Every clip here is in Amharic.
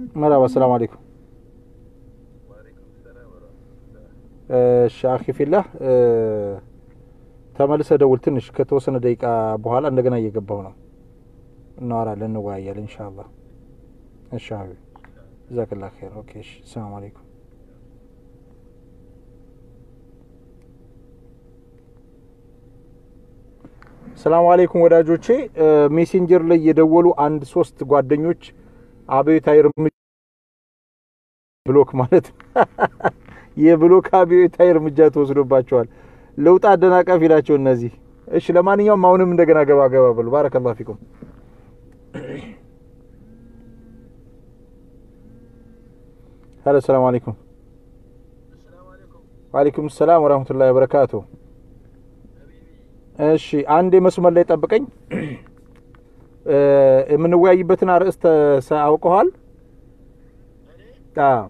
መርሀባ ሰላም አለይኩም እሺ አኺ ፊላህ ተመልሰህ ደውል ትንሽ ከተወሰነ ደቂቃ በኋላ እንደገና እየገባሁ ነው እናወራለን እንወያያለን ኢንሻአላህ እሺ ሀቢብ ጀዛከላህ ኸይር ኦኬ እሺ ሰላም አለይኩም ሰላም አለይኩም ወዳጆቼ ሜሴንጀር ላይ የደወሉ አንድ ሶስት ጓደኞች አብዮታዊ እርምጃ ብሎክ ማለት የብሎክ አብዮታዊ እርምጃ ተወስዶባቸዋል። ለውጥ አደናቃፊ ናቸው እነዚህ። እሺ ለማንኛውም አሁንም እንደገና ገባ ገባ በሉ። ባረከላሁ ፊኩም። ሄሎ ሰላም አለይኩም። ወአለይኩም ሰላም ወራህመቱላሂ ወበረካቱ። እሺ አንዴ መስመር ላይ ጠብቀኝ። የምንወያይበትን አርዕስት አውቀዋል? አዎ።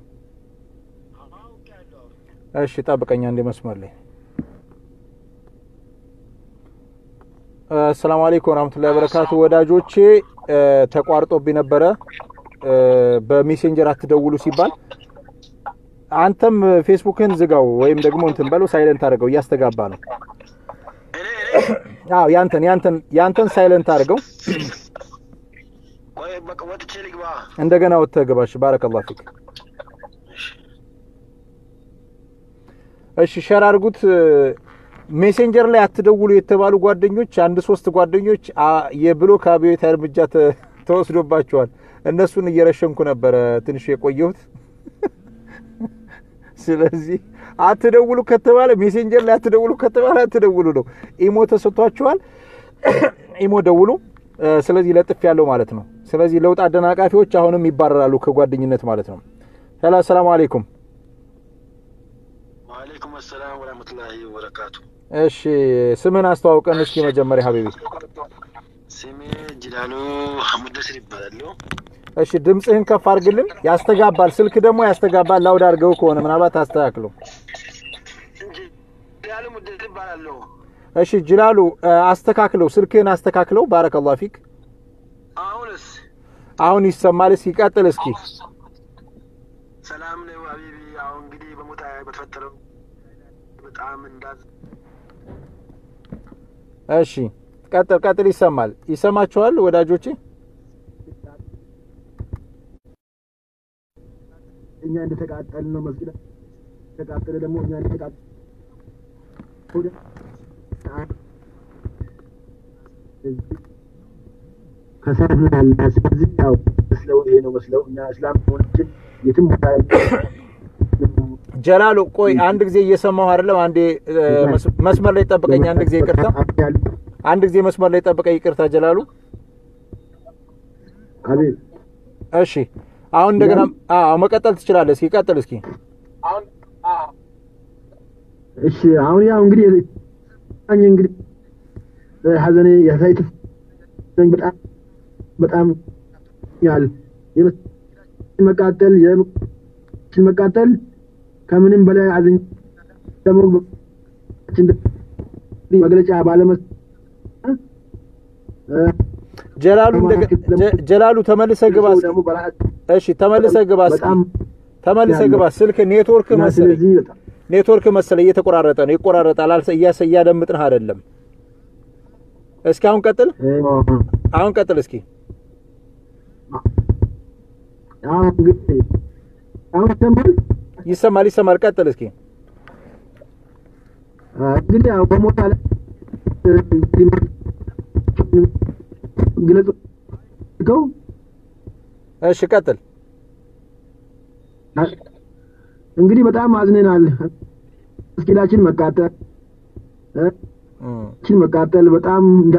እሺ ጠብቀኝ አንዴ መስመር ላይ። አሰላሙ አለይኩም ወራህመቱላሂ ወበረካቱ ወዳጆቼ፣ ተቋርጦብኝ ነበረ በሜሴንጀር አትደውሉ ሲባል አንተም ፌስቡክን ዝጋው ወይም ደግሞ እንትን በለው ሳይለንት አድርገው እያስተጋባ ነው። አዎ ያንተን ያንተን ያንተን ሳይለንት አድርገው ቆይ በቃ ወጥቼ ልግባ። እንደገና ወጥተህ ግባ። እሺ ባረከላሁ ፊክ። እሺ ሸር አድርጉት። ሜሴንጀር ላይ አትደውሉ የተባሉ ጓደኞች አንድ ሶስት ጓደኞች የብሎክ አብዮታዊ እርምጃ ተወስዶባቸዋል። እነሱን እየረሸንኩ ነበረ ትንሽ የቆየሁት። ስለዚህ አትደውሉ ከተባለ ሜሴንጀር ላይ አትደውሉ ከተባለ አትደውሉ ነው። ኢሞ ተሰጥቷችኋል። ኢሞ ደውሉ። ስለዚህ ለጥፍ ያለው ማለት ነው። ስለዚህ ለውጥ አደናቃፊዎች አሁንም ይባረራሉ ከጓደኝነት ማለት ነው። ሄሎ ሰላም አለይኩም። ወአለይኩም አሰላም ወራህመቱላሂ ወበረካቱ። እሺ ስምን አስተዋውቀን እስኪ መጀመሪያ ሀቢቢ። ስሜ ጅላሉ ሙደስር ይባላለሁ። እሺ ድምፅህን ከፍ አድርግልን። ያስተጋባል፣ ስልክ ደግሞ ያስተጋባል። ላውድ አድርገው ከሆነ ምናልባት አስተካክለው። ጅላሉ ሙደስር ይባላለሁ። እሺ ጅላሉ አስተካክለው፣ ስልክህን አስተካክለው። ባረከላሁ ፊክ። አሁንስ አሁን ይሰማል። እስኪ ቀጥል እስኪ። ሰላም ነው ሀቢቢ። አሁን እንግዲህ በሞታ በተፈጠረው በጣም እንዳዝ እሺ ቀጥል ቀጥል። ይሰማል፣ ይሰማችኋል ወዳጆቼ? እኛ እንደተቃጠል ነው መስጊድ ተቃጠለ ደግሞ እኛ እንደተቃጠል ከሰርናል። ስለዚህ ያው መስለው ይሄ ነው መስለው እኛ እስላም ሆናችን የትም ቦታ ጀላሉ ቆይ አንድ ጊዜ እየሰማሁ አይደለም። አንዴ መስመር ላይ ጠብቀኝ። አንድ ጊዜ ይቅርታ፣ አንድ ጊዜ መስመር ላይ ጠብቀኝ። ይቅርታ ጀላሉ። አቤት። እሺ አሁን እንደገና አዎ መቀጠል ትችላለህ። እስኪ ቀጥል እስኪ። እሺ አሁን ያው እንግዲህ አኝ እንግዲህ ሀዘኔ ያሳይት በጣም በጣም ያል መቃጠል መቃጠል ከምንም በላይ አዝኝ ደግሞ መግለጫ ባለመስ ጀላሉ ጀላሉ ተመልሰህ ግባ። እሺ ተመልሰህ ግባ። ተመልሰህ ግባ። ስልክ ኔትወርክ መሰለኝ ኔትወርክ መሰለኝ እየተቆራረጠ ነው። ይቆራረጣል። አልሰ እያደምጥንህ አይደለም። እስኪ አሁን ቀጥል። አሁን ቀጥል እስኪ። አሁን እንግዲህ አሁን ይሰማል ይሰማል ይሰማል። ቀጥል እስኪ። እንግዲህ ያው በሞታ ላይ ግለጹ ገው እሺ ቀጥል። እንግዲህ በጣም አዝነናል። መስጊዳችን መቃጠል ችን መቃጠል በጣም እንዳ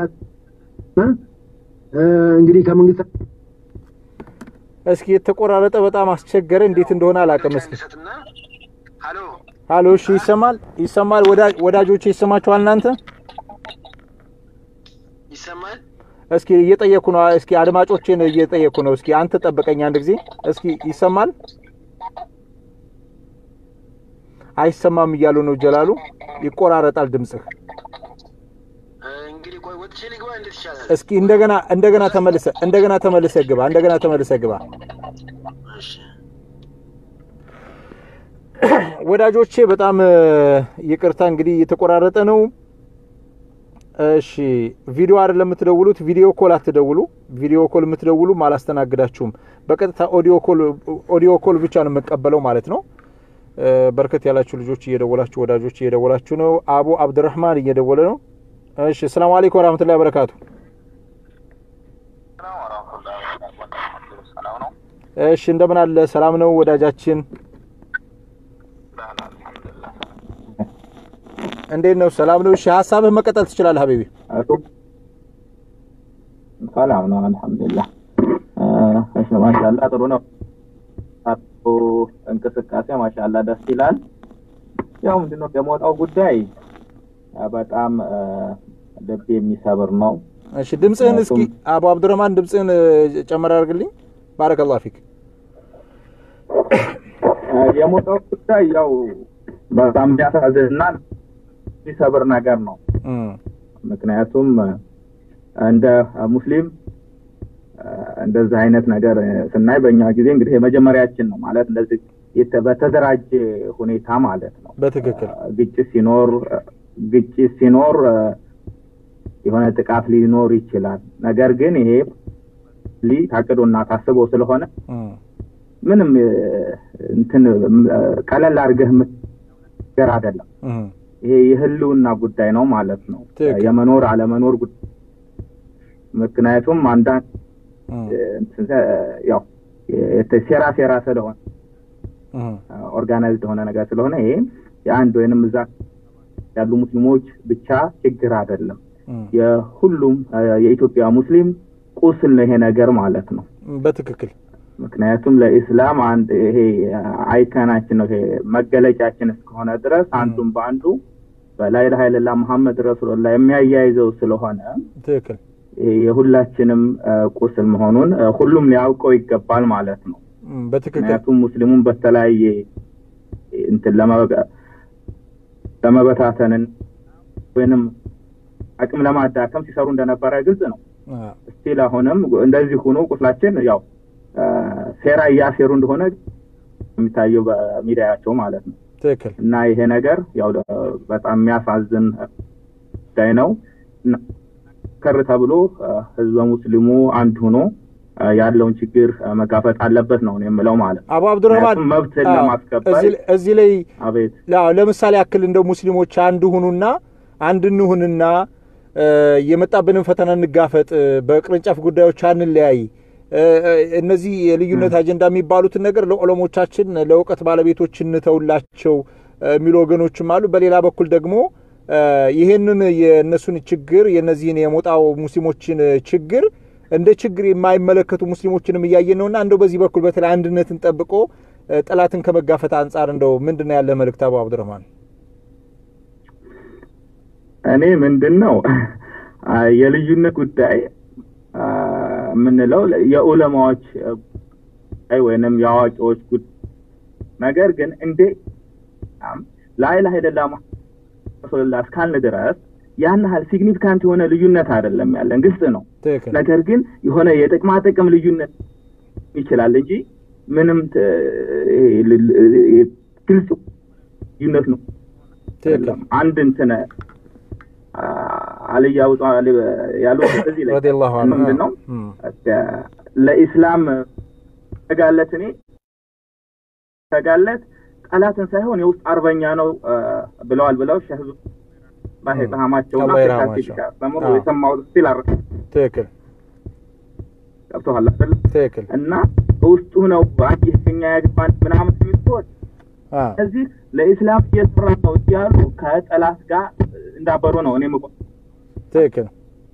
እንግዲህ ከመንግስት እስኪ የተቆራረጠ በጣም አስቸገረ። እንዴት እንደሆነ አላውቅም። እስኪ ሀሎ፣ እሺ ይሰማል ይሰማል። ወዳጆቼ ይሰማችኋል እናንተ? ይሰማል። እስኪ እየጠየኩ ነው። እስኪ አድማጮቼን እየጠየኩ ነው። እስኪ አንተ ጠብቀኝ አንድ ጊዜ። እስኪ ይሰማል? አይሰማም እያሉ ነው ጀላሉ። ይቆራረጣል ድምጽህ። እንግዲህ ቆይ ወጥቼ ልግባ። እንዴት ይሻላል? እስኪ እንደገና እንደገና ተመልሰ እንደገና ተመልሰ ግባ። እንደገና ተመልሰ ግባ። ወዳጆቼ በጣም ይቅርታ እንግዲህ እየተቆራረጠ ነው። እሺ ቪዲዮ አይደለም የምትደውሉት፣ ቪዲዮ ኮል አትደውሉ። ቪዲዮ ኮል የምትደውሉም አላስተናግዳችሁም። በቀጥታ ኦዲዮ ኮል ኦዲዮ ኮል ብቻ ነው የምቀበለው ማለት ነው። በርከት ያላችሁ ልጆች እየደወላችሁ ወዳጆች እየደወላችሁ ነው። አቡ አብድረህማን እየደወለ ነው። እሺ ሰላም አለይኩም ወራህመቱላሂ ወበረካቱ። እሺ እንደምን አለ? ሰላም ነው ወዳጃችን? እንዴት ነው? ሰላም ነው? እሺ ሀሳብህ መቀጠል ትችላለህ ሀቢቢ። ሰላም ነው አልሐምዱሊላህ። እሺ ማሻአላ ጥሩ ነው። እንቅስቃሴ ማሻአላ ደስ ይላል። ያው ምንድነው የሞጣው ጉዳይ በጣም ልብ የሚሰብር ነው። እሺ ድምፅህን እስኪ አቡ አብዱረህማን ድምፅህን ጨመር አድርግልኝ። ባረከላሁ ፊክ። የሞጣው ጉዳይ ያው በጣም የሚያሳዝንና የሚሰብር ነገር ነው። ምክንያቱም እንደ ሙስሊም እንደዚህ አይነት ነገር ስናይ በእኛ ጊዜ እንግዲህ የመጀመሪያችን ነው ማለት እንደዚህ በተደራጀ ሁኔታ ማለት ነው። በትክክል ግጭት ሲኖር ግጭት ሲኖር የሆነ ጥቃት ሊኖር ይችላል። ነገር ግን ይሄ ሊ ታቅዶና ታስቦ ስለሆነ ምንም እንትን ቀለል አድርገህ የምትገር አይደለም። ይሄ የህልውና ጉዳይ ነው ማለት ነው። የመኖር አለመኖር ጉዳይ ምክንያቱም አንዳንድ ያው ሴራ ሴራ ስለሆነ ኦርጋናይዝድ የሆነ ነገር ስለሆነ ይሄ የአንድ ወይንም እዛ ያሉ ሙስሊሞች ብቻ ችግር አይደለም። የሁሉም የኢትዮጵያ ሙስሊም ቁስል ነው ይሄ ነገር ማለት ነው። በትክክል ምክንያቱም ለኢስላም አንድ ይሄ አይከናችን ነው ይሄ መገለጫችን እስከሆነ ድረስ አንዱም በአንዱ በላኢላሀ ኢለላህ መሐመድ ረሱሉላህ የሚያያይዘው ስለሆነ ትክክል የሁላችንም ቁስል መሆኑን ሁሉም ሊያውቀው ይገባል ማለት ነው። በትክክል ምክንያቱም ሙስሊሙን በተለያየ እንትን ለመበታተንን ወይንም አቅም ለማዳከም ሲሰሩ እንደነበረ ግልጽ ነው። ስቲል አሁንም እንደዚህ ሆኖ ቁስላችን ያው ሴራ እያሴሩ እንደሆነ የሚታየው በሚዲያቸው ማለት ነው። ትክክል እና ይሄ ነገር ያው በጣም የሚያሳዝን ጉዳይ ነው። ከር ተብሎ ህዝበ ሙስሊሙ አንድ ሆኖ ያለውን ችግር መጋፈጥ አለበት ነው የምለው ማለት ነው። አቡ አብዱረህማን መብትን ለማስከበር እዚህ ላይ አቤት ለምሳሌ ያክል እንደው ሙስሊሞች አንድ ሁኑና አንድ እንሁንና የመጣብንን ፈተና እንጋፈጥ፣ በቅርንጫፍ ጉዳዮች አንለያይ። እነዚህ የልዩነት አጀንዳ የሚባሉትን ነገር ለዑለሞቻችን ለእውቀት ባለቤቶች እንተውላቸው የሚሉ ወገኖችም አሉ። በሌላ በኩል ደግሞ ይህንን የእነሱን ችግር የእነዚህን የሞጣው ሙስሊሞችን ችግር እንደ ችግር የማይመለከቱ ሙስሊሞችንም እያየን ነውና እንደው በዚህ በኩል በተለይ አንድነትን ጠብቆ ጠላትን ከመጋፈት አንጻር እንደው ምንድን ነው ያለ መልእክት አቡ አብዱረህማን? እኔ ምንድን ነው የልዩነት ጉዳይ የምንለው የዑለማዎች ጉዳይ ወይንም የአዋቂዎች ጉዳይ ነገር ግን እንዴ ላኢላሀ ኢለላህ ረሱልላህ እስካልን ድረስ ያን ያህል ሲግኒፊካንት የሆነ ልዩነት አይደለም ያለን፣ ግልጽ ነው። ነገር ግን የሆነ የጥቅማ ጥቅም ልዩነት ይችላል እንጂ ምንም ግልጽ ልዩነት ነው። አንድ እንትን አልይ አቡ ጣሊብ ያሉት እዚህ ላይ ምንድን ነው ለኢስላም ተጋለት እኔ ተጋለት ጠላትን ሳይሆን የውስጥ አርበኛ ነው ብለዋል ብለው ሸህ ባሄጣማቸውና ተምሮ የሰማሁት ስቲል አረ ትክክል ገብቶሃል አይደል? ትክክል እና ውስጡ ነው አንድ የኛ ያግባን ምናምን የሚትወት እዚህ ለኢስላም እየሰራ ነው እያሉ ከጠላት ጋር እንዳበሩ ነው እኔ ምቆ ትክክል።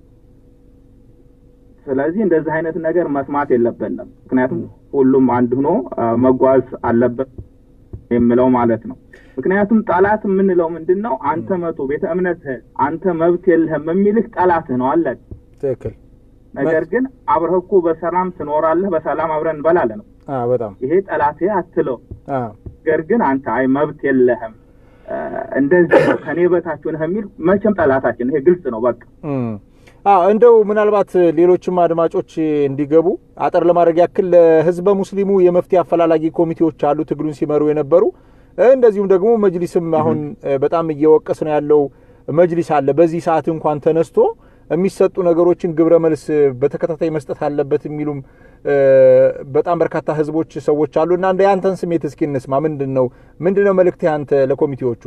ስለዚህ እንደዚህ አይነት ነገር መስማት የለብንም። ምክንያቱም ሁሉም አንድ ሆኖ መጓዝ አለበት የምለው ማለት ነው። ምክንያቱም ጠላት የምንለው ምንድን ነው? አንተ መቶ ቤተ እምነትህ አንተ መብት የለህም የሚልህ ጠላትህ ነው አለ። ትክክል። ነገር ግን አብረህ እኮ በሰላም ትኖራለህ፣ በሰላም አብረን እንበላለን ነው። በጣም ይሄ ጠላትህ አትለው። ነገር ግን አንተ አይ መብት የለህም እንደዚህ ከኔ በታች ነህ የሚል መቼም ጠላታችን ይሄ ግልጽ ነው። በቃ አዎ እንደው ምናልባት ሌሎችም አድማጮች እንዲገቡ አጠር ለማድረግ ያክል ለህዝበ ሙስሊሙ የመፍትሄ አፈላላጊ ኮሚቴዎች አሉ ትግሉን ሲመሩ የነበሩ እንደዚሁም ደግሞ መጅሊስም አሁን በጣም እየወቀስ ነው ያለው መጅሊስ አለ። በዚህ ሰዓት እንኳን ተነስቶ የሚሰጡ ነገሮችን ግብረ መልስ በተከታታይ መስጠት አለበት የሚሉም በጣም በርካታ ህዝቦች ሰዎች አሉ እና እንደ ያንተን ስሜት እስኪ እንስማ። ምንድን ነው ምንድን ነው መልእክት ያንተ ለኮሚቴዎቹ?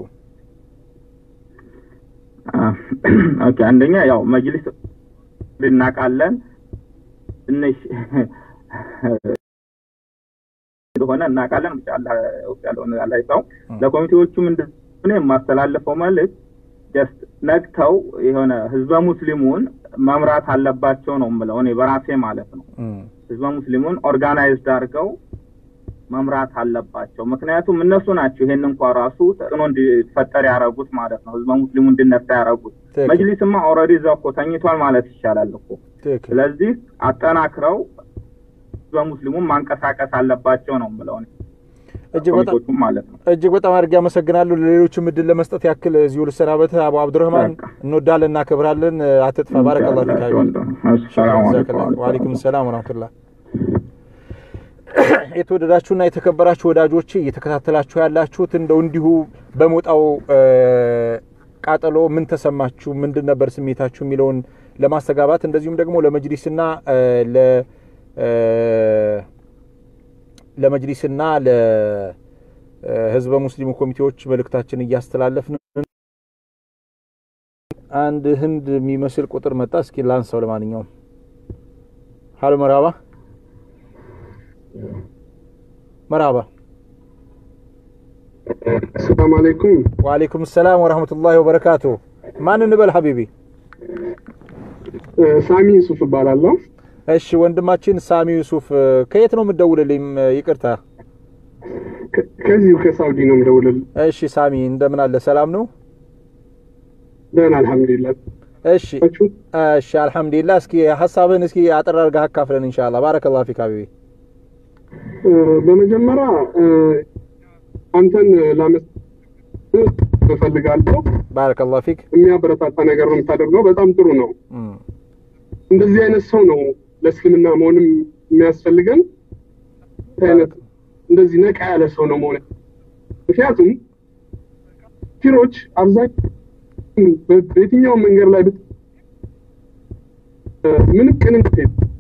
ኦኬ አንደኛ ያው መጅሊስ እናውቃለን ትንሽ እንደሆነ እናውቃለን። ብቻ አላህ ያለውን ያላይታው ለኮሚቴዎቹ ምንድን ነው የማስተላለፈው መልእክት ጀስት ነቅተው የሆነ ህዝበ ሙስሊሙን መምራት አለባቸው ነው የምለው እኔ በራሴ ማለት ነው። ህዝበ ሙስሊሙን ኦርጋናይዝድ አድርገው መምራት አለባቸው። ምክንያቱም እነሱ ናቸው ይሄን እንኳ ራሱ ተጽዕኖ እንዲፈጠር ያደረጉት ማለት ነው። ህዝበ ሙስሊሙ እንዲነሳ ያደረጉት። መጅሊስማ ኦልሬዲ እዛ እኮ ተኝቷል ማለት ይቻላል እኮ። ስለዚህ አጠናክረው ህዝበ ሙስሊሙን ማንቀሳቀስ አለባቸው ነው የምለው እኔ። ማለት ነው። እጅግ በጣም አድርጌ አመሰግናለሁ። ለሌሎችም እድል ለመስጠት ያክል እዚሁ ልሰናበት። አቡ አብዱረህማን እንወዳለን፣ እናከብራለን። አትጥፋ። ባረከላሁ ፊክ። ወአለይኩም ሰላም ወራህመቱላህ። የተወደዳችሁና የተከበራችሁ ወዳጆች እየተከታተላችሁ ያላችሁት እንደው እንዲሁ በሞጣው ቃጠሎ ምን ተሰማችሁ፣ ምንድን ነበር ስሜታችሁ የሚለውን ለማስተጋባት እንደዚሁም ደግሞ ለመጅሊስና ለ ለመጅሊስና ለህዝበ ሙስሊሙ ኮሚቴዎች መልእክታችን እያስተላለፍን አንድ ህንድ የሚመስል ቁጥር መጣ። እስኪ ላንሳው። ለማንኛውም ሀሎ፣ መርሀባ መርሀባ። ሰላም አለይኩም። ወአለይኩም ሰላም ወረህመቱላሂ ወበረካቱ። ማን እንበል ሀቢቢ? ሳሚ ዩሱፍ እባላለሁ። እሺ ወንድማችን ሳሚ ዩሱፍ ከየት ነው የምትደውልልኝ? ይቅርታ ከዚሁ ከሳውዲ ነው የምደውልልህ። እሺ ሳሚ እንደምን አለ? ሰላም ነው? ደህና አልሐምዱሊላህ። እሺ እሺ አልሐምዱሊላህ። እስኪ ሀሳብህን እስኪ አጠር አድርገህ አካፍለን ኢንሻአላህ። ባረከላሁ ፊክ ሀቢቢ። በመጀመሪያ አንተን ላመስ እፈልጋለሁ። ባረከላሁ ፊክ። የሚያበረታታ ነገር ነው የምታደርገው። በጣም ጥሩ ነው። እንደዚህ አይነት ሰው ነው ለእስልምና መሆንም የሚያስፈልገን። አይነት እንደዚህ ነቃ ያለ ሰው ነው መሆን። ምክንያቱም ፊሮች አብዛኛው በየትኛውም መንገድ ላይ ብት ምንም ቅንነት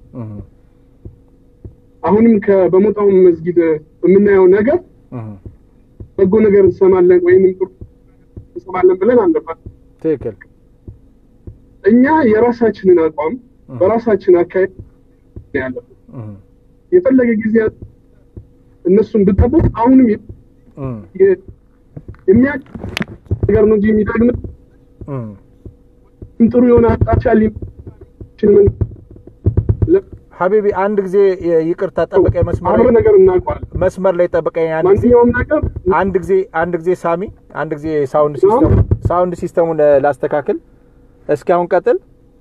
አሁንም በሞጣው መስጊድ የምናየው ነገር በጎ ነገር እንሰማለን ወይም ጥሩ እንሰማለን ብለን አንደፋል። ትክክል። እኛ የራሳችንን አቋም በራሳችን አካሄድ ያለብን የፈለገ ጊዜ እነሱን ብጠብቅ አሁንም የሚያ ነገር ነው እንጂ የሚጠቅም ጥሩ የሆነ አቅጣጫ ሊችል ሀቢቢ አንድ ጊዜ ይቅርታ ጠብቀኝ፣ መስመር አብረ ነገር እናውቀዋለን። መስመር ላይ ጠብቀኝ። አንድ ጊዜ ማንኛውም ነገር አንድ ጊዜ አንድ ጊዜ ሳሚ፣ አንድ ጊዜ ሳውንድ ሲስተም ሳውንድ ሲስተሙን ላስተካክል። እስኪ አሁን ቀጥል።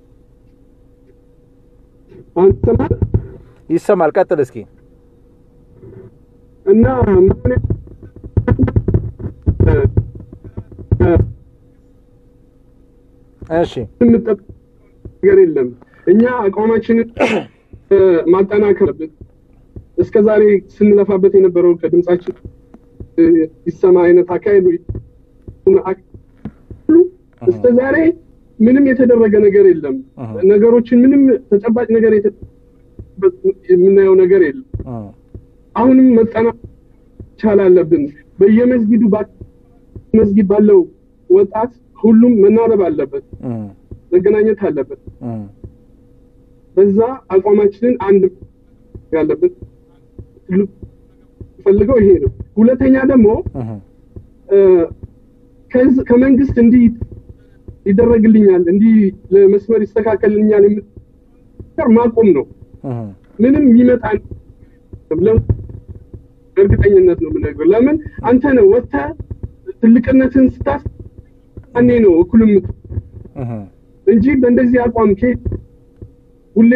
አንተ ይሰማል? ቀጥል እስኪ እና እሺ የምንጠብቅ ነገር የለም። እኛ አቋማችንን ማጠናከር አለብን። እስከ ዛሬ ስንለፋበት የነበረው ከድምጻችን ይሰማ አይነት አካሄዱ እስከ ዛሬ ምንም የተደረገ ነገር የለም። ነገሮችን ምንም ተጨባጭ ነገር የምናየው ነገር የለም። አሁንም መጠና ቻል አለብን። በየመስጊዱ መስጊድ ባለው ወጣት ሁሉም መናበብ አለበት፣ መገናኘት አለበት። በዛ አቋማችንን አንድ ያለበት ፈልገው ይሄ ነው። ሁለተኛ ደግሞ ከመንግስት እንዲህ ይደረግልኛል እንዲህ ለመስመር ይስተካከልልኛል የምትር ማቆም ነው። ምንም ይመጣ እርግጠኝነት ነው የምነግርህ። ለምን አንተ ነው ወጥተህ ትልቅነትን ስታስ እኔ ነው እኩልም እንጂ በእንደዚህ አቋም ከ ሁሌ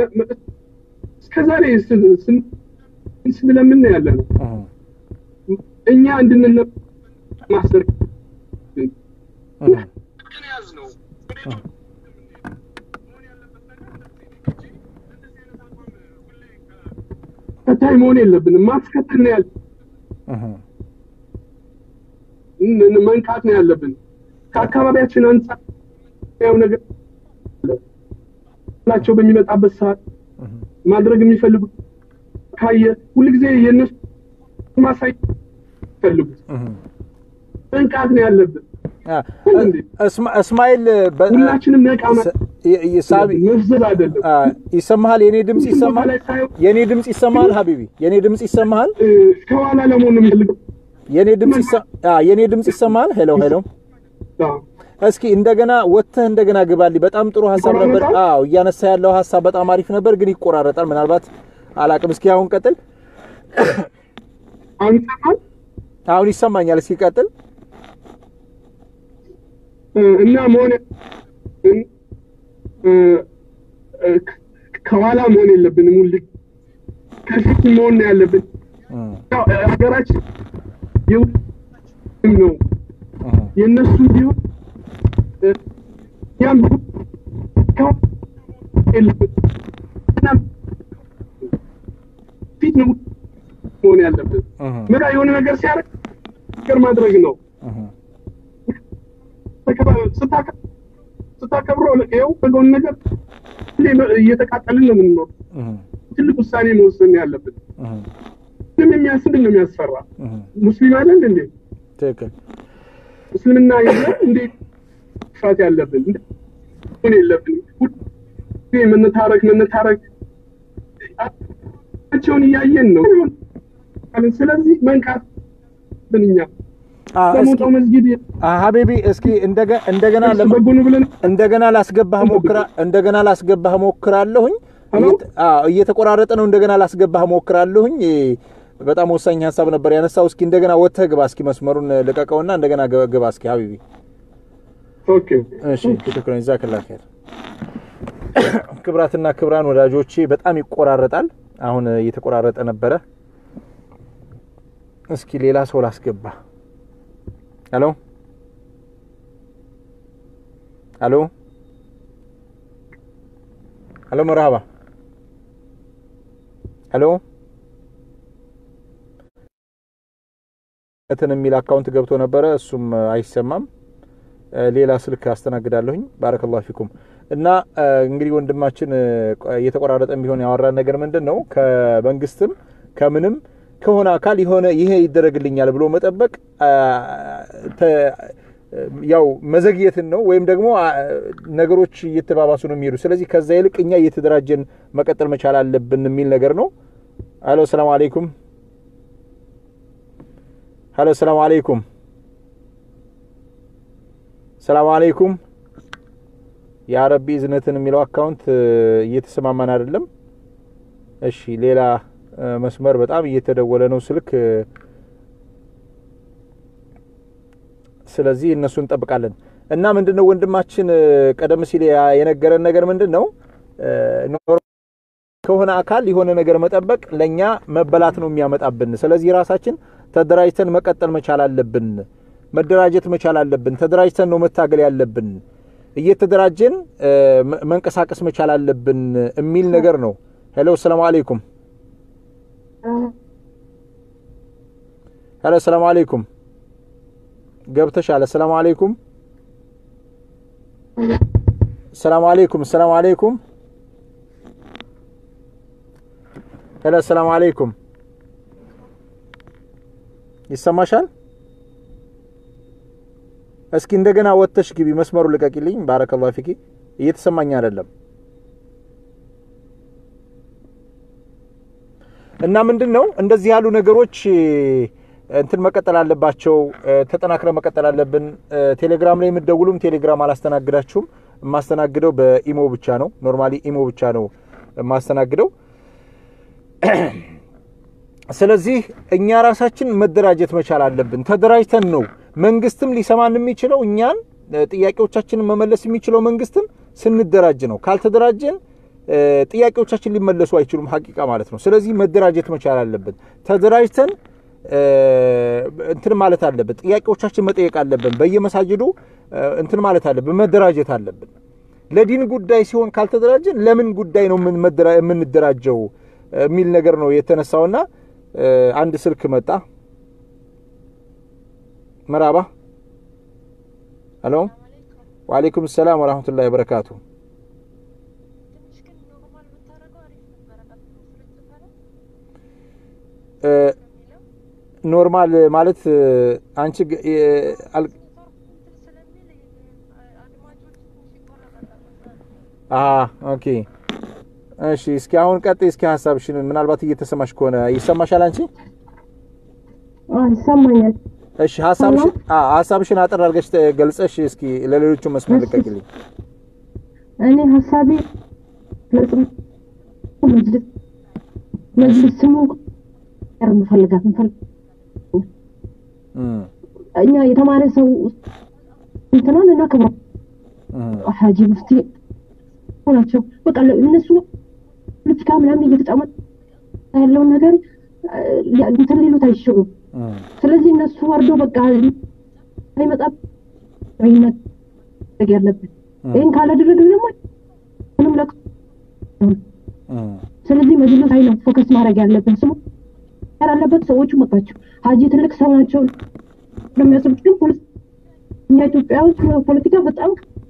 እስከዛሬ ስለምን ያለ ነው እኛ እንድንነ ማሰር ተከታይ መሆን የለብንም። ማስከተል ነው ያለ መንቃት ነው ያለብን። ከአካባቢያችን አንጻር ያው ነገር ላቸው በሚመጣበት ሰዓት ማድረግ የሚፈልጉት ካየ ሁልጊዜ የእነሱ ማሳይ ፈልጉት መንቃት ነው ያለብን። እስማኤል ሁላችንም ነቃ ሳቢ መፍዘዝ አይደለም። ይሰማሃል? የኔ ድምጽ ይሰማሃል? የኔ ድምጽ ይሰማሃል? ሀቢቢ የኔ ድምጽ ይሰማሃል? ከኋላ ለመሆን ነው የሚፈልገው። የኔ ድምጽ የኔ ድምጽ ይሰማሃል? ሄሎ ሄሎ። እስኪ እንደገና ወጥተህ እንደገና ግባልኝ። በጣም ጥሩ ሀሳብ ነበር። አዎ እያነሳ ያለው ሀሳብ በጣም አሪፍ ነበር፣ ግን ይቆራረጣል። ምናልባት አላቅም። እስኪ አሁን ቀጥል። አንተማል አሁን ይሰማኛል። እስኪ ቀጥል። እና መሆን ከኋላ መሆን የለብንም። ሁል ከፊት መሆን ነው ያለብን። ሀገራችን የሁላችንም ነው የእነሱ ቢሆን ያም ፊት ነው መሆን ያለብን። መራ የሆነ ነገር ሲያደርግ ነገር ማድረግ ነው። ስታከብረው ይኸው በጎን ነገር እየተቃጠልን ነው የምንኖር። ትልቅ ውሳኔ መወሰን ያለብን። ምንም የሚያስ ምንድን ነው የሚያስፈራ? ሙስሊም አይደል እንዴ? ትክክል። እስልምና የለ እንዴት ፍራት ያለብን ሆን የለብን መነታረክ መነታረክ ቸውን እያየን ነው። ስለዚህ መንቃት ብንኛ በሞጣው መስጊድ ሀቢቢ እስኪ እንደገና በጎኑ ብለን እንደገና ላስገባህ ሞክራ እንደገና ላስገባህ ሞክራለሁኝ። እየተቆራረጠ ነው። እንደገና ላስገባህ ሞክራለሁኝ። በጣም ወሳኝ ሀሳብ ነበር ያነሳው። እስኪ እንደገና ወጥተህ ግባ። እስኪ መስመሩን ልቀቀውና እንደገና ግባ እስኪ ሀቢቢ። ኦኬ እሺ፣ ሽክረን ጀዛከላህ ኸይር። ክብራትና ክብራን ወዳጆቼ በጣም ይቆራረጣል። አሁን እየተቆራረጠ ነበረ። እስኪ ሌላ ሰው ላስገባ። ሄሎ ሄሎ ሄሎ፣ መርሃባ ሄሎ እንትን የሚል አካውንት ገብቶ ነበረ፣ እሱም አይሰማም። ሌላ ስልክ አስተናግዳለሁኝ። ባረከላሁ ፊኩም። እና እንግዲህ ወንድማችን እየተቆራረጠም ቢሆን ያወራን ነገር ምንድን ነው ከመንግስትም ከምንም ከሆነ አካል የሆነ ይሄ ይደረግልኛል ብሎ መጠበቅ ያው መዘግየትን ነው፣ ወይም ደግሞ ነገሮች እየተባባሱ ነው የሚሄዱ። ስለዚህ ከዛ ይልቅ እኛ እየተደራጀን መቀጠል መቻል አለብን የሚል ነገር ነው። አሎ ሰላም አለይኩም። ሀሎ ሰላም አለይኩም። ሰላም አለይኩም። የአረቢ እዝነትን የሚለው አካውንት እየተሰማማን አይደለም። እሺ ሌላ መስመር በጣም እየተደወለ ነው ስልክ። ስለዚህ እነሱ እንጠብቃለን እና ምንድን ነው ወንድማችን ቀደም ሲል የነገረን ነገር ምንድን ነው ከሆነ አካል የሆነ ነገር መጠበቅ ለእኛ መበላት ነው የሚያመጣብን። ስለዚህ ራሳችን ተደራጅተን መቀጠል መቻል አለብን። መደራጀት መቻል አለብን። ተደራጅተን ነው መታገል ያለብን። እየተደራጀን መንቀሳቀስ መቻል አለብን የሚል ነገር ነው። ሄሎ ሰላም አለይኩም። ሄሎ ሰላም አለይኩም። ገብተሻል። ሰላም አለይኩም። ሰላም አለይኩም። ሰላም አለይኩም። ሄሎ ሰላም አለይኩም። ይሰማሻል? እስኪ እንደገና ወጥተሽ ግቢ። መስመሩ ልቀቂልኝ። ባረከላሁ ፊኪ። እየተሰማኝ አይደለም እና ምንድን ነው እንደዚህ ያሉ ነገሮች እንትን መቀጠል አለባቸው። ተጠናክረ መቀጠል አለብን። ቴሌግራም ላይ የምትደውሉም ቴሌግራም አላስተናግዳችሁም። የማስተናግደው በኢሞ ብቻ ነው። ኖርማሊ ኢሞ ብቻ ነው የማስተናግደው። ስለዚህ እኛ ራሳችን መደራጀት መቻል አለብን። ተደራጅተን ነው መንግስትም ሊሰማን የሚችለው እኛን ጥያቄዎቻችንን መመለስ የሚችለው መንግስትም ስንደራጅ ነው። ካልተደራጀን ጥያቄዎቻችን ሊመለሱ አይችሉም፣ ሀቂቃ ማለት ነው። ስለዚህ መደራጀት መቻል አለብን። ተደራጅተን እንትን ማለት አለብን። ጥያቄዎቻችን መጠየቅ አለብን። በየመሳጅዱ እንትን ማለት አለብን። መደራጀት አለብን። ለዲን ጉዳይ ሲሆን ካልተደራጀን ለምን ጉዳይ ነው የምንደራጀው? የሚል ነገር ነው የተነሳውና አንድ ስልክ መጣ። መራባ ሄሎ፣ ወአለይኩም ሰላም ወራህመቱላሂ ወበረካቱ። ኖርማል ማለት አንቺ ኦኬ እሺ እስኪ አሁን ቀጥይ እስኪ ሀሳብሽን ምናልባት እየተሰማሽ ከሆነ ይሰማሻል አንቺ ይሰማኛል እሺ ሀሳብሽን ሀሳብሽን አጠር አድርገሽ ገልጸሽ እስኪ ለሌሎቹ መስመር ልቀቂልኝ እኔ ሀሳቤ መጅልስ መጅልስ ስሙ ምፈልጋት ምፈልግ እኛ የተማረ ሰው እንትናን እና ክብረ ሀጂ ሙፍቲ ናቸው። በቃ እነሱ ፖለቲካ ምናምን እየተጫወቱ ያለውን ነገር እንትን ሊሉት አይችሉም። ስለዚህ እነሱ ወርዶ በቃ አይመጣ ማድረግ ያለብን ይህን ካላደረግን ደግሞ ምንም ለቅ ስለዚህ መጅልስ ላይ ነው ፎከስ ማድረግ ያለብን። ስሙ ያላለበት ሰዎቹ መጣቸው ሀጂ ትልቅ ሰው ናቸው እንደሚያስቡት ግን እኛ ኢትዮጵያ ውስጥ ፖለቲካ በጣም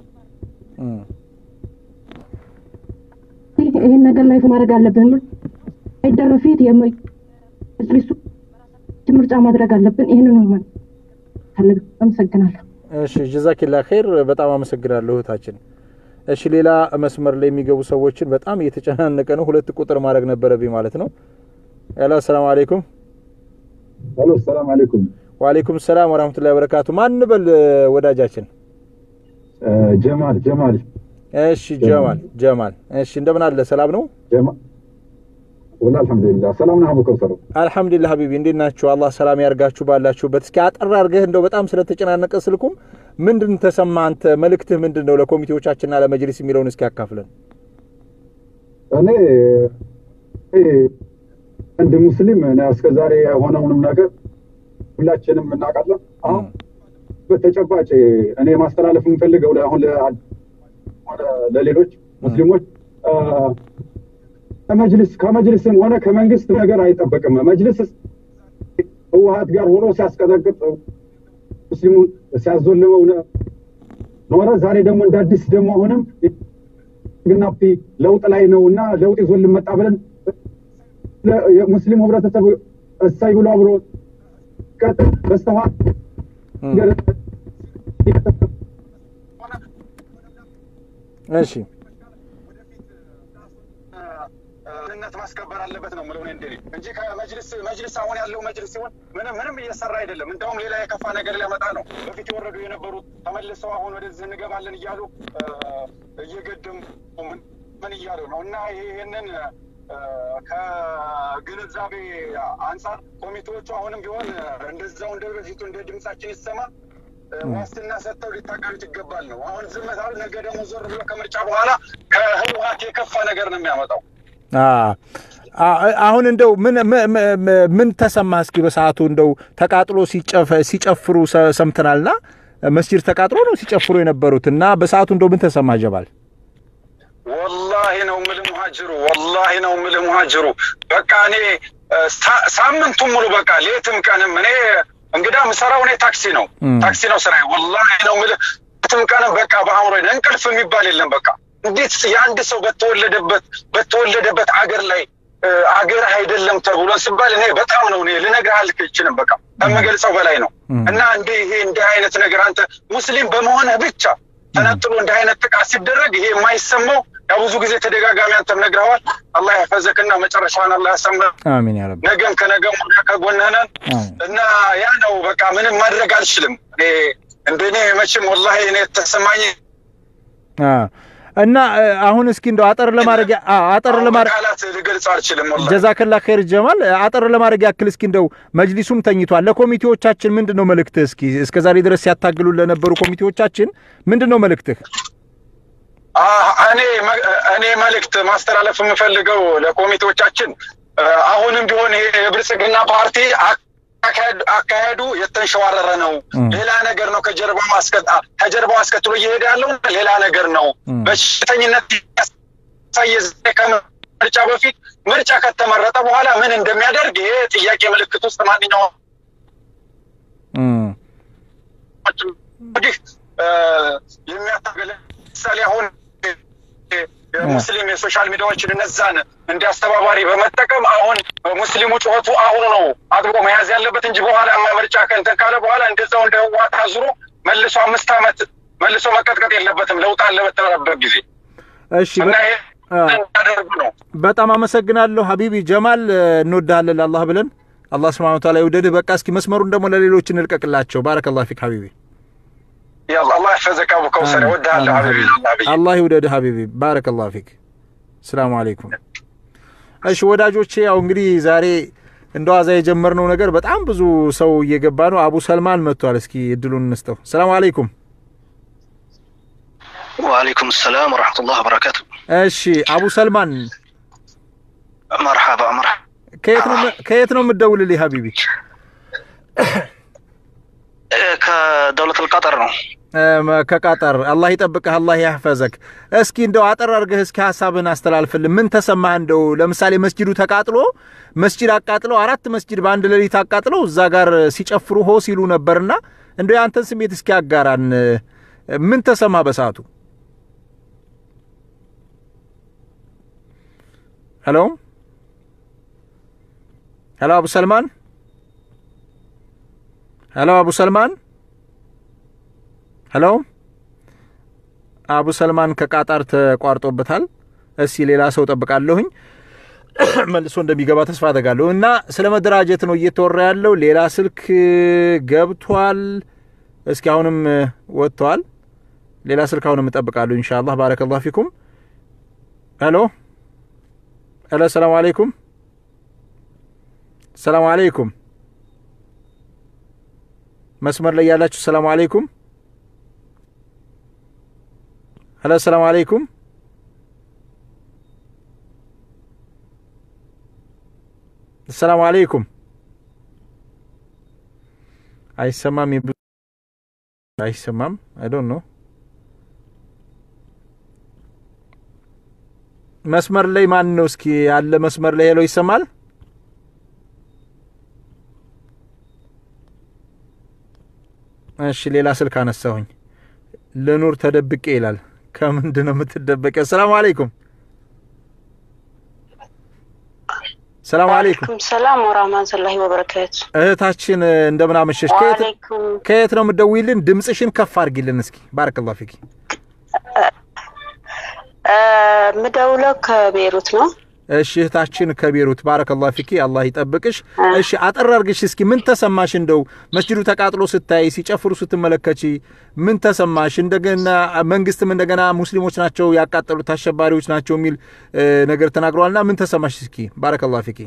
ይህን ነገር ላይ ማድረግ አለብን። አይደረ ፊት የመጅሊሱ ምርጫ ማድረግ አለብን። ይህንን ነው ማለት ፈልግ። አመሰግናለሁ። እሺ ጀዛኪላ ኸይር። በጣም አመሰግናለሁ እህታችን። እሺ ሌላ መስመር ላይ የሚገቡ ሰዎችን በጣም እየተጨናነቀ ነው። ሁለት ቁጥር ማድረግ ነበረብኝ ማለት ነው። ሄሎ፣ ሰላም አለይኩም። ሄሎ፣ ሰላም አለይኩም። ወአለይኩም ሰላም ወራህመቱላሂ ወበረካቱ። ማን በል ወዳጃችን? ጀማል ጀማል። እሺ ጀማል ጀማል። እሺ እንደምን አለ? ሰላም ነው? ጀማል ወላ አልሐምዱሊላህ ሰላም ነህ አቡ ከውሰር? አልሐምዱሊላህ ሀቢቢ እንዴት ናችሁ? አላህ ሰላም ያርጋችሁ ባላችሁበት። እስኪ አጠር አድርገህ እንደው በጣም ስለተጨናነቀ ስልኩም ምንድን ተሰማ አንተ መልእክትህ ምንድን ነው ለኮሚቴዎቻችንና ለመጅሊስ የሚለውን እስኪ ያካፍለን። እኔ እንደ ሙስሊም እስከ ዛሬ የሆነውንም ነገር ሁላችንም እናውቃለን። አሁን በተጨባጭ እኔ ማስተላለፍ የምፈልገው አሁን ለሌሎች ሙስሊሞች ከመጅልስ ከመጅልስም ሆነ ከመንግስት ነገር አይጠበቅም። መጅልስ ህወሀት ጋር ሆኖ ሲያስቀጠቅጥ ሙስሊሙን ሲያዞልመው ኖረ። ዛሬ ደግሞ እንደ አዲስ ደግሞ አሁንም ግና ለውጥ ላይ ነው እና ለውጥ ይዞልን መጣ ብለን የሙስሊሙ ህብረተሰብ እሳይ ብሎ አብሮ ቀጥል በስተኋላ እሺ ደህንነት ማስከበር አለበት ነው ምለው እንደ እንጂ ከመጅልስ መጅልስ አሁን ያለው መጅልስ ሲሆን ምንም ምንም እየሰራ አይደለም። እንደውም ሌላ የከፋ ነገር ሊያመጣ ነው። በፊት የወረዱ የነበሩት ተመልሰው አሁን ወደዚህ እንገባለን እያሉ እየገደሙ ምን እያሉ ነው እና ይህንን ከግንዛቤ አንጻር ኮሚቴዎቹ አሁንም ቢሆን እንደዛው እንደ በፊቱ እንደ ድምጻችን ይሰማ ዋስትና ሰጥተው ሊታቀሉት ይገባል ነው። አሁን ዝም ካሉ ነገ ደግሞ ዞር ብሎ ከምርጫ በኋላ ከህወሀት የከፋ ነገር ነው የሚያመጣው። አሁን እንደው ምን ምን ተሰማ? እስኪ በሰዓቱ እንደው ተቃጥሎ ሲጨፍሩ ሰምተናልና መስጂድ ተቃጥሎ ነው ሲጨፍሩ የነበሩት እና በሰዓቱ እንደው ምን ተሰማ ጀባል? ወላሂ ነው ምል ሙሀጅሩ ወላሂ ነው ምል ሙሀጅሩ በቃ እኔ ሳምንቱን ሙሉ በቃ ሌትም ቀንም እኔ እንግዳ ምሰራው እኔ ታክሲ ነው ታክሲ ነው ስራዬ። ወላሂ ነው ምል ሌትም ቀንም በቃ በአእምሮ እንቅልፍ የሚባል የለም በቃ እንዴት የአንድ ሰው በተወለደበት በተወለደበት አገር ላይ አገር አይደለም ተብሎ ሲባል እኔ በጣም ነው እኔ ልነግርህ አልችልም። በቃ ከምገልጸው በላይ ነው። እና እንደ ይሄ እንዲህ አይነት ነገር አንተ ሙስሊም በመሆንህ ብቻ ተነጥሎ እንዲህ አይነት ጥቃት ሲደረግ ይሄ የማይሰማው ያው ብዙ ጊዜ ተደጋጋሚ አንተም ነግረዋል። አላህ ያፈዘክና መጨረሻውን አላህ ያሰምር። አሚን ያ ረብ። ነገም ከነገም ወዲያ ከጎንህ ነን እና ያ ነው በቃ ምንም ማድረግ አልችልም። እንደኔ መቼም ወላሂ እኔ የተሰማኝ እና አሁን እስኪ እንደው አጠር ለማድረግ አጠር ለማድረግ ቃላት ልገልጽ አልችልም። ወላሂ ጀዛከላ ኸይር ጀማል። አጠር ለማድረግ ያክል እስኪ እንደው መጅሊሱም ተኝቷል። ለኮሚቴዎቻችን ምንድን ነው መልእክትህ? እስኪ እስከ ዛሬ ድረስ ሲያታግሉ ለነበሩ ኮሚቴዎቻችን ምንድን ነው መልእክትህ? እኔ እኔ መልእክት ማስተላለፍ የምፈልገው ለኮሚቴዎቻችን አሁንም ቢሆን ይሄ የብልጽግና ፓርቲ አካሄዱ የተንሸዋረረ ነው። ሌላ ነገር ነው ከጀርባው ከጀርባው አስከትሎ እየሄደ ያለው ሌላ ነገር ነው። በሽተኝነት ያሳየ ከምርጫ በፊት ምርጫ ከተመረጠ በኋላ ምን እንደሚያደርግ ይሄ ጥያቄ ምልክት ውስጥ ማንኛውም እንግዲህ የሚያታገለ ምሳሌ አሁን ሙስሊም የሶሻል ሚዲያዎችን እነዛን እንደ አስተባባሪ በመጠቀም አሁን ሙስሊሙ ጩኸቱ አሁኑ ነው አጥብቆ መያዝ ያለበት እንጂ በኋላ ምርጫ ከእንትን ካለ በኋላ እንደዛው እንደ ህወሓት አዙሮ መልሶ አምስት ዓመት መልሶ መቀጥቀጥ የለበትም። ለውጥ አለ በተባለበት ጊዜ እሺ እና ይሄ እንዳደርጉ ነው። በጣም አመሰግናለሁ ሀቢቢ ጀማል፣ እንወድሃለን ለአላህ ብለን አላህ ስብሐነ ወተዓላ ይውደድህ። በቃ እስኪ መስመሩን ደግሞ ለሌሎች እንልቀቅላቸው። ባረከላሁ ፊክ ሀቢቢ። ያላ አላህ ይሕፈዘክ አቡ ከውሰር እወድሃለሁ ሀቢቢ ሀቢቢ አላህ ይውደድህ ሀቢቢ። ባረከላሁ ፊክ። ሰላሙ አለይኩም። እሺ ወዳጆቼ፣ ያው እንግዲህ ዛሬ እንደ ዋዛ የጀመርነው ነገር በጣም ብዙ ሰው እየገባ ነው። አቡ ሰልማን መጥቷል። እስኪ እድሉን እንስጠው። ሰላሙ አለይኩም። ወአለይኩም ሰላም ወረሕመቱላህ ወበረካቱ። እሺ አቡ ሰልማን መርሓባ መርሓባ። ከየት ነው ከየት ነው የምትደውልልኝ ሀቢቢ? ከደውለት ልቀጠር ነው። ከቃጠር አላህ ይጠብቅህ፣ አላህ ያህፈዘክ። እስኪ እንደው አጠር አድርገህ እስኪ ሀሳብህን አስተላልፍልን። ምን ተሰማህ? እንደው ለምሳሌ መስጂዱ ተቃጥሎ መስጂድ አቃጥለው አራት መስጂድ በአንድ ሌሊት አቃጥለው እዛ ጋር ሲጨፍሩ ሆ ሲሉ ነበርና እንደው የአንተን ስሜት እስኪ አጋራን። ምን ተሰማህ በሰዓቱ? ሄሎ ሄሎ፣ አቡ ሰልማን ሄሎ፣ አቡ ሰልማን ሄሎ፣ አቡ ሰልማን ከቃጣር ተቋርጦበታል። እስኪ ሌላ ሰው ጠብቃለሁኝ መልሶ እንደሚገባ ተስፋ አደርጋለሁ። እና ስለ መደራጀት ነው እየተወራ ያለው። ሌላ ስልክ ገብቷል። እስኪ አሁንም ወጥተዋል። ሌላ ስልክ አሁንም እጠብቃለሁ ኢንሻአላህ። ባረከላሁ ፊኩም። ሄሎ ሄሎ፣ ሰላም አለይኩም ሰላም አለይኩም። መስመር ላይ ያላችሁ ሰላም አለይኩም። ሄሎ ሰላም አለይኩም። ሰላም አለይኩም። አይሰማም፣ አይሰማም። አይ ዶንት ኖ መስመር ላይ ማን ነው? እስኪ ያለ መስመር ላይ ሄሎ፣ ይሰማል? እሺ ሌላ ስልክ አነሳሁኝ። ልኑር ተደብቄ ይላል። ከምንድን ነው የምትደበቀው? ሰላም አለይኩም። ሰላም አለይኩም። ሰላም ወራህመቱላሂ ወበረካቱ። እህታችን እንደምን አመሸሽ? ከየት ነው የምትደውይልን? ድምፅሽን ከፍ አድርጊልን እስኪ። ባረከላሁ ፊኪ። ምደውለው ከቤሩት ነው። እሺ እህታችን ከቤሩት ባረከላሁ ፊኪ፣ አላህ ይጠብቅሽ። እሺ አጠር አድርግሽ እስኪ ምን ተሰማሽ? እንደው መስጂዱ ተቃጥሎ ስታይ ሲጨፍሩ ስትመለከቺ ምን ተሰማሽ? እንደገና መንግስትም እንደገና ሙስሊሞች ናቸው ያቃጠሉት አሸባሪዎች ናቸው የሚል ነገር ተናግረዋልና ምን ተሰማሽ? እስኪ ባረከላሁ ፊኪ።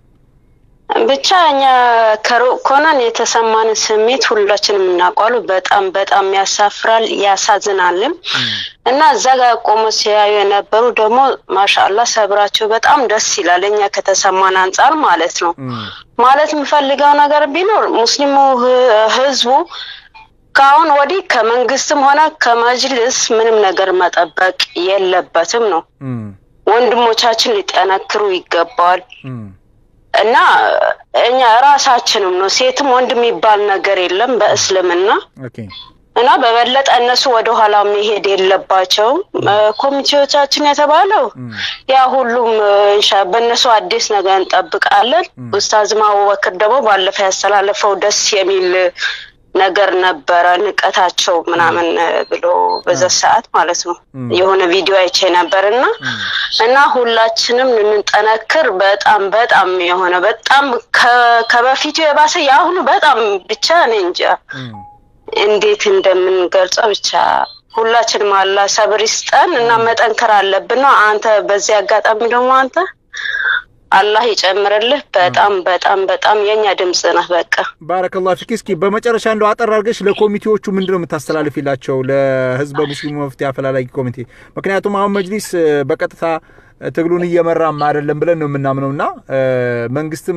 ብቻ እኛ ከሩቅ ኮነን የተሰማንን ስሜት ሁላችንም እናውቃሉ። በጣም በጣም ያሳፍራል፣ ያሳዝናልም እና እዛ ጋር ቆሞ ሲያዩ የነበሩ ደግሞ ማሻአላ ሰብራቸው በጣም ደስ ይላል። እኛ ከተሰማን አንጻር ማለት ነው። ማለት የምፈልገው ነገር ቢኖር ሙስሊሙ ህዝቡ ከአሁን ወዲህ ከመንግስትም ሆነ ከመጅልስ ምንም ነገር መጠበቅ የለበትም ነው። ወንድሞቻችን ሊጠነክሩ ይገባል። እና እኛ ራሳችንም ነው ሴትም ወንድ የሚባል ነገር የለም በእስልምና እና በበለጠ እነሱ ወደ ኋላ መሄድ የለባቸውም። ኮሚቴዎቻችን የተባለው ያ ሁሉም እንሻ በእነሱ አዲስ ነገር እንጠብቃለን። ኡስታዝ አቡበክር ደግሞ ባለፈ ያስተላለፈው ደስ የሚል ነገር ነበረ። ንቀታቸው ምናምን ብሎ በዛ ሰዓት ማለት ነው የሆነ ቪዲዮ አይቼ ነበር እና እና ሁላችንም እንጠነክር። በጣም በጣም የሆነ በጣም ከበፊቱ የባሰ የአሁኑ በጣም ብቻ እኔ እንጃ እንዴት እንደምንገልጸው ብቻ ሁላችንም አላ ሰብር ይስጠን እና መጠንከር አለብን ነው። አንተ በዚህ አጋጣሚ ደግሞ አንተ አላህ ይጨምርልህ። በጣም በጣም በጣም የኛ ድምጽ ነህ። በቃ ባረከላሁ ፊክ። እስኪ በመጨረሻ እንደው አጠር አድርገሽ ለኮሚቴዎቹ ምንድን ነው የምታስተላልፊላቸው ለህዝበ ሙስሊሙ መፍትሄ አፈላላጊ ኮሚቴ? ምክንያቱም አሁን መጅሊስ በቀጥታ ትግሉን እየመራም አይደለም ብለን ነው የምናምነውና መንግስትም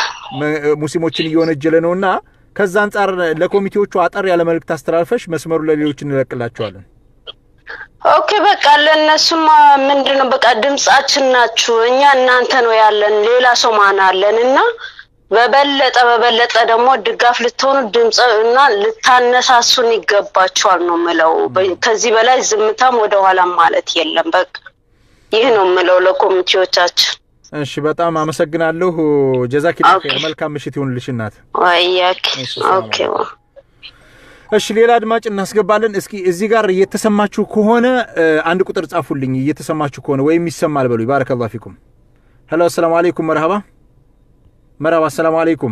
ሙስሊሞችን እየወነጀለ ነውና ከዛ አንጻር ለኮሚቴዎቹ አጠር ያለ መልእክት አስተላልፈሽ መስመሩ ለሌሎች እንለቅላቸዋለን። ኦኬ በቃ ለእነሱማ ምንድን ነው በቃ ድምጻችን ናችሁ። እኛ እናንተ ነው ያለን፣ ሌላ ሰው ማን አለን? እና በበለጠ በበለጠ ደግሞ ድጋፍ ልትሆኑ ድምፅ እና ልታነሳሱን ይገባችኋል ነው ምለው። ከዚህ በላይ ዝምታም ወደኋላም ማለት የለም። በቃ ይህ ነው ምለው ለኮሚቴዎቻችን። እሺ በጣም አመሰግናለሁ። ጀዛኪላ ኸይር። መልካም ምሽት ይሁንልሽ እናት። ወያኪ ኦኬ እሺ ሌላ አድማጭ እናስገባለን። እስኪ እዚህ ጋር እየተሰማችሁ ከሆነ አንድ ቁጥር ጻፉልኝ። እየተሰማችሁ ከሆነ ወይም ይሰማል በሉ። ባረከላሁ ፊኩም። ሄሎ፣ አሰላሙ አለይኩም። መርሃባ መርሃባ። አሰላሙ አለይኩም።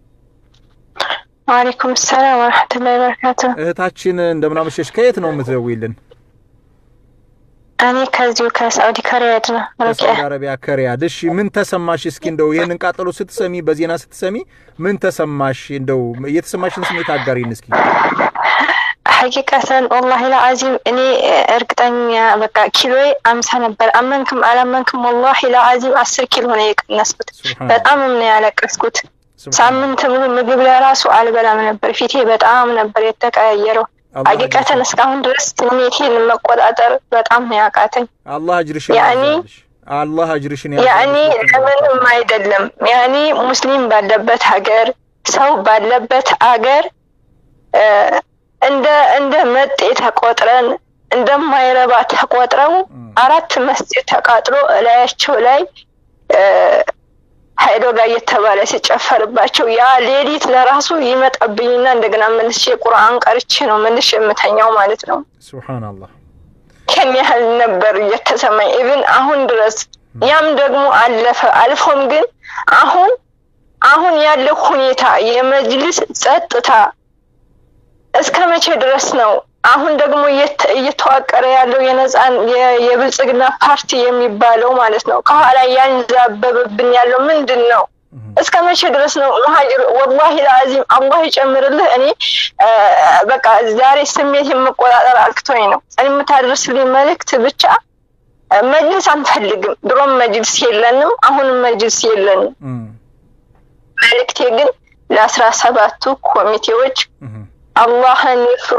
ወአለይኩም ሰላም ወረሕመቱላሂ ወበረካቱ። እህታችን እንደምናመሸሽ። ከየት ነው የምትደውይልን? እኔ ከዚሁ ከሳዑዲ ከሪያድ ነው። ከሳዑዲ አረቢያ ከሪያድ። እሺ ምን ተሰማሽ? እስኪ እንደው ይህንን ቃጠሎ ስትሰሚ፣ በዜና ስትሰሚ ምን ተሰማሽ? እንደው የተሰማሽን ስሜት አጋሪን እስኪ። ሐቂቀተን ወላሂ ለአዚም እኔ እርግጠኛ በቃ ኪሎዬ አምሳ ነበር። አመንክም አላመንክም ወላሂ ለአዚም አስር ኪሎ ነው የቀነስኩት። በጣም ነው ያለቀስኩት። ሳምንት ሙሉ ምግብ ለራሱ አልበላም ነበር። ፊቴ በጣም ነበር የተቀያየረው። ሐቂቀተን እስካሁን ድረስ ስሜቴን መቆጣጠር በጣም ነው ያቃተኝ። አላህ አጅርሽን ያኔ አላህ አጅርሽን ያኔ ለምንም አይደለም። ያኔ ሙስሊም ባለበት ሀገር ሰው ባለበት ሀገር እንደ እንደ መጤ ተቆጥረን እንደማይረባ ተቆጥረው አራት መስጂድ ተቃጥሎ እላያቸው ላይ ሀይዶ ጋር እየተባለ ሲጨፈርባቸው ያ ሌሊት ለራሱ ይመጣብኝና እንደገና መልሼ ቁርአን ቀርቼ ነው መልሼ የምተኛው ማለት ነው። ሱብሃንአላህ ከን ያህል ነበር እየተሰማኝ ኢቭን አሁን ድረስ ያም ደግሞ አለፈ። አልፎም ግን አሁን አሁን ያለው ሁኔታ የመጅልስ ጸጥታ እስከ መቼ ድረስ ነው? አሁን ደግሞ እየተዋቀረ ያለው የነጻን የብልጽግና ፓርቲ የሚባለው ማለት ነው ከኋላ ያንዛበበብን ያለው ምንድን ነው? እስከ መቼ ድረስ ነው መሀጅር? ወላሂ ለአዚም አላህ ይጨምርልህ። እኔ በቃ ዛሬ ስሜት የመቆጣጠር አቅቶኝ ነው። እኔ የምታደርስልኝ መልእክት ብቻ መጅልስ አንፈልግም። ድሮም መጅልስ የለንም፣ አሁንም መጅልስ የለንም። መልእክቴ ግን ለአስራ ሰባቱ ኮሚቴዎች አላህን ይፍሩ፣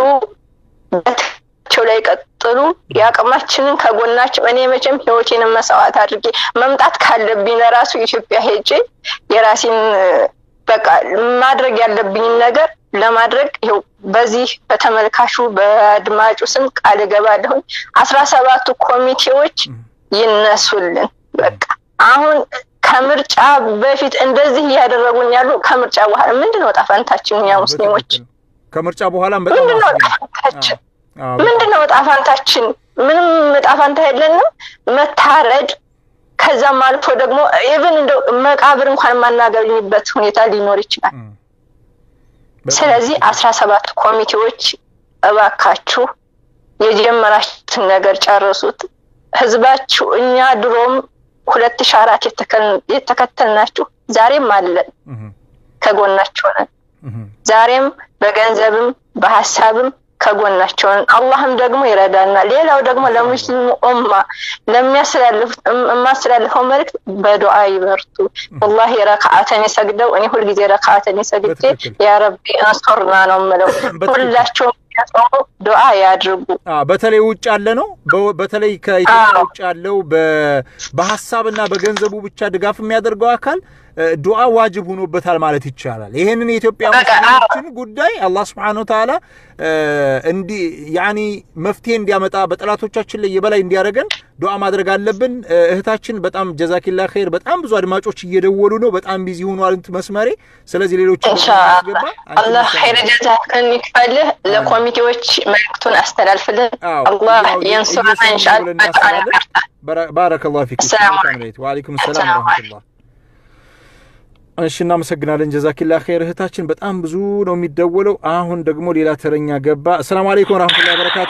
በታቸው ላይ ቀጥሉ፣ የአቅማችንን ከጎናቸው እኔ መቼም ህይወቴንም መስዋዕት አድርጌ መምጣት ካለብኝ ለራሱ ኢትዮጵያ ሄጄ የራሴን በቃ ማድረግ ያለብኝን ነገር ለማድረግ ይኸው በዚህ በተመልካቹ በአድማጩ ስም ቃል እገባለሁኝ። አስራ ሰባቱ ኮሚቴዎች ይነሱልን። በቃ አሁን ከምርጫ በፊት እንደዚህ እያደረጉን ያሉ ከምርጫ በኋላ ምንድን ነው ጣፋንታችን? እኛ ሙስሊሞች ከምርጫ በኋላም በጣም ምንድን ነው ጣፋንታችን? ምንድን ነው ጣፋንታችን? ምንም ጣፋንታ የለንም። መታረድ ከዛም አልፎ ደግሞ ኢቭን እንደው መቃብር እንኳን የማናገኝበት ሁኔታ ሊኖር ይችላል። ስለዚህ አስራ ሰባት ኮሚቴዎች እባካችሁ የጀመራችሁትን ነገር ጨርሱት። ህዝባችሁ እኛ ድሮም ሁለት ሺ አራት የተከተልናችሁ ዛሬም አለን፣ ከጎናቸው ነን። ዛሬም በገንዘብም በሀሳብም ከጎናቸው ነን። አላህም ደግሞ ይረዳናል። ሌላው ደግሞ ለሙስሊሙ ኡማ ለሚያስተላልፉት የማስተላልፈው መልእክት በዱዓ ይበርቱ። ወላሂ ረክዓተን የሰግደው እኔ ሁልጊዜ ረክዓተን የሰግጄ ያ ረቢ አንሶርና ነው የምለው። ሁላቸውም ያጾሙ ዱዓ ያድርጉ። በተለይ ውጭ ያለ ነው። በተለይ ከኢትዮጵያ ውጭ ያለው በሀሳብና በገንዘቡ ብቻ ድጋፍ የሚያደርገው አካል ዱዓ ዋጅብ ሆኖበታል ማለት ይቻላል። ይሄንን የኢትዮጵያ ሙስሊሞችን ጉዳይ አላህ ስብሐነሁ ወተዓላ እንዲ ያኒ መፍትሄ እንዲያመጣ በጠላቶቻችን ላይ የበላይ እንዲያደርገን ዱዓ ማድረግ አለብን። እህታችን በጣም ጀዛኪላ ኸይር። በጣም ብዙ አድማጮች እየደወሉ ነው። በጣም ቢዚ ሆኗል መስመሬ። ስለዚህ ሌሎች ኢንሻአላህ አላህ ኸይር ጀዛከን ይክፈልህ። ለኮሚቴዎች መልእክቱን አስተላልፍልን። አላህ የንሱረና ኢንሻአላህ። ባረከላሁ ፊኩም። ሰላም አለይኩም። ወአለይኩም ሰላም ወራህመቱላህ እሺ እናመሰግናለን። ጀዛኪላ ኸይር እህታችን። በጣም ብዙ ነው የሚደወለው። አሁን ደግሞ ሌላ ተረኛ ገባ። አሰላሙ አለይኩም ወራህመቱላሂ ወበረካቱ።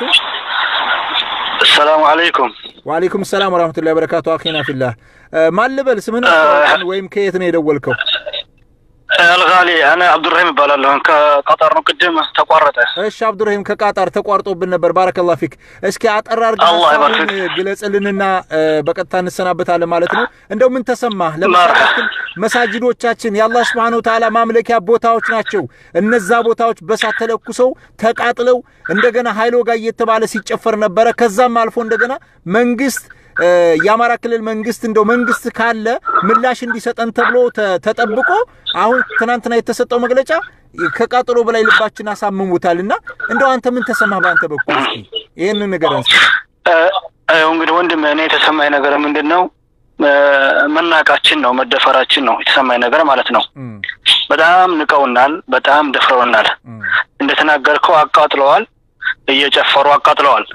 ሰላሙ አለይኩም። ወአለይኩም ሰላም ወራህመቱላሂ ወበረካቱ። አኺና ፊላህ ማን ልበል? ስምህን ወይም ከየት ነው የደወልከው? አልጋሊ እኔ አብዱራሂም እባላለሁ ከቀጠር ነው። ቅድም ተቋረጠ። እሺ አብዱራሂም ከቃጣር ተቋርጦብን ነበር። ባረከላሁ ፊክ። እስኪ አጠር አድርገህ አላህ ሀሳቡን ይባርክ። ግለጽልንና እ፣ በቀጥታ እንሰናበታለን ማለት ነው። እንደው ምን ተሰማህ? ለምሳሌ ያክል መሳጅዶቻችን የአላህ ሱብሓነሁ ወተዓላ ማምለኪያ ቦታዎች ናቸው። እነዛ ቦታዎች በሳት ተለኩሰው ተቃጥለው እንደገና ሀይሎ ጋር እየተባለ ሲጨፈር ነበረ። ከዛም አልፎ እንደገና መንግስት እ፣ የአማራ ክልል መንግስት እንደው መንግስት ካለ ምላሽ እንዲሰጠን ተብሎ ተ- ተጠብቆ አሁን ትናንትና የተሰጠው መግለጫ ከቃጠሎ በላይ ልባችን አሳምሙታል እና እንደው አንተ ምን ተሰማህ በአንተ በኩል እስኪ ይህንን ነገር አንስ እ፣ እ፣ እንግዲህ ወንድም እኔ የተሰማኝ ነገር ምንድን ነው እ፣ መናቃችን ነው መደፈራችን ነው የተሰማኝ ነገር ማለት ነው። በጣም ንቀውናል፣ በጣም ደፍረውናል። እንደተናገርከው አቃጥለዋል፣ እየጨፈሩ አቃጥለዋል።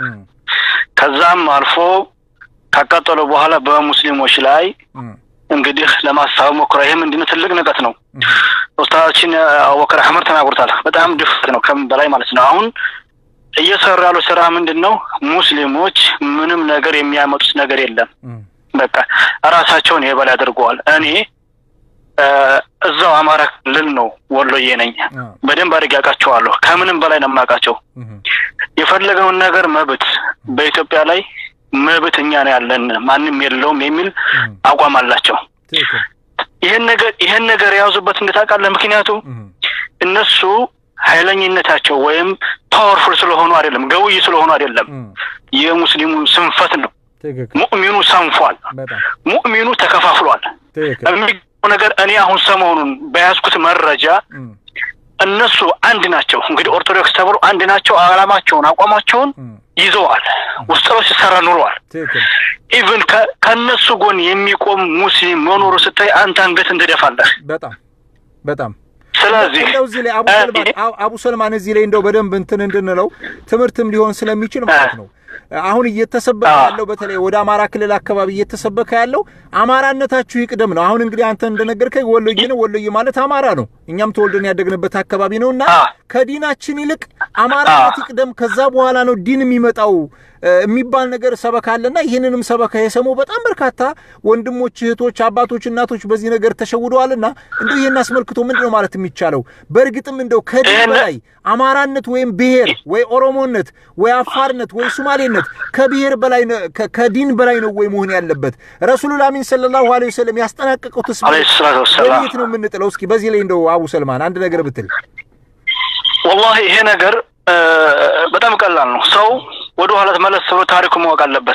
ከዛም አልፎ ካቃጠሉ በኋላ በሙስሊሞች ላይ እንግዲህ ለማሳብ ሞክረ። ይህ ምንድነው? ትልቅ ንቀት ነው። ኡስታዛችን አቡበከር አህመድ ተናግሮታል። በጣም ድፍረት ነው ከምን በላይ ማለት ነው። አሁን እየሰሩ ያሉ ስራ ምንድን ነው? ሙስሊሞች ምንም ነገር የሚያመጡት ነገር የለም። በቃ ራሳቸውን የበላይ አድርገዋል። እኔ እ፣ እዛው አማራ ክልል ነው ወሎዬ ነኝ። በደንብ አድርጌ አውቃቸዋለሁ። ከምንም በላይ ነው የማውቃቸው። የፈለገውን ነገር መብት በኢትዮጵያ ላይ መብት እኛ ነው ያለን ማንም የለውም የሚል አቋም አላቸው። ይህን ነገር ይህን ነገር የያዙበት እንዴት ታውቃለህ? ምክንያቱም እነሱ ኃይለኝነታቸው ወይም ፓወርፉል ስለሆኑ አይደለም፣ ገውይ ስለሆኑ አይደለም። የሙስሊሙ ስንፈት ነው። ሙእሚኑ ሰንፏል። ሙእሚኑ ተከፋፍሏል። የሚገርመው ነገር እኔ አሁን ሰሞኑን በያዝኩት መረጃ እነሱ አንድ ናቸው። እንግዲህ ኦርቶዶክስ ተብሎ አንድ ናቸው። አላማቸውን አቋማቸውን ይዘዋል። ውስጥ ለውስጥ ሲሰራ ኑረዋል። ኢቭን ከእነሱ ጎን የሚቆም ሙስሊም መኖሩ ስታይ አንተ አንገትን ትደፋለህ። በጣም በጣም ስለዚህ እንደው እዚህ ላይ አቡ ሰልማን አቡ- አቡ ሰልማን እዚህ ላይ እንደው በደንብ እንትን እንድንለው ትምህርትም ሊሆን ስለሚችል ማለት ነው። አሁን እየተሰበከ ያለው በተለይ ወደ አማራ ክልል አካባቢ እየተሰበከ ያለው አማራነታችሁ ይቅደም ነው። አሁን እንግዲህ አንተ እንደነገርከኝ ወሎዬ ነው። ወሎዬ ማለት አማራ ነው። እኛም ተወልደን ያደግንበት አካባቢ ነው እና ከዲናችን ይልቅ አማራነት ይቅደም፣ ከዛ በኋላ ነው ዲን የሚመጣው እ፣ የሚባል ነገር ሰበካ አለና ይህንንም ሰበካ የሰሙ በጣም በርካታ ወንድሞች፣ እህቶች፣ አባቶች፣ እናቶች በዚህ ነገር ተሸውደዋልና እንደው ይህን አስመልክቶ ምንድን ነው ማለት የሚቻለው? በእርግጥም እንደው ከዲን በላይ አማራነት ወይም ብሔር ወይ ኦሮሞነት ወይ አፋርነት ወይ ሱማሌነት ከብሔር በላይ ነው- ከ- ከዲን በላይ ነው ወይ መሆን ያለበት? ረሱሉል አሚን ሰለላሁ ዐለይሂ ወሰለም ያስጠናቀቁትስ ዐለይሂ ሰላቱ ወሰላም። ወዴት ነው የምንጥለው? እስኪ በዚህ ላይ እንደው አቡ ሰልማን አንድ ነገር ብትል። ወላሂ ይሄ ነገር እ፣ በጣም ቀላል ነው። ሰው ወደ ኋላ መለስ ብሎ ታሪኩ ማወቅ አለበት።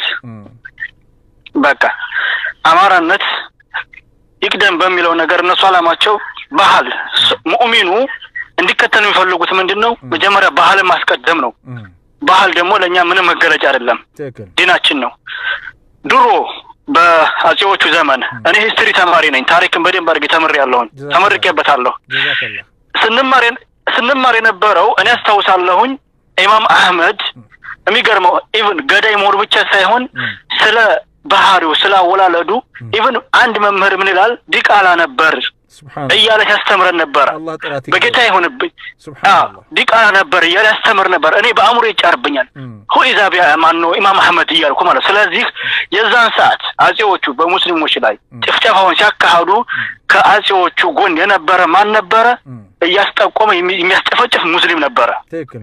በቃ አማራነት ይቅደም በሚለው ነገር እነሱ አላማቸው ባህል ስ- ሙእሚኑ እንዲከተል የሚፈልጉት ምንድን ነው? መጀመሪያ ባህልን ማስቀደም ነው። ባህል ደግሞ ለእኛ ምንም መገለጫ አይደለም፣ ትክክል ዲናችን ነው። ድሮ በአጼዎቹ ዘመን እኔ ሂስትሪ ተማሪ ነኝ። ታሪክን በደንብ አድርጌ ተምሬያለሁኝ፣ ተመርቄበታለሁ። ጀዛከላ ስንማር የን- ስንማር የነበረው እኔ አስታውሳለሁኝ ኢማም አህመድ የሚገርመው ኢቭን ገዳይ መሆኑ ብቻ ሳይሆን ስለ ባህሪው ስለ አወላለዱ ኢቭን አንድ መምህር ምን ይላል ዲቃላ ነበር ሱብሃን እያለ ሲያስተምረን ነበረ። አላህ ጥራት በጌታ ይሁንብኝ ሱብሃን ዲቃላ ነበር እያለ ያስተምር ነበር። እኔ በአእምሮ ይጫርብኛል ሁኢዛ ቢያ ማን ነው ኢማም አህመድ እያልኩ ማለት ስለዚህ የዛን ሰዓት አጼዎቹ በሙስሊሞች ላይ ጭፍጨፋውን ሲያካሂዱ ከአጼዎቹ ጎን የነበረ ማን ነበረ? እያስጠቆመ የሚ- የሚያስጨፈጭፍ ሙስሊም ነበረ። ትክክል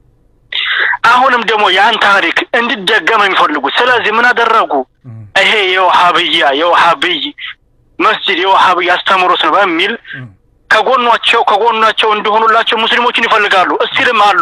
አሁንም ደግሞ ያን ታሪክ እንዲደገም ነው የሚፈልጉት። ስለዚህ ምን አደረጉ? ይሄ የውሃብያ የውሃብይ መስጂድ የውሃብይ አስተምሮት ነው በሚል ከጎኗቸው ከጎናቸው እንዲሆኑላቸው ሙስሊሞችን ይፈልጋሉ። እስቲልም አሉ።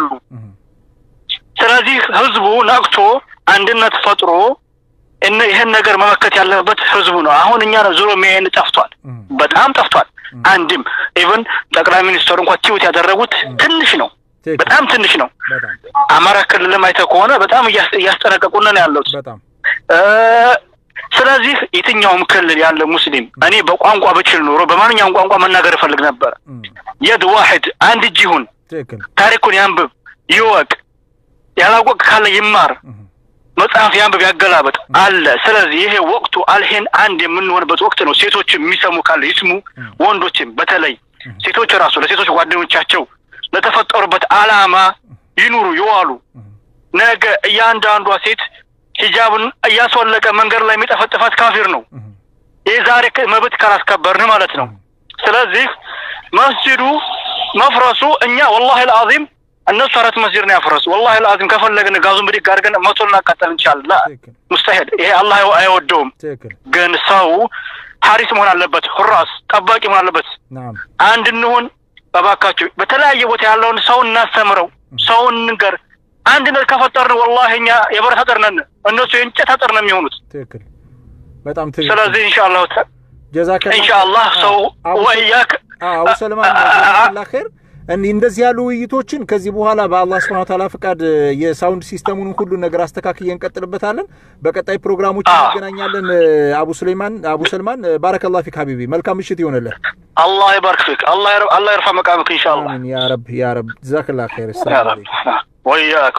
ስለዚህ ህዝቡ ነቅቶ አንድነት ፈጥሮ እነ ይህን ነገር መመከት ያለበት ህዝቡ ነው። አሁን እኛ ነው ዞሮ የሚያይን ጠፍቷል፣ በጣም ጠፍቷል። አንድም ኢቭን ጠቅላይ ሚኒስትሩ እንኳን ቲዩት ያደረጉት ትንሽ ነው፣ በጣም ትንሽ ነው። በጣም አማራ ክልልም አይተህ ከሆነ በጣም እያስ- እያስጠነቀቁን ነው ያሉት። በጣም እ፣ ስለዚህ የትኛውም ክልል ያለ ሙስሊም እኔ በቋንቋ ብችል ኖሮ በማንኛውም ቋንቋ መናገር እፈልግ ነበር። የድ ዋሕድ አንድ እጅ ይሁን፣ ትክክል ታሪኩን ያንብብ፣ ይወቅ፣ ያላወቅ ካለ ይማር፣ መጽሐፍ ያንብብ፣ ያገላበጥ አለ። ስለዚህ ይሄ ወቅቱ አልሄን አንድ የምንሆንበት ወቅት ነው። ሴቶች የሚሰሙ ካለ ይስሙ፣ ወንዶችም በተለይ ሴቶች ራሱ ለሴቶች ጓደኞቻቸው ለተፈጠሩበት አላማ ይኑሩ፣ ይዋሉ። ነገ እያንዳንዷ ሴት ሂጃብን እያስወለቀ መንገድ ላይ የሚጠፈጥፋት ካፊር ነው። ይህ ዛሬ ክ- መብት ካላስከበርን ማለት ነው። ስለዚህ መስጅዱ መፍረሱ እኛ ወላሂ ልአዚም እነሱ አራት መስጅድ ነው ያፈረሱ። ወላሂ ልአዚም ከፈለግን ጋዙን ብድግ አድርገን መቶ ልናቃጠል እንችላለን። ላ ሙስተሂል፣ ይሄ አላህ አይወደውም። ግን ሰው ሀሪስ መሆን አለበት፣ ሁራስ ጠባቂ መሆን አለበት። አንድ እንሁን እባካችሁ። በተለያየ ቦታ ያለውን ሰው እናስተምረው፣ ሰውን እንንገር። አንድነት ከፈጠርን ወላሂ እኛ የብረት አጥር ነን፣ እነሱ የእንጨት አጥር ነው የሚሆኑት። ትክክል፣ በጣም ትክክል። ስለዚህ ኢንሻአላህ ጀዛከላ ኢንሻአላህ ሰው ወያክ አቡ ሰልማን ጀዛከላ ኸይር። እንደዚህ ያሉ ውይይቶችን ከዚህ በኋላ በአላህ ስብሐ ተዓላ ፍቃድ የሳውንድ ሲስተሙን ሁሉ ነገር አስተካክዬ እንቀጥልበታለን። በቀጣይ ፕሮግራሞች እንገናኛለን። አቡ ሱሌማን አቡ ሰልማን ባረከላህ ፊክ ሀቢቢ፣ መልካም ምሽት ይሆንልህ። አላህ ይባርክ ፊክ። አላህ አላህ ይርፋ መቃምክ ኢንሻአላህ። አሚን ያ ረብ ያ ረብ። ጀዛከላ ኸይር። ሰላም አለይኩም ወያክ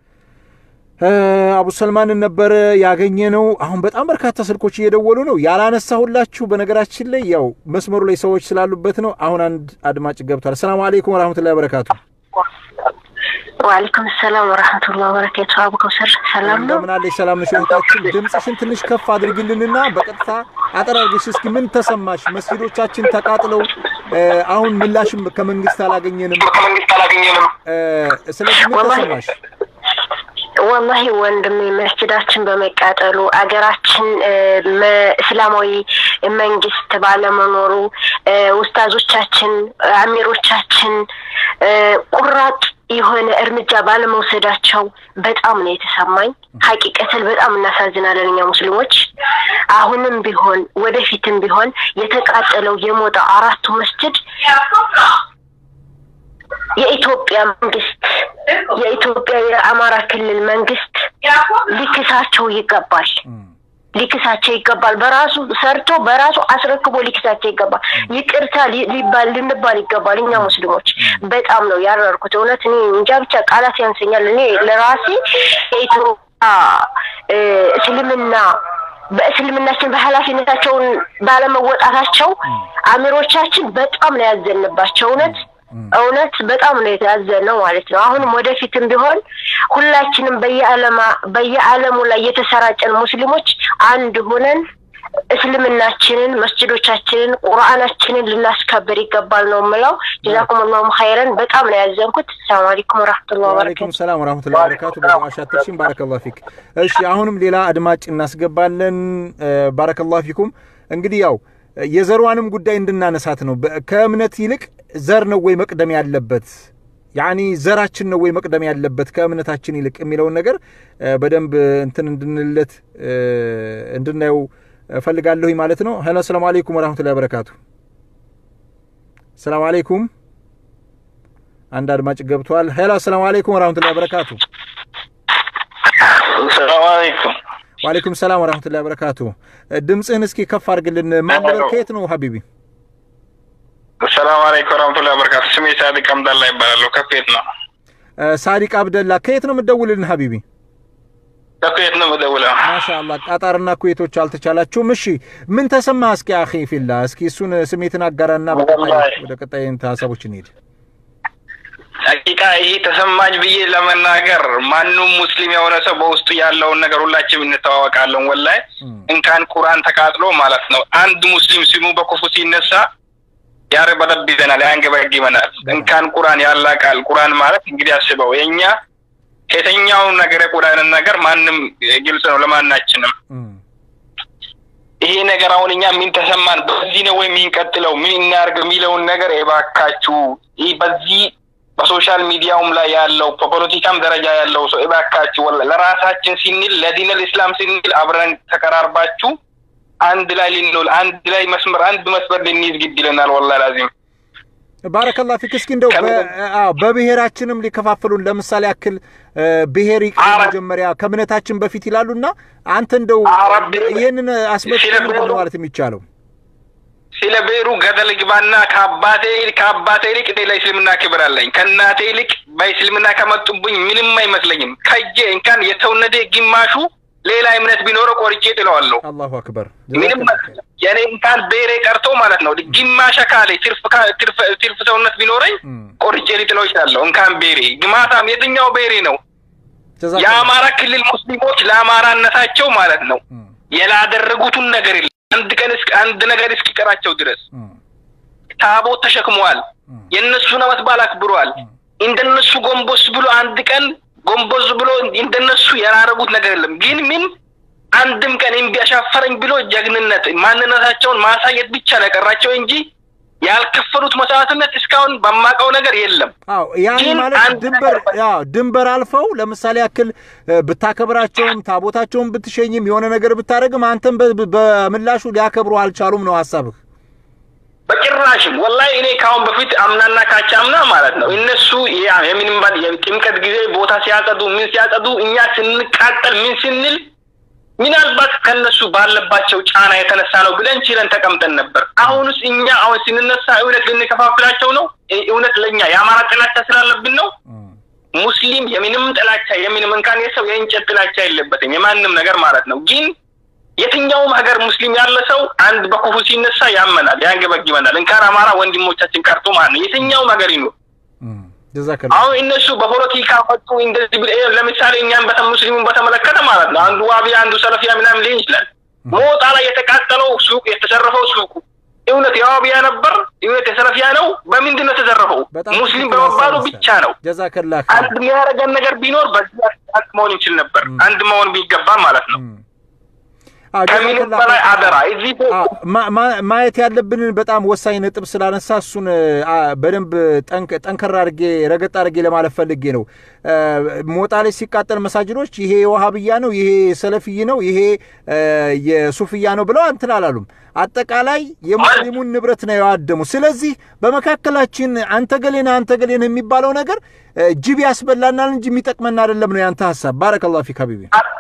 አቡ ሰልማንን ነበር ያገኘ ነው። አሁን በጣም በርካታ ስልኮች እየደወሉ ነው ያላነሳሁላችሁ። በነገራችን ላይ ያው መስመሩ ላይ ሰዎች ስላሉበት ነው። አሁን አንድ አድማጭ ገብቷል። ሰላም አለይኩም ወራህመቱላሂ ወበረካቱ። ወአለይኩም ሰላም ወራህመቱላሂ ወበረካቱ። አቡ ከውሰር ሰላም ነው? እንደምን አለሽ? ሰላም ነሽ? እህታችን ድምፅሽን ትንሽ ከፍ አድርጊልንና በቀጥታ አጠር አድርገሽ እስኪ ምን ተሰማሽ? መስጊዶቻችን ተቃጥለው አሁን ምላሽም ከመንግስት አላገኘንም። ከመንግስት አላገኘንም። ስለዚህ ምን ተሰማሽ? ወላሂ ወንድሜ መስጅዳችን በመቃጠሉ አገራችን እስላማዊ መንግስት ባለመኖሩ ውስታዞቻችን፣ አሚሮቻችን ቁራጥ የሆነ እርምጃ ባለመውሰዳቸው በጣም ነው የተሰማኝ። ሀቂቀትን በጣም እናሳዝናለን እኛ ሙስሊሞች። አሁንም ቢሆን ወደፊትም ቢሆን የተቃጠለው የሞጣ አራቱ መስጅድ የኢትዮጵያ መንግስት የኢትዮጵያ የአማራ ክልል መንግስት ሊክሳቸው ይገባል ሊክሳቸው ይገባል። በራሱ ሰርቶ በራሱ አስረክቦ ሊክሳቸው ይገባል። ይቅርታ ሊባል ልንባል ይገባል። እኛ ሙስሊሞች በጣም ነው ያረርኩት። እውነት እኔ እንጃ ብቻ ቃላት ያንሰኛል። እኔ ለራሴ የኢትዮጵያ እስልምና በእስልምናችን በኃላፊነታቸውን ባለመወጣታቸው አሚሮቻችን በጣም ነው ያዘንባቸው እውነት እውነት በጣም ነው የተያዘነው ማለት ነው። አሁንም ወደፊትም ቢሆን ሁላችንም በየዓለማ በየዓለሙ ላይ የተሰራጨን ሙስሊሞች አንድ ሆነን እስልምናችንን፣ መስጅዶቻችንን፣ ቁርአናችንን ልናስከብር ይገባል ነው የምለው። ጀዛኩም አላሁ ኸይረን። በጣም ነው ያዘንኩት። ሰላም አለይኩም ወራህመቱላሂ ወበረካቱ። ወአለይኩም ሰላም ወራህመቱላሂ ወበረካቱ። በማሻተሽን ባረከላሁ ፊክ። እሺ አሁንም ሌላ አድማጭ እናስገባለን። ባረከላሁ ፊኩም። እንግዲህ ያው የዘሯንም ጉዳይ እንድናነሳት ነው። ከእምነት ይልቅ ዘር ነው ወይ መቅደም ያለበት? ያኒ ዘራችን ነው ወይ መቅደም ያለበት ከእምነታችን ይልቅ የሚለውን ነገር በደንብ እንትን እንድንለት እንድናየው እፈልጋለሁኝ ማለት ነው። ሄሎ ሰላም አለይኩም ወራህመቱላሂ ወበረካቱ። ሰላም አለይኩም። አንድ አድማጭ ገብቷል። ሄሎ ሰላም አለይኩም ወራህመቱላሂ ወበረካቱ። ሰላም አለይኩም። ወአለይኩም ሰላም ወራህመቱላሂ ወበረካቱ። ድምፅህን እስኪ ከፍ አድርግልን። ማን ነበር? ከየት ነው ሀቢቢ? ሰላም አለይኩም ወራህመቱላሂ ወበረካቱ። ስሜ ሳዲቅ አብደላ ይባላለሁ። ከየት ነው? ሳዲቅ አብደላ። ከየት ነው የምትደውልልን ሀቢቢ? ከየት ነው የምደውለው? ማሻአላ ቃጣርና ኩዌቶች አልተቻላችሁም። እሺ ምን ተሰማ? እስኪ አኺ ፊላ እስኪ እሱን ስሜትን አጋራና ወደ ቀጣይ ሀሳቦች እንሄድ። ሐቂቃ ይሄ ተሰማኝ ብዬ ለመናገር ማንም ሙስሊም የሆነ ሰው በውስጡ ያለውን ነገር ሁላችንም እንተዋወቃለን። ወላይ እንኳን ቁርአን ተቃጥሎ ማለት ነው አንድ ሙስሊም ስሙ በክፉ ሲነሳ ያርበደብዘናል፣ ያንገበግበናል። እንኳን ቁርአን ያላቃል። ቁርአን ማለት እንግዲህ አስበው የእኛ ከየትኛው ነገር የቁርአንን ነገር ማንም ግልጽ ነው ለማናችንም። ይሄ ነገር አሁን እኛ ምን ተሰማን፣ በዚህ ነው ወይ የሚንቀጥለው፣ ምን እናርግ የሚለውን ነገር እባካችሁ ይህ በዚህ በሶሻል ሚዲያውም ላይ ያለው በፖለቲካም ደረጃ ያለው ሰው እባካችሁ ለራሳችን ስንል ለዲነል ኢስላም ስንል አብረን ተቀራርባችሁ አንድ ላይ ልንውል አንድ ላይ መስመር አንድ መስመር ልንይዝ ግድ ይለናል። ወላሂ ላዚም ባረከላ ፊክ። እስኪ እንደው በብሔራችንም ሊከፋፍሉን ለምሳሌ ያክል ብሔር ይቅር መጀመሪያ ከእምነታችን በፊት ይላሉና አንተ እንደው ይህንን አስመልክቶ ምንድን ነው ማለት የሚቻለው? ስለ ብሔሩ ገደል ግባና ከአባቴ ከአባቴ ይልቅ እኔ ለእስልምና ክብር አለኝ። ከእናቴ ይልቅ በእስልምና ከመጡብኝ ምንም አይመስለኝም። ከጄ እንኳን የተወነደ ግማሹ ሌላ እምነት ቢኖረው ቆርጬ ጥለዋለሁ። አላሁ አክበር። ምንም የኔ እንኳን ብሔሬ ቀርቶ ማለት ነው ግማሽ አካሌ ትርፍ ሰውነት ቢኖረኝ ቆርጬ ሊጥለው ይችላለሁ። እንኳን ብሔሬ ግማታም የትኛው ብሔሬ ነው? የአማራ ክልል ሙስሊሞች ለአማራነታቸው ማለት ነው ያላደረጉትን ነገር የለም። አንድ ቀን አንድ ነገር እስኪቀራቸው ድረስ ታቦት ተሸክመዋል። የእነሱን ዓመት በዓል አክብረዋል። እንደነሱ ጎንበስ ብሎ አንድ ቀን ጎንበስ ብሎ እንደነሱ ያላረጉት ነገር የለም። ግን ምን አንድም ቀን እምቢ አሻፈረኝ ብሎ ጀግንነት ማንነታቸውን ማሳየት ብቻ ነው የቀራቸው እንጂ ያልከፈሉት መስዋዕትነት እስካሁን በማውቀው ነገር የለም። አዎ ያን ግን ማለት አንድ ድንበር ነገር ያው ድንበር አልፈው ለምሳሌ ያክል እ፣ ብታከብራቸውም ታቦታቸውን ብትሸኝም የሆነ ነገር ብታደርግም አንተም በ- በምላሹ ሊያከብሩ አልቻሉም ነው ሀሳብህ? በጭራሽም ወላሂ እኔ ካሁን በፊት አምናና ካቻምና ማለት ነው እነሱ ያ- የምንም ባል የጥምቀት ጊዜ ቦታ ሲያጸዱ ምን ሲያጸዱ እኛ ስንቃጠል ምን ስንል ምናልባት ከነሱ ባለባቸው ጫና የተነሳ ነው ብለን ችለን ተቀምጠን ነበር። አሁንስ እኛ አሁን ስንነሳ እውነት ልንከፋፍላቸው ነው? እ- እውነት ለእኛ የአማራ ጥላቻ ስላለብን ነው? ሙስሊም የምንም ጥላቻ የምንም እንኳን የሰው የእንጨት ጥላቻ የለበትም የማንም ነገር ማለት ነው። ግን የትኛውም ሀገር ሙስሊም ያለ ሰው አንድ በክፉ ሲነሳ ያመናል፣ ያንገበግበናል። እንኳን አማራ ወንድሞቻችን ቀርቶ ማለት ነው የትኛውም ሀገር ይኖር ጀዛከላ አሁን እነሱ በፖለቲካ ፈጡ እንደዚህ ብለ ለምሳሌ እኛም በተ ሙስሊሙን በተመለከተ ማለት ነው አንዱ ዋቢያ አንዱ ሰለፊያ ምናምን ሊሆን ይችላል። ሞጣ ላይ የተቃጠለው ሱቅ የተዘረፈው ሱቁ እውነት የዋቢያ ነበር? እውነት የሰለፊያ ነው? በምንድን ነው የተዘረፈው? ሙስሊም በመባሉ ብቻ ነው። ጀዛከላ አንድ የሚያደርገን ነገር ቢኖር በዚህ አንድ መሆን እንችል ነበር። አንድ መሆን ቢገባ ማለት ነው። ከምንም በላይ አደራ እዚህ ማ- ማ- ማየት ያለብንን በጣም ወሳኝ ነጥብ ስላነሳ እሱን አ፣ በደንብ ጠንክ- ጠንከር አድርጌ ረገጥ አድርጌ ለማለት ፈልጌ ነው። አ፣ ሞጣ ላይ ሲቃጠል መሳጅዶች ይሄ የዋሃብያ ነው፣ ይሄ ሰለፍይ ነው፣ ይሄ አ፣ የሱፍያ ነው ብለው እንትን አላሉም። አጠቃላይ የሙስሊሙን ንብረት ነው ያዋደሙ። ስለዚህ በመካከላችን አንተ ገሌና አንተ ገሌን የሚባለው ነገር አ፣ ጅብ ያስበላናል እንጂ የሚጠቅመን አይደለም ነው ያንተ ሀሳብ። ባረከላሁ ፊክ ሀቢቢ።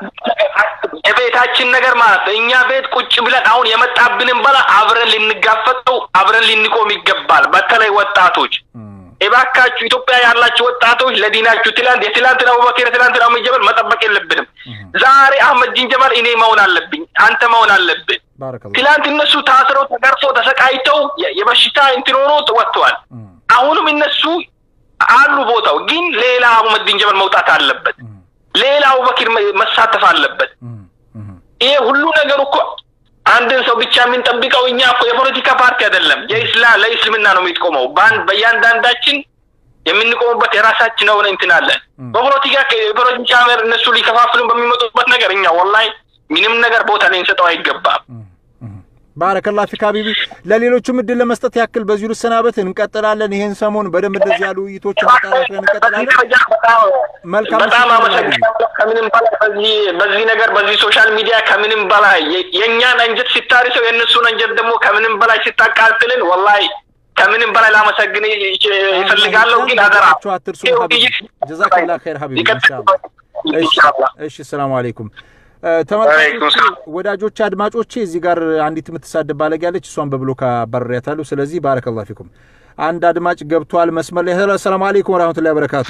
የቤታችን ነገር ማለት ነው። እኛ ቤት ቁጭ ብለን አሁን የመጣብንን በላ አብረን ልንጋፈጠው አብረን ልንቆም ይገባል። በተለይ ወጣቶች እባካችሁ ኢትዮጵያ ያላችሁ ወጣቶች ለዲናችሁ ትላንት የትላንትን አቡበክር የትላንትን አህመድ ጀበል መጠበቅ የለብንም። ዛሬ አህመድ ጂን ጀበል እኔ መሆን አለብኝ፣ አንተ መሆን አለብን። ትላንት እነሱ ታስረው ተገርፈው ተሰቃይተው የ- የበሽታ እንትን ሆኖ ወጥተዋል። አሁንም እነሱ አሉ ቦታው፣ ግን ሌላ አህመድ ጂን ጀበል መውጣት አለበት። ሌላ አቡበክር መ- መሳተፍ አለበት። ይሄ ሁሉ ነገር እኮ አንድን ሰው ብቻ የምንጠብቀው እኛ እኮ የፖለቲካ ፓርቲ አይደለም። የኢስላም ለእስልምና ነው የሚቆመው። በአንድ በእያንዳንዳችን የምንቆሙበት የራሳችን የሆነ እንትን አለን። በፖለቲካ የፖለቲካ መር እነሱ ሊከፋፍሉን በሚመጡበት ነገር እኛ ወላሂ ምንም ነገር ቦታ ልንሰጠው አይገባም። ባረከላ ፊክ ሀቢቢ። ለሌሎችም እድል ለመስጠት ያክል በዚሁ ልሰናበት። እንቀጥላለን። ይሄን ሰሞን በደንብ እንደዚህ ያሉ ውይይቶችን አጠናክረን እንቀጥላለን። መልካም በጣም ምሽት ይሁንልህ ሀቢቢ። አመሰግናለሁ። ከምንም በላይ በዚህ በዚህ ነገር በዚህ ሶሻል ሚዲያ ከምንም በላይ የ- የእኛን አንጀት ሲታርሰው የእነሱን አንጀት ደግሞ ከምንም በላይ ሲታቃጥልን ወላሂ ከምንም በላይ ላመሰግን ይ- ይ- ይፈልጋለሁ። ግን አደራ ቻችሁ አትርሱ ሀቢቢ። ጀዛከላ ኸይር ሀቢቢ። ኢንሻአላህ። እሺ፣ እሺ። ሰላም አለይኩም እ፣ ተመልካቾቼ፣ ወዳጆቼ፣ አድማጮቼ እዚህ ጋር አንዲት የምትሳደብ ባለጌ ያለች እሷን በብሎክ አባረሪያታለሁ። ስለዚህ ባረከላሁ ፊኩም። አንድ አድማጭ ገብቷል መስመር ላይ። ሄሎ፣ ሰላም አለይኩም ወራህመቱላሂ ወበረካቱ።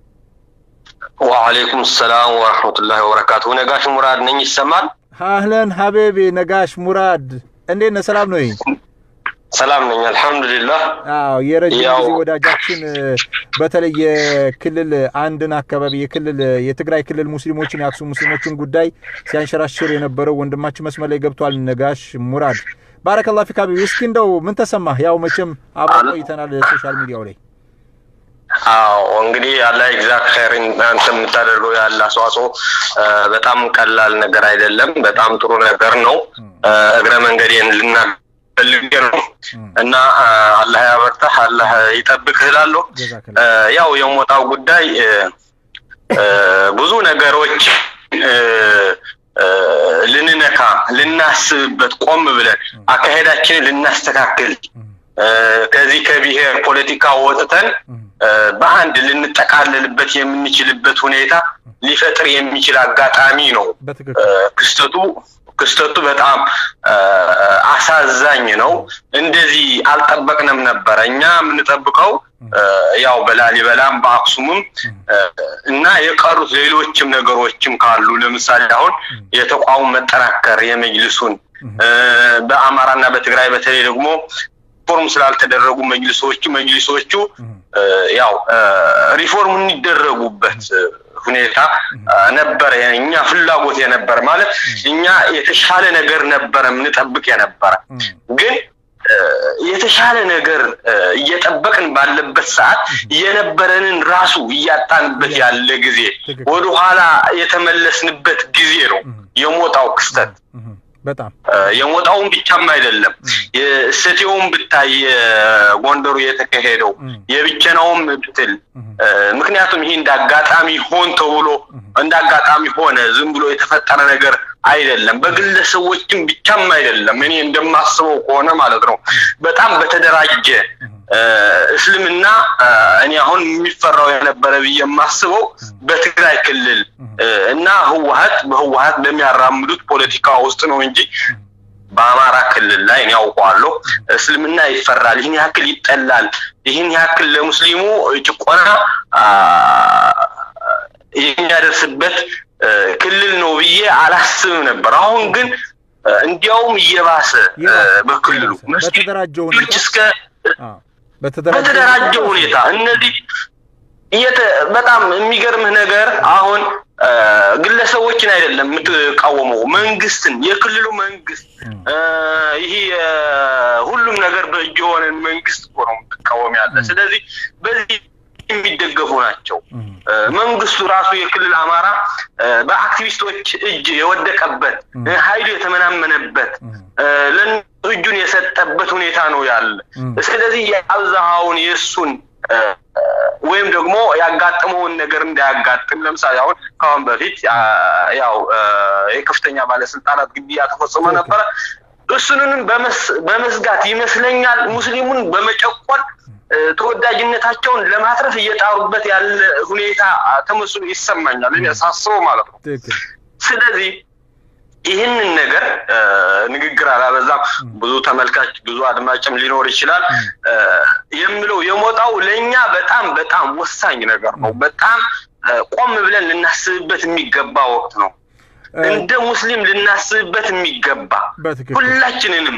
ወአለይኩም ሰላም ወረህመቱላሂ ወበረካቱ። ነጋሽ ሙራድ ነኝ። ይሰማል? አህለን ሀቤቤ ነጋሽ ሙራድ፣ እንዴት ነህ? ሰላም ነው? ሰላም ነኝ አልሐምዱሊላህ። አዎ የረጅም ያው- ጊዜ ወዳጃችን እ፣ በተለይ የክልል አንድን አካባቢ የክልል የትግራይ ክልል ሙስሊሞችን የአክሱም ሙስሊሞችን ጉዳይ ሲያንሸራሽር የነበረው ወንድማችን መስመር ላይ ገብቷል። ነጋሽ ሙራድ ባረከላሁ ፊክ ሀቢቢ። እስኪ እንደው ምን ተሰማህ? ያው መቼም አብረን ቆይተናል ሶሻል ሚዲያው ላይ አዎ እንግዲህ አላህ ይግዛክ ኸይር። አንተ የምታደርገው ያለ አስተዋጽኦ እ፣ በጣም ቀላል ነገር አይደለም። በጣም ጥሩ ነገር ነው። እ፣ እግረ መንገዴን ልናፈልግ ነው እና እ፣ አላህ ያበርታህ፣ አላህ ይጠብቅህ እላለሁ። እ፣ ያው የሞጣው ጉዳይ እ፣ እ፣ ብዙ ነገሮች እ፣ እ፣ ልንነካ ልናስብበት ቆም ብለን አካሄዳችንን ልናስተካክል እ፣ ከዚህ ከብሔር ፖለቲካ ወጥተን እ፣ በአንድ ልንጠቃለልበት የምንችልበት ሁኔታ ሊፈጥር የሚችል አጋጣሚ ነው። እ፣ ክስተቱ ክስተቱ በጣም እ፣ አሳዛኝ ነው። እንደዚህ አልጠበቅንም ነበረ። እኛ የምንጠብቀው እ፣ ያው በላሊበላም በአክሱምም እ፣ እና የቀሩት ሌሎችም ነገሮችም ካሉ ለምሳሌ አሁን የተቋሙ መጠናከር የመጅልሱን እ፣ በአማራና በትግራይ በተለይ ደግሞ ሪፎርም ስላልተደረጉ መጅልሶቹ መጅሊሶቹ እ፣ ያው እ፣ ሪፎርም የሚደረጉበት እ፣ ሁኔታ እ፣ ነበረ እኛ ፍላጎት የነበረ ማለት እኛ የተሻለ ነገር ነበረ የምንጠብቅ የነበረ ግን እ፣ የተሻለ የተሻለ ነገር እየጠበቅን ባለበት ሰዓት የነበረንን ራሱ እያጣንበት ያለ ጊዜ ወደኋላ የተመለስንበት ጊዜ ነው የሞጣው ክስተት። በጣም የሞጣውን ብቻም አይደለም የእሰቴውን ብታይ ጎንደሩ የተካሄደው የብቸናውም ብትል ምክንያቱም ይሄ እንደ አጋጣሚ ሆን ተብሎ እንደ አጋጣሚ ሆነ ዝም ብሎ የተፈጠረ ነገር አይደለም። በግለሰቦችም ብቻም አይደለም። እኔ እንደማስበው ከሆነ ማለት ነው በጣም በተደራጀ እስልምና እኔ አሁን የሚፈራው የነበረ ብዬ የማስበው በትግራይ ክልል እና ህወሀት በህወሀት በሚያራምዱት ፖለቲካ ውስጥ ነው እንጂ በአማራ ክልል ላይ እኔ ያውቀዋለሁ እስልምና ይፈራል፣ ይህን ያክል ይጠላል፣ ይህን ያክል ለሙስሊሙ ጭቆና የሚያደርስበት ክልል ነው ብዬ አላስብም ነበር። አሁን ግን እንዲያውም እየባሰ በክልሉ በተደራጀ መስጊዶች እስከ በተደራጀ ሁኔታ እነዚህ በጣም የሚገርምህ ነገር አሁን ግለሰቦችን አይደለም የምትቃወመው፣ መንግስትን፣ የክልሉ መንግስት ይሄ ሁሉም ነገር በእጅ የሆነን መንግስት እኮ ነው የምትቃወም ያለ። ስለዚህ በዚህ የሚደገፉ ናቸው። መንግስቱ ራሱ የክልል አማራ በአክቲቪስቶች እጅ የወደቀበት ኃይሉ የተመናመነበት ለእነሱ እጁን የሰጠበት ሁኔታ ነው ያለ። ስለዚህ የአብዛሃውን የእሱን ወይም ደግሞ ያጋጠመውን ነገር እንዳያጋጥም ለምሳሌ አሁን ከአሁን በፊት ያው የከፍተኛ ባለስልጣናት ግድያ ተፈጽሞ ነበረ። እሱንንም በመስጋት ይመስለኛል ሙስሊሙን በመጨቆን ተወዳጅነታቸውን ለማትረፍ እየጣሩበት ያለ ሁኔታ ተመስሎ ይሰማኛል እኔ ሳስበው ማለት ነው። ስለዚህ ይህንን ነገር ንግግር አላበዛም። ብዙ ተመልካች ብዙ አድማጭም ሊኖር ይችላል የምለው የሞጣው ለእኛ በጣም በጣም ወሳኝ ነገር ነው። በጣም ቆም ብለን ልናስብበት የሚገባ ወቅት ነው። እንደ ሙስሊም ልናስብበት የሚገባ ሁላችንንም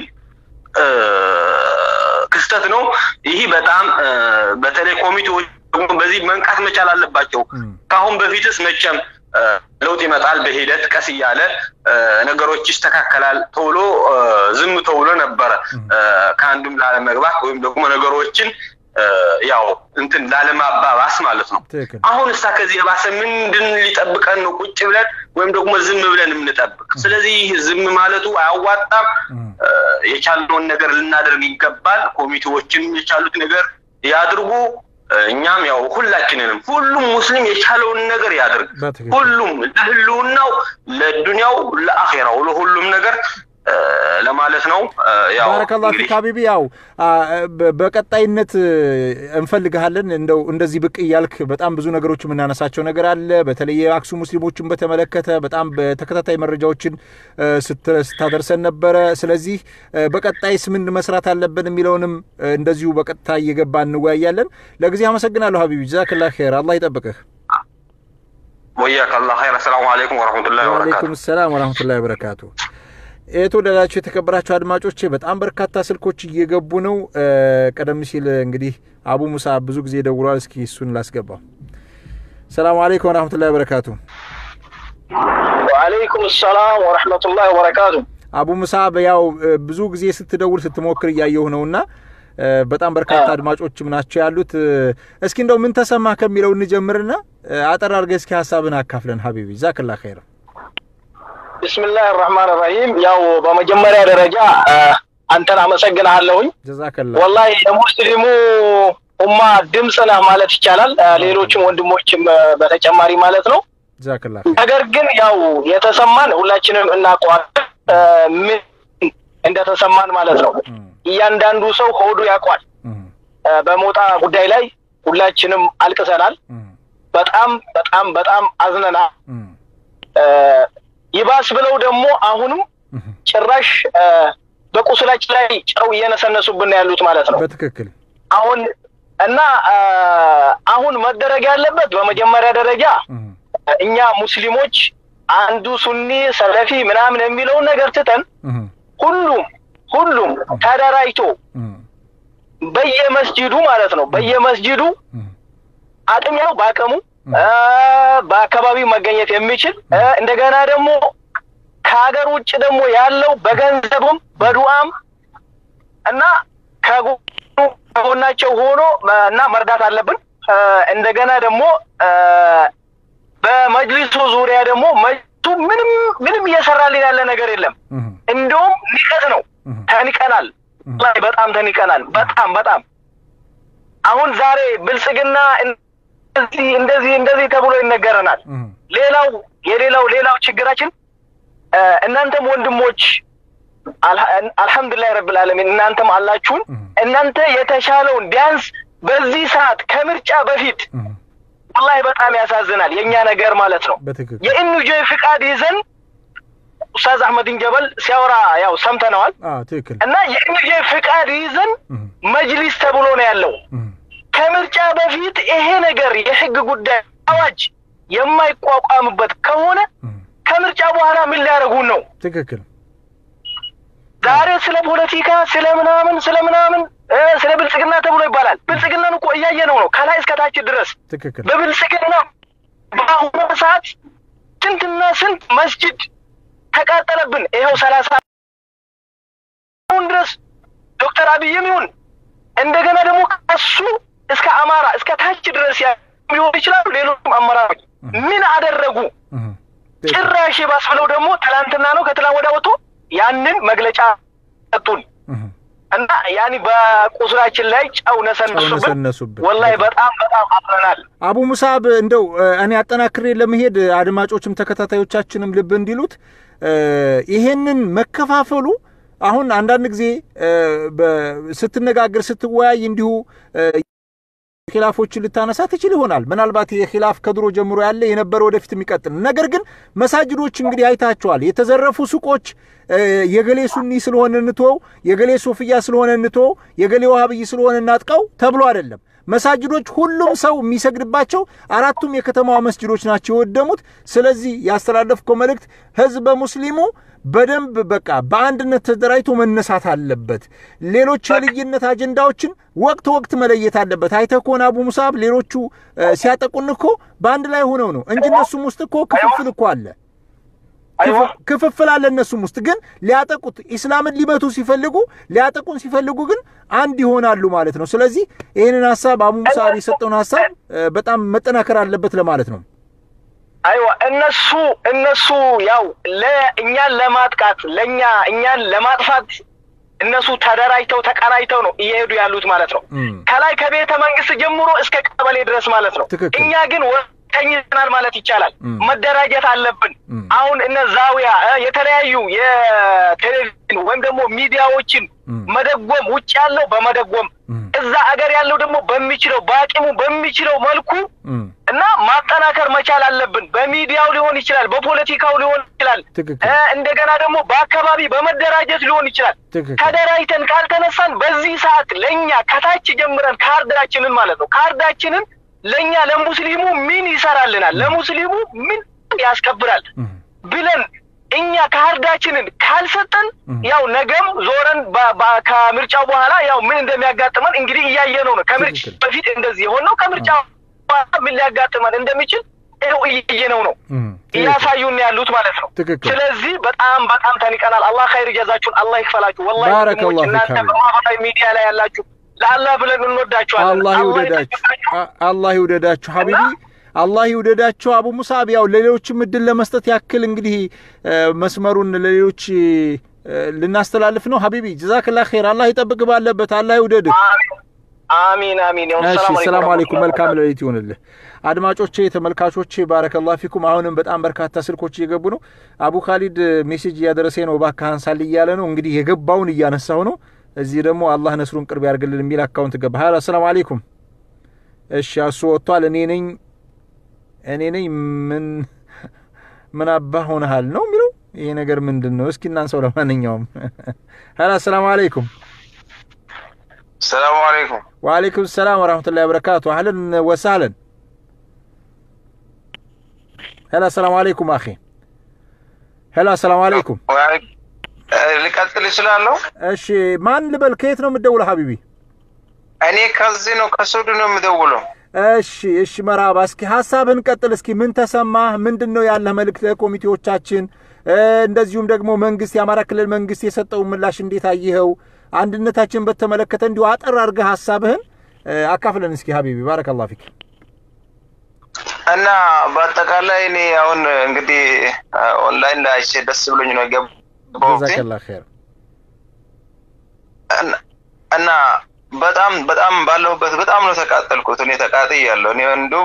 ክስተት ነው። ይህ በጣም በተለይ ኮሚቴዎች ደግሞ በዚህ መንቃት መቻል አለባቸው። ከአሁን በፊትስ መቼም ለውጥ ይመጣል በሂደት ቀስ እያለ ነገሮች ይስተካከላል ተብሎ ዝም ተብሎ ነበረ ከአንዱም ላለመግባት ወይም ደግሞ ነገሮችን ያው እንትን ላለማባባስ ማለት ነው። አሁን እሳ ከዚህ የባሰ ምንድን ሊጠብቀን ነው? ቁጭ ብለን ወይም ደግሞ ዝም ብለን የምንጠብቅ? ስለዚህ ዝም ማለቱ አያዋጣም። የቻልነውን ነገር ልናደርግ ይገባል። ኮሚቴዎችን የቻሉት ነገር ያድርጉ። እኛም ያው ሁላችንንም ሁሉም ሙስሊም የቻለውን ነገር ያድርግ። ሁሉም ለህልውናው፣ ለዱንያው፣ ለአኼራው ለሁሉም ነገር ለማለት ነው። ያው ባረከላሁ ፊክ ሀቢቢ። ያው በቀጣይነት እንፈልግሃለን። እንደው እንደዚህ ብቅ እያልክ በጣም ብዙ ነገሮች የምናነሳቸው ነገር አለ። በተለይ የአክሱም ሙስሊሞችን በተመለከተ በጣም በተከታታይ መረጃዎችን ስታደርሰን ነበረ። ስለዚህ በቀጣይስ ምን መስራት አለብን የሚለውንም እንደዚሁ በቀጥታ እየገባ እንወያያለን። ለጊዜ አመሰግናለሁ ሀቢቢ። ጀዛክላ ኸይር። አላህ ይጠብቅህ። ወያከ አላህ ኸይር። አሰላሙ አለይኩም ወረህመቱላሂ ወበረካቱ። ወአለይኩም ሰላም ወረህመቱላሂ ወበረካቱ። የተወደዳችሁ የተከበራችሁ አድማጮቼ በጣም በርካታ ስልኮች እየገቡ ነው። ቀደም ሲል እንግዲህ አቡ ሙሳ ብዙ ጊዜ ደውሏል። እስኪ እሱን ላስገባው። ሰላም አለይኩም ወረህመቱላሂ ወበረካቱ። ወአለይኩም ሰላም ወረህመቱላሂ ወበረካቱ። አቡ ሙሳ ያው ብዙ ጊዜ ስትደውል ስትሞክር እያየሁ ነውና በጣም በርካታ አድማጮችም ናቸው ያሉት። እስኪ እንደው ምን ተሰማ ከሚለው እንጀምርና አጠር አድርገህ እስኪ ሀሳብን አካፍለን ሀቢቢ ዛክላ ኸይር። ብስምላህ ራህማን ራሂም። ያው በመጀመሪያ ደረጃ አንተን አመሰግናለሁኝ። ጀዛከላ ወላሂ የሙስሊሙ ኡማ ድምፅ ነህ ማለት ይቻላል። ሌሎችም ወንድሞችም በተጨማሪ ማለት ነው። ጀዛከላ ነገር ግን ያው የተሰማን ሁላችንም እናውቀዋለን፣ ምን እንደተሰማን ማለት ነው። እያንዳንዱ ሰው ሆዱ ያውቋል። በሞጣ ጉዳይ ላይ ሁላችንም አልቅሰናል። በጣም በጣም በጣም አዝነናል። ይባስ ብለው ደግሞ አሁንም ጭራሽ በቁስላችን ላይ ጨው እየነሰነሱብን ያሉት ማለት ነው። በትክክል አሁን እና አሁን መደረግ ያለበት በመጀመሪያ ደረጃ እኛ ሙስሊሞች አንዱ ሱኒ ሰለፊ ምናምን የሚለውን ነገር ትተን ሁሉም ሁሉም ተደራጅቶ በየመስጂዱ ማለት ነው በየመስጂዱ አቅም ያው በአቅሙ በአካባቢው መገኘት የሚችል እንደገና ደግሞ ከሀገር ውጭ ደግሞ ያለው በገንዘብም በዱዓም እና ከጎናቸው ሆኖ እና መርዳት አለብን። እንደገና ደግሞ በመጅሊሱ ዙሪያ ደግሞ መጅሊሱ ምንም ምንም እየሰራልን ያለ ነገር የለም። እንደውም ንቀት ነው። ተንቀናል፣ ላይ በጣም ተንቀናል። በጣም በጣም አሁን ዛሬ ብልጽግና እንደዚህ እንደዚህ እንደዚህ ተብሎ ይነገረናል። ሌላው የሌላው ሌላው ችግራችን እናንተም ወንድሞች አልሐምዱሊላህ ረብል ዓለሚን እናንተም አላችሁን። እናንተ የተሻለውን ቢያንስ በዚህ ሰዓት ከምርጫ በፊት ወላሂ በጣም ያሳዝናል የእኛ ነገር ማለት ነው። የኢኑጆ ፍቃድ ይዘን ኡስታዝ አህመድን ጀበል ሲያወራ ያው ሰምተነዋል። ትክክል እና የኢኑጆ ፍቃድ ይዘን መጅሊስ ተብሎ ነው ያለው። ከምርጫ በፊት ይሄ ነገር የህግ ጉዳይ አዋጅ የማይቋቋምበት ከሆነ ከምርጫ በኋላ ምን ሊያደርጉን ነው? ትክክል ዛሬ ስለ ፖለቲካ ስለ ምናምን ስለ ምናምን ስለ ብልጽግና ተብሎ ይባላል። ብልጽግናን እኮ እያየነው ነው ከላይ እስከታች ድረስ። ትክክል በብልጽግና በአሁኑ ሰዓት ስንትና ስንት መስጅድ ተቃጠለብን። ይኸው ሰላሳ አሁን ድረስ ዶክተር አብይም ይሁን እንደገና ደግሞ ከሱ እስከ አማራ እስከ ታች ድረስ ሊሆን ይችላሉ። ሌሎችም አመራሮች ምን አደረጉ? ጭራሽ ባስ ብለው ደግሞ ትላንትና ነው ከትላንት ወዲያ ወጥቶ ያንን መግለጫ ሰጡን እና ያኒ በቁስላችን ላይ ጨው ነሰነሱብን። ወላሂ በጣም በጣም አፍረናል። አቡ ሙሳብ እንደው እኔ አጠናክሬ ለመሄድ አድማጮችም ተከታታዮቻችንም ልብ እንዲሉት ይሄንን መከፋፈሉ አሁን አንዳንድ ጊዜ ስትነጋገር ስትወያይ እንዲሁ ኪላፎችን ልታነሳ ትችል ይሆናል። ምናልባት ይህ ኪላፍ ከድሮ ጀምሮ ያለ የነበረ ወደፊት የሚቀጥል ነገር ግን መሳጅዶች እንግዲህ አይታቸዋል። የተዘረፉ ሱቆች የገሌ ሱኒ ስለሆነ እንትወው፣ የገሌ ሶፍያ ስለሆነ እንትወው፣ የገሌ ዋሃብይ ስለሆነ እናጥቀው ተብሎ አይደለም። መሳጅዶች ሁሉም ሰው የሚሰግድባቸው አራቱም የከተማዋ መስጅዶች ናቸው የወደሙት። ስለዚህ ያስተላለፍከው መልእክት ህዝበ ሙስሊሙ በደንብ በቃ በአንድነት ተደራጅቶ መነሳት አለበት። ሌሎች የልዩነት አጀንዳዎችን ወቅት ወቅት መለየት አለበት። አይተህ ከሆነ አቡ ሙሳብ ሌሎቹ ሲያጠቁን እኮ በአንድ ላይ ሆነው ነው እንጂ እነሱም ውስጥ እኮ ክፍፍል እኮ አለ ክፍፍል አለ እነሱም ውስጥ ግን ሊያጠቁት ኢስላምን ሊመቱ ሲፈልጉ ሊያጠቁን ሲፈልጉ ግን አንድ ይሆናሉ ማለት ነው። ስለዚህ ይህንን ሀሳብ አቡ ሙሳብ የሰጠውን ሀሳብ በጣም መጠናከር አለበት ለማለት ነው። አይዋ እነሱ እነሱ ያው ለእኛን ለማጥቃት ለእኛ እኛን ለማጥፋት እነሱ ተደራጅተው ተቀናጅተው ነው እየሄዱ ያሉት ማለት ነው። ከላይ ከቤተ መንግስት ጀምሮ እስከ ቀበሌ ድረስ ማለት ነው። እኛ ግን ተኝተናል ማለት ይቻላል። መደራጀት አለብን። አሁን እነ ዛዊያ የተለያዩ የቴሌቪዥን ወይም ደግሞ ሚዲያዎችን መደጎም ውጭ ያለው በመደጎም እዛ አገር ያለው ደግሞ በሚችለው በአቅሙ በሚችለው መልኩ እና ማጠናከር መቻል አለብን። በሚዲያው ሊሆን ይችላል፣ በፖለቲካው ሊሆን ይችላል፣ እንደገና ደግሞ በአካባቢ በመደራጀት ሊሆን ይችላል። ተደራጅተን ካልተነሳን በዚህ ሰዓት ለእኛ ከታች ጀምረን ካርዳችንን ማለት ነው ካርዳችንን ለእኛ ለሙስሊሙ ምን ይሰራልናል፣ ለሙስሊሙ ምን ያስከብራል ብለን እኛ ካርዳችንን ካልሰጠን ያው ነገም ዞረን ከምርጫው በኋላ ያው ምን እንደሚያጋጥመን እንግዲህ እያየነው ነው። ከምርጫ በፊት እንደዚህ የሆነው ከምርጫ በኋላ ምን ሊያጋጥመን እንደሚችል ይኸው እያየነው ነው፣ እያሳዩን ያሉት ማለት ነው። ስለዚህ በጣም በጣም ተንቀናል። አላህ ኸይር ጀዛችሁን አላህ ይክፈላችሁ። ወላሂ እናንተ በማህበራዊ ሚዲያ ላይ ያላችሁ ለአላህ ብለን እንወዳችኋለን። አላህ ይውደዳችሁ፣ አላህ ይውደዳችሁ ሀቢቢ አላህ ይውደዳቸው። አቡ ሙሳብ ያው ለሌሎችም እድል ለመስጠት ያክል እንግዲህ መስመሩን ለሌሎች ልናስተላልፍ ነው። ሀቢቢ ጀዛክላ ኸይር። አላህ ይጠብቅ ባለበት፣ አላህ ይውደድህ። አሚን አሚን። እሺ፣ ሰላም አለይኩም። መልካም ሌሊት ይሆንልህ። አድማጮቼ፣ ተመልካቾቼ ባረከላሁ ፊኩም። አሁንም በጣም በርካታ ስልኮች እየገቡ ነው። አቡ ካሊድ ሜሴጅ እያደረሰ ነው። እባክህ አንሳል እያለ ነው። እንግዲህ የገባውን እያነሳው ነው። እዚህ ደግሞ አላህ ነስሩን ቅርብ ያርግልን የሚል አካውንት ገባ። ሀላ ሰላም አለይኩም። እሺ፣ እሱ ወጥቷል። እኔ ነኝ እኔ ነኝ ምን ምን አባህ ሆነሃል ነው የሚለው። ይሄ ነገር ምንድን ነው? እስኪ እናንሰው። ለማንኛውም ሀላ ሰላም አለይኩም። ሰላም አለይኩም። ወአለይኩም ሰላም ወራህመቱላሂ ወበረካቱ። አህለን ወሳህለን። ሄላ ሰላም አለይኩም አኺ። ሄላ ሰላም አለይኩም። ልቀጥል እችላለሁ? እሺ ማን ልበል? ከየት ነው የምትደውለው ሀቢቢ? እኔ ከዚህ ነው ከሱዱ ነው የምደውለው። እሺ እሺ፣ መርሃባ። እስኪ ሀሳብህን ቀጥል። እስኪ ምን ተሰማህ? ምንድን ነው ያለህ መልእክት ለኮሚቴዎቻችን? እንደዚሁም ደግሞ መንግስት፣ የአማራ ክልል መንግስት የሰጠውን ምላሽ እንዴት አየኸው? አንድነታችን በተመለከተ እንዲሁ አጠር አድርገህ ሀሳብህን አካፍለን እስኪ ሀቢቢ ባረከላሁ ፊክ። እና በአጠቃላይ እኔ አሁን እንግዲህ ኦንላይን ላይ አይቼ ደስ ብሎኝ ነው የገባሁት ጀዛከላ ኸይር። እና በጣም በጣም ባለሁበት በጣም ነው ተቃጠልኩት። እኔ ተቃጥያለሁ። እኔ እንዲሁም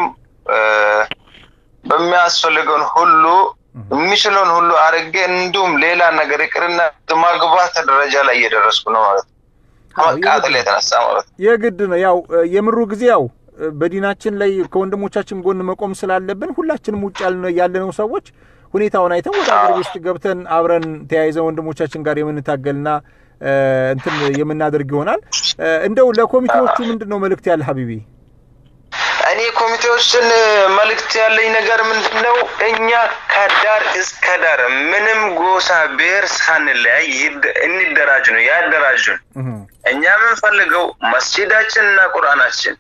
በሚያስፈልገውን ሁሉ የሚችለውን ሁሉ አድርጌ እንዲሁም ሌላ ነገር ይቅርና ማግባት ደረጃ ላይ እየደረስኩ ነው ማለት ነው። ከመቃጠል የተነሳ ማለት ነው። የግድ ነው። ያው የምሩ ጊዜ ያው በዲናችን ላይ ከወንድሞቻችን ጎን መቆም ስላለብን ሁላችንም ውጭ ያለነው ሰዎች ሁኔታውን አይተን ወደ ሀገር ውስጥ ገብተን አብረን ተያይዘን ወንድሞቻችን ጋር የምንታገልና እንትን የምናደርግ ይሆናል። እንደው ለኮሚቴዎቹ ምንድን ነው መልእክት ያለ ሀቢቢ? እኔ ኮሚቴዎችን መልእክት ያለኝ ነገር ምንድን ነው? እኛ ከዳር እስከ ዳር ምንም ጎሳ ብሔር ሳንለያይ እንደራጅ ነው ያደራጁን። እኛ የምንፈልገው መስጂዳችን እና ቁርአናችን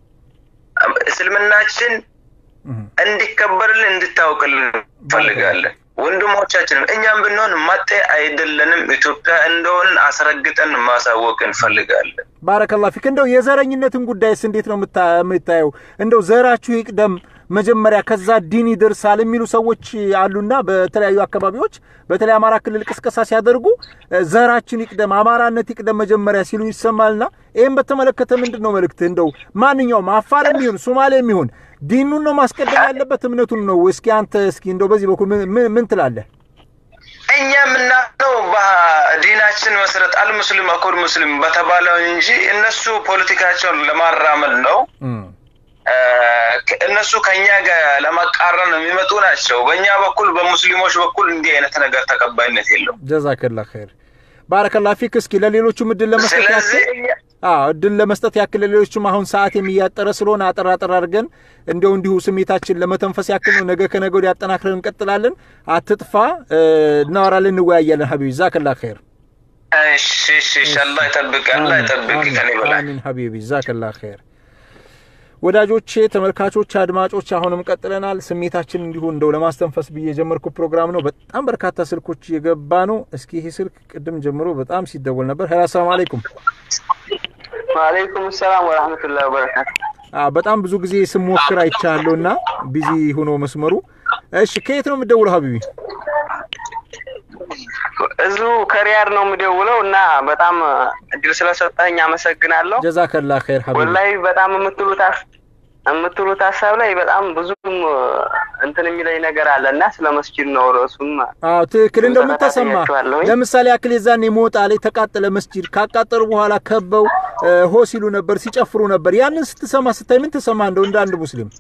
እስልምናችን እንዲከበርልን እንድታውቅልን እንፈልጋለን። ወንድሞቻችንም እኛም ብንሆን መጤ አይደለንም። ኢትዮጵያ እንደሆንን አስረግጠን ማሳወቅ እንፈልጋለን። ባረከላ ፊክ። እንደው የዘረኝነትን ጉዳይስ እንዴት ነው የምታየው? እንደው ዘራችሁ ይቅደም መጀመሪያ ከዛ ዲን ይደርሳል የሚሉ ሰዎች አሉና በተለያዩ አካባቢዎች በተለይ አማራ ክልል ቅስቀሳ ሲያደርጉ ዘራችን ይቅደም፣ አማራነት ይቅደም መጀመሪያ ሲሉ ይሰማልና ይህም በተመለከተ ምንድን ነው መልእክት? እንደው ማንኛውም አፋር የሚሆን ሶማሌ የሚሆን ዲኑን ነው ማስቀደም ያለበት እምነቱን ነው? እስኪ አንተ እስኪ እንደው በዚህ በኩል ምን ትላለህ? እኛ የምናምነው በዲናችን መሰረት አልሙስሊም አኩል ሙስሊም በተባለው እንጂ እነሱ ፖለቲካቸውን ለማራመድ ነው እነሱ ከኛ ጋር ለመቃረን የሚመጡ ናቸው። በእኛ በኩል በሙስሊሞች በኩል እንዲህ አይነት ነገር ተቀባይነት የለውም። ጀዛከላ ኸይር ባረከላ ፊክ። እስኪ ለሌሎቹም እድል ለመስጠት ያክል አዎ እድል ለመስጠት ያክል ለሌሎቹም አሁን ሰዓት የሚያጠረ ስለሆነ አጠር አጠር አድርገን እንዲያው እንዲሁ ስሜታችን ለመተንፈስ ያክል ነው። ነገ ከነገ ወዲያ አጠናክረን እንቀጥላለን። አትጥፋ፣ እናወራለን፣ እንወያያለን። ሀቢቢ ዛከላ ኸይር። እሺ እሺ፣ አላህ ይጠብቅ፣ አላህ ይጠብቅ ከኔ በላይ አሚን ሀቢቢ ዛከላ ኸይር። ወዳጆቼ፣ ተመልካቾች፣ አድማጮች አሁንም ቀጥለናል። ስሜታችን እንዲሁ እንደው ለማስተንፈስ ብዬ የጀመርኩ ፕሮግራም ነው። በጣም በርካታ ስልኮች እየገባ ነው። እስኪ ይሄ ስልክ ቅድም ጀምሮ በጣም ሲደወል ነበር። ሄሎ፣ አሰላሙ አለይኩም። ወአለይኩም ሰላም ወራህመቱላሂ ወበረካቱ። በጣም ብዙ ጊዜ ስሞክር አይቻለሁ እና ቢዚ ሆኖ መስመሩ። እሺ፣ ከየት ነው የምትደውለው ሀቢቢ? እዚሁ ከሪያድ ነው የምደውለው እና በጣም እድል ስለሰጠኝ አመሰግናለሁ። ጀዛከላ ኸይር ሀቢቢ። ወላሂ በጣም የምትሉት የምትሉት ሀሳብ ላይ በጣም ብዙም እንትን የሚለኝ ነገር አለ እና ስለ መስጂድ ነው ርዕሱም። አዎ ትክክል። እንደው ምን ተሰማ? ለምሳሌ ያክል የዛኔ ሞጣ ላይ ተቃጠለ መስጂድ። ካቃጠሉ በኋላ ከበው ሆ ሲሉ ነበር፣ ሲጨፍሩ ነበር። ያንን ስትሰማ ስታይ ምን ተሰማ? እንደው እንደ አንድ ሙስሊም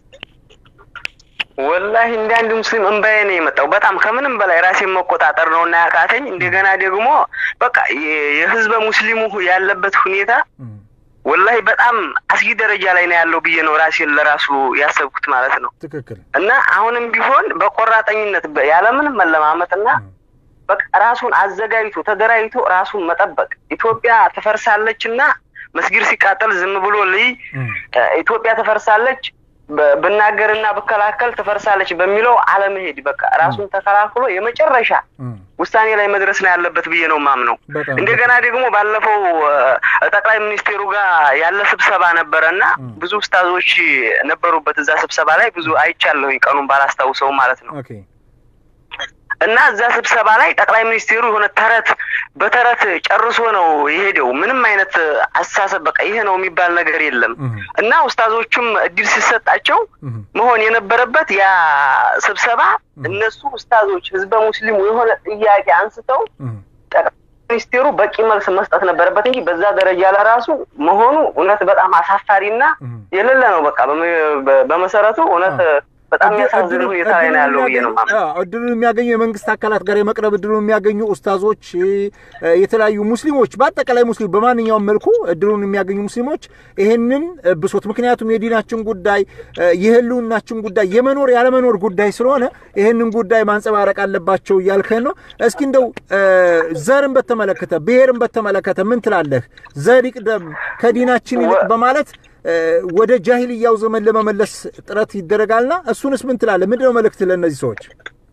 ወላሂ እንደ አንድ ሙስሊም እንባዬ ነው የመጣው። በጣም ከምንም በላይ ራሴን መቆጣጠር ነው እና ያቃተኝ። እንደገና ደግሞ በቃ የህዝበ ሙስሊሙ ያለበት ሁኔታ ወላሂ በጣም አስጊ ደረጃ ላይ ነው ያለው ብዬ ነው ራሴን ለራሱ ያሰብኩት ማለት ነው። ትክክል። እና አሁንም ቢሆን በቆራጠኝነት ያለምንም መለማመጥና በቃ ራሱን አዘጋጅቶ ተደራጅቶ ራሱን መጠበቅ ኢትዮጵያ ትፈርሳለች እና መስጊድ ሲቃጠል ዝም ብሎ ልይ ኢትዮጵያ ትፈርሳለች ብናገርና ብከላከል ትፈርሳለች በሚለው አለመሄድ በቃ ራሱን ተከላክሎ የመጨረሻ ውሳኔ ላይ መድረስ ነው ያለበት ብዬ ነው ማምነው። እንደገና ደግሞ ባለፈው ጠቅላይ ሚኒስቴሩ ጋር ያለ ስብሰባ ነበረ እና ብዙ ኡስታዞች ነበሩበት እዛ ስብሰባ ላይ ብዙ አይቻለሁኝ፣ ቀኑን ባላስታውሰው ማለት ነው። እና እዛ ስብሰባ ላይ ጠቅላይ ሚኒስቴሩ የሆነ ተረት በተረት ጨርሶ ነው የሄደው። ምንም አይነት አስተሳሰብ በቃ ይሄ ነው የሚባል ነገር የለም። እና ኡስታዞቹም እድል ሲሰጣቸው መሆን የነበረበት ያ ስብሰባ እነሱ ኡስታዞች ህዝበ ሙስሊሙ የሆነ ጥያቄ አንስተው ጠቅላይ ሚኒስቴሩ በቂ መልስ መስጠት ነበረበት እንጂ በዛ ደረጃ ለራሱ መሆኑ እውነት በጣም አሳፋሪና የሌለ ነው። በቃ በመሰረቱ እውነት በጣም የሚያሳዝን ሁኔታ ላይ ነው ያለው ብዬ ነው እድሉን የሚያገኙ የመንግስት አካላት ጋር የመቅረብ እድሉን የሚያገኙ ኡስታዞች፣ የተለያዩ ሙስሊሞች፣ በአጠቃላይ ሙስሊም በማንኛውም መልኩ እድሉን የሚያገኙ ሙስሊሞች ይሄንን ብሶት፣ ምክንያቱም የዲናችን ጉዳይ የህልውናችን ጉዳይ የመኖር ያለመኖር ጉዳይ ስለሆነ ይሄንን ጉዳይ ማንጸባረቅ አለባቸው እያልከን ነው። እስኪ እንደው ዘርን በተመለከተ ብሔርን በተመለከተ ምን ትላለህ? ዘር ይቅደም ከዲናችን ይልቅ በማለት ወደ ጃሂልያው ዘመን ለመመለስ ጥረት ይደረጋልና እሱንስ ምን ትላለህ? ምንድነው መልእክት ለእነዚህ ሰዎች?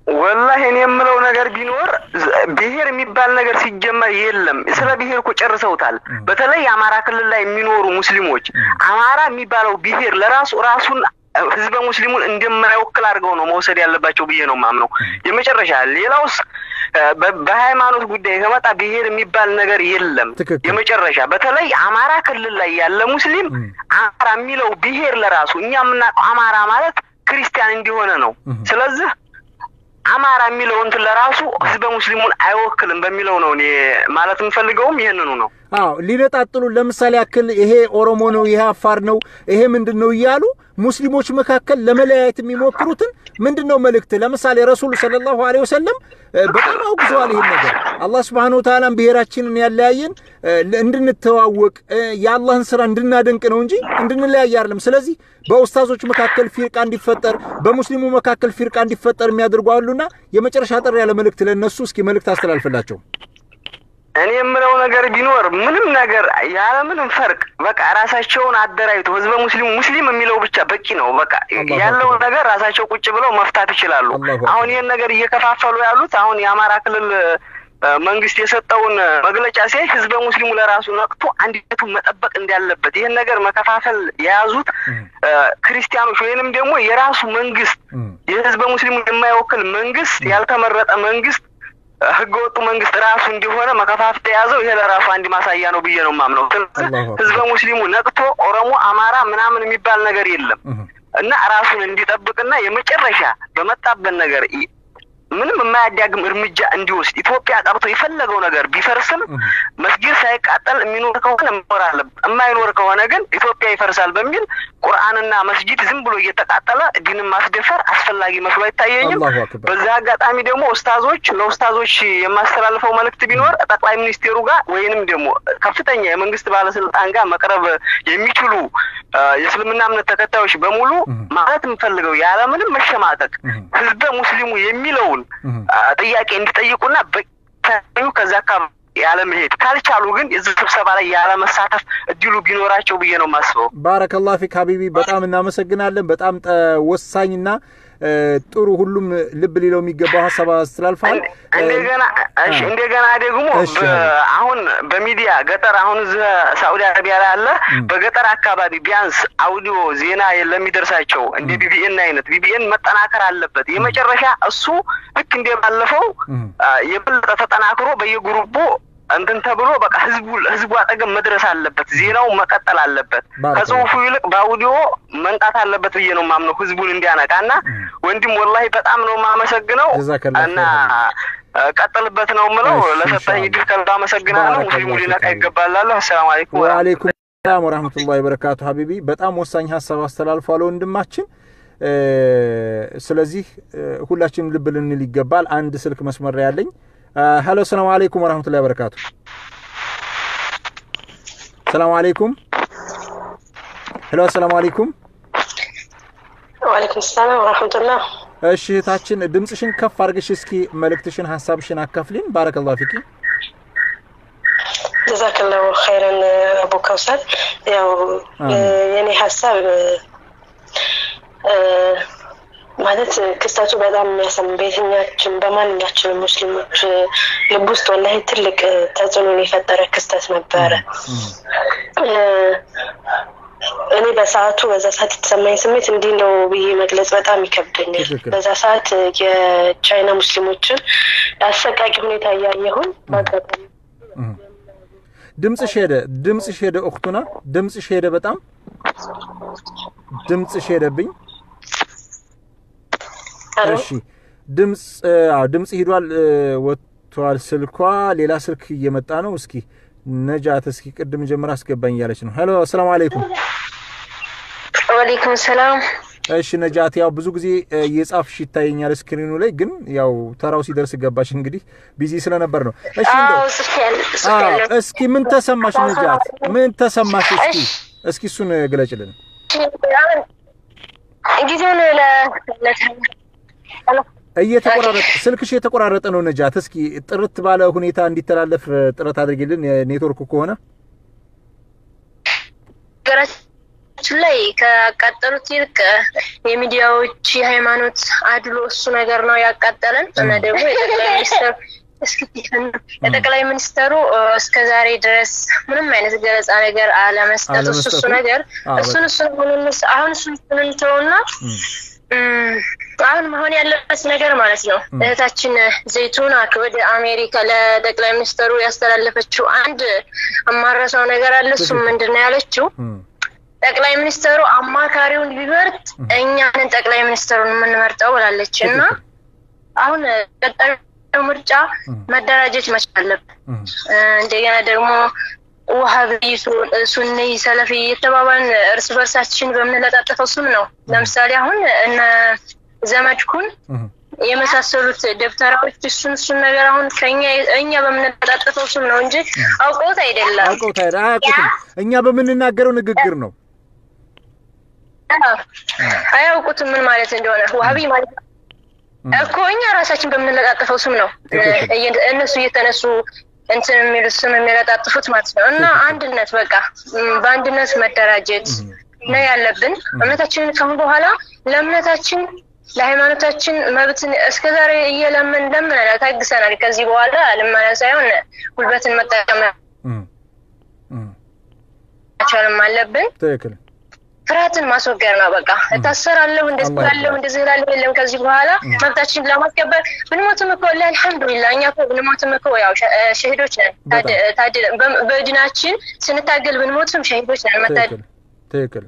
ወላሂ እኔ የምለው ነገር ቢኖር ብሔር የሚባል ነገር ሲጀመር የለም። ስለ ብሔር እኮ ጨርሰውታል። በተለይ የአማራ ክልል ላይ የሚኖሩ ሙስሊሞች አማራ የሚባለው ብሔር ለራሱ ራሱን ህዝበ ሙስሊሙን እንደማይወክል አድርገው ነው መውሰድ ያለባቸው ብዬ ነው ማምነው። የመጨረሻ ሌላውስ በሃይማኖት ጉዳይ ከመጣ ብሔር የሚባል ነገር የለም። የመጨረሻ በተለይ አማራ ክልል ላይ ያለ ሙስሊም አማራ የሚለው ብሔር ለራሱ እኛ የምናውቀው አማራ ማለት ክርስቲያን እንዲሆነ ነው። ስለዚህ አማራ የሚለው እንትን ለራሱ ህዝበ ሙስሊሙን አይወክልም በሚለው ነው እኔ ማለት የምፈልገውም ይህንኑ ነው። አዎ ሊነጣጥሉ ለምሳሌ ያክል ይሄ ኦሮሞ ነው፣ ይሄ አፋር ነው፣ ይሄ ምንድን ነው እያሉ ሙስሊሞች መካከል ለመለያየት የሚሞክሩትን ምንድን ነው መልእክት? ለምሳሌ ረሱል ሰለላሁ ዐለይሂ ወሰለም በጣም አውግዘዋል ይህን ነገር። አላህ ስብሐነሁ ወተዓላም ብሔራችንን ያለያየን እንድንተዋወቅ የአላህን ስራ እንድናደንቅ ነው እንጂ እንድንለያይ አይደለም። ስለዚህ በኡስታዞች መካከል ፊርቃ እንዲፈጠር፣ በሙስሊሙ መካከል ፊርቃ እንዲፈጠር የሚያደርጉ አሉና የመጨረሻ ጥሪ ያለ መልእክት ለእነሱ እስኪ መልእክት አስተላልፍላቸው። እኔ የምለው ነገር ቢኖር ምንም ነገር ያለምንም ፈርቅ በቃ ራሳቸውን አደራጅቶ ህዝበ ሙስሊሙ ሙስሊም የሚለው ብቻ በቂ ነው። በቃ ያለውን ነገር ራሳቸው ቁጭ ብለው መፍታት ይችላሉ። አሁን ይህን ነገር እየከፋፈሉ ያሉት አሁን የአማራ ክልል መንግስት የሰጠውን መግለጫ ሲያይ ህዝበ ሙስሊሙ ለራሱ ነቅቶ አንድነቱን መጠበቅ እንዳለበት ይህን ነገር መከፋፈል የያዙት ክርስቲያኖች ወይንም ደግሞ የራሱ መንግስት የህዝበ ሙስሊሙ የማይወክል መንግስት ያልተመረጠ መንግስት ህገ ወጡ መንግስት ራሱ እንዲሆነ መከፋፈል የያዘው ይሄ ለራሱ አንድ ማሳያ ነው ብዬ ነው የማምነው። ስለዚህ ህዝበ ሙስሊሙ ነቅቶ ኦሮሞ፣ አማራ ምናምን የሚባል ነገር የለም እና ራሱን እንዲጠብቅና የመጨረሻ በመጣበት ነገር ምንም የማያዳግም እርምጃ እንዲወስድ ኢትዮጵያ ቀርቶ የፈለገው ነገር ቢፈርስም መስጊድ ሳይቃጠል የሚኖር ከሆነ መኖር አለበት። የማይኖር ከሆነ ግን ኢትዮጵያ ይፈርሳል በሚል ቁርአንና መስጊድ ዝም ብሎ እየተቃጠለ ዲንን ማስደፈር አስፈላጊ መስሎ አይታየኝም። በዚህ አጋጣሚ ደግሞ ኡስታዞች ለኡስታዞች የማስተላልፈው መልእክት ቢኖር ጠቅላይ ሚኒስቴሩ ጋር ወይንም ደግሞ ከፍተኛ የመንግስት ባለስልጣን ጋር መቅረብ የሚችሉ የእስልምና እምነት ተከታዮች በሙሉ ማለት የምፈልገው ያለምንም መሸማቀቅ ህዝበ ሙስሊሙ የሚለውን ጥያቄ እንዲጠይቁና በዩ ከዛ አካባቢ ያለመሄድ ካልቻሉ ግን የዚህ ስብሰባ ላይ ያለመሳተፍ እድሉ ቢኖራቸው ብዬ ነው የማስበው። ባረከላህ ፊክ ሀቢቢ፣ በጣም እናመሰግናለን። በጣም ወሳኝና ጥሩ ሁሉም ልብ ሊለው የሚገባው ሀሳብ አስተላልፈዋል። እንደገና እሺ፣ እንደገና ደግሞ አሁን በሚዲያ ገጠር አሁን እዚህ ሳኡዲ አረቢያ ላይ አለ። በገጠር አካባቢ ቢያንስ አውዲዮ ዜና ለሚደርሳቸው እንደ ቢቢኤን አይነት ቢቢኤን መጠናከር አለበት። የመጨረሻ እሱ ልክ እንደ ባለፈው የበለጠ ተጠናክሮ በየግሩቡ እንትን ተብሎ በቃ ህዝቡ ህዝቡ አጠገብ መድረስ አለበት። ዜናው መቀጠል አለበት። ከጽሁፉ ይልቅ በአውዲዮ መንጣት አለበት ብዬ ነው ማምነው ህዝቡን እንዲያነቃ እና ወንድም ወላሂ በጣም ነው የማመሰግነው እና ቀጥልበት ነው ምለው። ለሰጠኝ እድል ከልብ አመሰግናለሁ። ሙስሊሙ ሊነቃ ይገባላለሁ። አሰላሙ አለይኩም ወአለይኩም ሰላም ወራህመቱላሂ ወበረካቱ። ሀቢቢ በጣም ወሳኝ ሀሳብ አስተላልፏል ወንድማችን። ስለዚህ ሁላችንም ልብ ልንል ይገባል። አንድ ስልክ መስመር ያለኝ ሄሎ ሰላም አለይኩም ወራህመቱላሂ ወበረካቱ። ሰላም አለይኩም ሄሎ ሰላም አለይኩም ወአለይኩም ሰላም ወራህመቱላህ። እሺ እህታችን ድምፅሽን ከፍ አድርገሽ እስኪ መልእክትሽን ሀሳብሽን አካፍሊን። ባረከላሁ ፊኪ። ጀዛከላሁ ኸይረን አቡ ከውሰር። ያው የኔ ሀሳብ ማለት ክስተቱ በጣም የሚያሰም በየትኛችን በማንኛችንም ሙስሊሞች ልብ ውስጥ ወላሂ ትልቅ ተጽዕኖን የፈጠረ ክስተት ነበረ። እኔ በሰዓቱ በዛ ሰዓት የተሰማኝ ስሜት እንዲህ ነው ብዬ መግለጽ በጣም ይከብደኛል። በዛ ሰዓት የቻይና ሙስሊሞችን አሰቃቂ ሁኔታ እያየሁን በአጋጣሚ ድምፅሽ ሄደ፣ ድምፅሽ ሄደ፣ እክቱና ድምፅሽ ሄደ፣ በጣም ድምፅሽ ሄደብኝ። እሺ ድምፅ ድምፅ ሂዷል፣ ወጥቷል ስልኳ። ሌላ ስልክ እየመጣ ነው። እስኪ ነጃት፣ እስኪ ቅድም ጀምራ አስገባኝ እያለች ነው። ሄሎ አሰላሙ አለይኩም። ወአለይኩም ሰላም። እሺ ነጃት፣ ያው ብዙ ጊዜ እየጻፍሽ ይታየኛል ስክሪኑ ላይ፣ ግን ያው ተራው ሲደርስ ገባሽ። እንግዲህ ቢዚ ስለነበር ነው። እሺ እስኪ ምን ተሰማሽ ነጃት? ምን ተሰማሽ? እስኪ እስኪ እሱን ግለጭልን። ጊዜውን እየተቆራረጠ ስልክሽ የተቆራረጠ ነው ነጃት። እስኪ ጥርት ባለ ሁኔታ እንዲተላለፍ ጥረት አድርጊልን። ኔትወርኩ ከሆነ በነገራችን ላይ ካቃጠሉት ይልቅ የሚዲያዎች የሃይማኖት አድሎ እሱ ነገር ነው ያቃጠለን እና ደግሞ የጠቅላይ ሚኒስትር እስኪ የጠቅላይ ሚኒስተሩ እስከ ዛሬ ድረስ ምንም አይነት ገለጻ ነገር አለመስጠቱ እሱ እሱ አለመስጠቱ? ነገር አዎ፣ እሱን እሱን ሁሉንስ አሁን እሱን እሱን እንተውና እም፣ አሁን መሆን ያለበት ነገር ማለት ነው እህታችን ዘይቱና ወደ አሜሪካ ለጠቅላይ ሚኒስተሩ ያስተላለፈችው አንድ አማረሰው ነገር አለ። እሱም ምንድን ነው ያለችው? ጠቅላይ ሚኒስተሩ አማካሪውን ቢመርጥ እኛንን ጠቅላይ ሚኒስተሩን የምንመርጠው ብላለች እና አሁን ቀጣዩ ምርጫ መደራጀት መቻል አለብን። እ፣ እንደገና ደግሞ ውሃቢ፣ ሱ- ሱኒ፣ ሰለፊ የተባባልን እርስ በርሳችን በምንለጣጠፈው ስም ነው። ለምሳሌ አሁን እነ ዘመድኩን የመሳሰሉት ደብተራዎች እሱን እሱን ነገር አሁን ከኛ እኛ በምንለጣጠፈው ስም ነው እንጂ አውቀውት አይደለም። አውቀውት አይደል? አያውቁትም። እኛ በምንናገረው ንግግር ነው። አዎ፣ አያውቁትም ምን ማለት እንደሆነ ውሃቢ ማለት እኮ እኛ ራሳችን በምንለጣጠፈው ስም ነው ትክክል። እየ- እነሱ እየተነሱ እንትን የሚሉት ስም የሚለጣጥፉት ማለት ነው። እና አንድነት በቃ ም፣ በአንድነት መደራጀት ነው ያለብን። እምነታችንን ካሁን በኋላ ለእምነታችን ለሃይማኖታችን መብትን እስከዛሬ እየለምን ለምነናል፣ ታግሰናል። ከዚህ በኋላ ልመና ሳይሆን ጉልበትን መጠቀም መቻልም አለብን። ትክክል። ፍርሃትን ማስወገድ ነው። በቃ እታሰራለሁ፣ እንደዚህ አላህ እላለሁ፣ እንደዚህ እላለሁ የለም። ከዚህ በኋላ መብታችን ለማስከበር ብንሞትም እኮ ላ አልሐምዱሊላህ እኛ እኮ ብንሞትም እኮ ያው ሸ- እ፣ ሸሂዶች ነን። ታድ- ታድለን በ- በድናችን ስንታገል ብንሞትም ሸሂዶች ነን። መታደል ትክክል።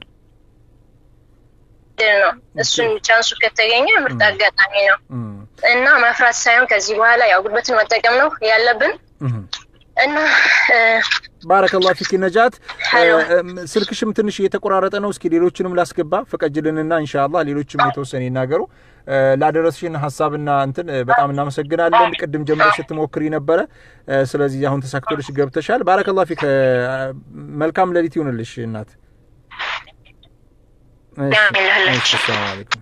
ነው። እሱን ቻንሱ ከተገኘ ምርጥ አጋጣሚ ነው እና መፍራት ሳይሆን ከዚህ በኋላ ያው ጉልበትን መጠቀም ነው ያለብን እና እ፣ ባረከላሁ ፊክ ነጃት። እም፣ ስልክሽም ትንሽ እየተቆራረጠ ነው። እስኪ ሌሎችንም ላስገባ ፍቀጅልንና ኢንሻአላህ ሌሎችም የተወሰነ ይናገሩ። እ፣ ላደረስሽን ሀሳብና እንትን እ፣ በጣም እናመሰግናለን። ቅድም ጀምሮ ስትሞክሪ ነበረ። እ፣ ስለዚህ አሁን ተሳክቶልሽ ገብተሻል። ባረከላሁ ፊክ። እ፣ መልካም ሌሊት ይሁንልሽ እናት። እሺ፣ እሺ፣ ሰላም አለይኩም።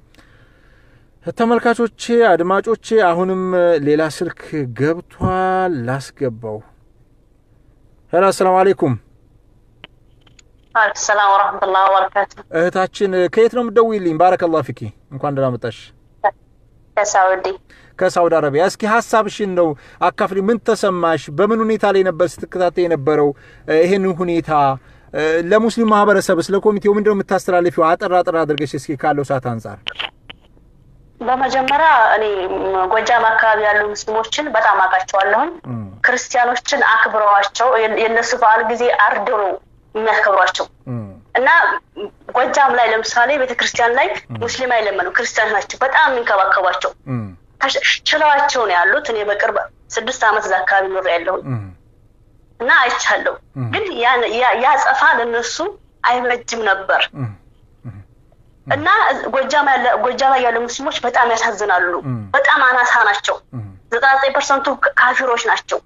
ተመልካቾቼ አድማጮቼ፣ አሁንም ሌላ ስልክ ገብቷል። ላስገባው። ሄሎ፣ አሰላሙ አለይኩም አለይኩም ሰላም ወረህመቱላህ ወበረካቱ። እህታችን፣ ከየት ነው የምትደውይልኝ? ባረከላሁ ፊኪ። እንኳን ደህና መጣሽ ከሳውዲ ከሳውዲ አረቢያ። እስኪ ሀሳብሽን ነው አካፍሊ። ምን ተሰማሽ? በምን ሁኔታ ላይ ነበር ስትከታተይ የነበረው እ፣ ይሄንን ሁኔታ እ፣ ለሙስሊም ማህበረሰብ ስለ ኮሚቴው ምንድን ነው የምታስተላልፊው? አጠር አጠር አድርገሽ እስኪ ካለው ሰዓት አንጻር። በመጀመሪያ እኔ ም፣ ጎጃም አካባቢ ያሉ ሙስሊሞችን በጣም አውቃቸዋለሁኝ። ክርስቲያኖችን አክብረዋቸው የ- የእነሱ በዓል ጊዜ አርደው ነው የሚያከብሯቸው እና ም፣ ጎጃም ላይ ለምሳሌ ቤተክርስቲያን ላይ ሙስሊም አይለመኑ ክርስቲያኖች ናቸው በጣም የሚንከባከቧቸው ተሽ- ችለዋቸው ነው ያሉት። እኔ በቅርብ ስድስት ዓመት እዛ አካባቢ ኖር ያለሁኝ እና አይቻለሁ። ግን ያ- ያ- ያ ጸፋ ለነሱ አይበጅም ነበር እና ጎጃም ያለ ጎጃም ላይ ያሉ ሙስሊሞች በጣም ያሳዝናሉ። በጣም አናሳ ናቸው። ዘጠና ዘጠኝ ፐርሰንቱ ካፊሮች ናቸው።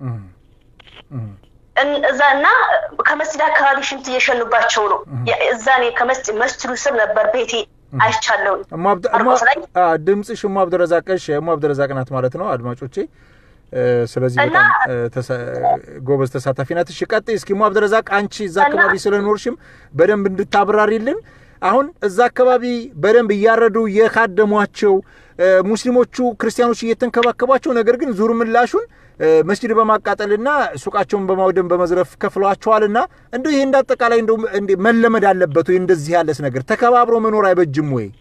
እን- እዛ እና ከመስጂድ አካባቢ ሽንት እየሸኑባቸው ነው። ያ- እዛ እኔ ከመስጂድ መስጂዱ ስር ነበር ቤቴ አይቻለሁኝ። እሞ አብደ- እሞ- ማርቆስ ላይ አ፣ ድምፅሽ እሞ አብደረዛቀሽ እሞ አብደረዛቅ ናት ማለት ነው አድማጮቼ። እ፣ ስለዚህ እና- በጣም እ፣ ተሳ- ጎበዝ ተሳታፊ ናት። እሺ ቀጥይ እስኪ እሞ አብደረዛቅ፣ አንቺ እዛ አካባቢ ስለኖርሽም በደንብ እንድታብራሪልን። አሁን እዛ አካባቢ በደንብ እያረዱ እየካደሟቸው እ፣ ሙስሊሞቹ ክርስቲያኖች እየተንከባከቧቸው፣ ነገር ግን ዙር ምላሹን እ፣ መስጂድ በማቃጠልና ሱቃቸውን በማውደም በመዝረፍ ከፍለዋቸዋልና እንደው ይሄ እንዳጠቃላይ እንደው እንደ መለመድ አለበት ወይ? እንደዚህ ያለስ ነገር ተከባብሮ መኖር አይበጅም ወይ?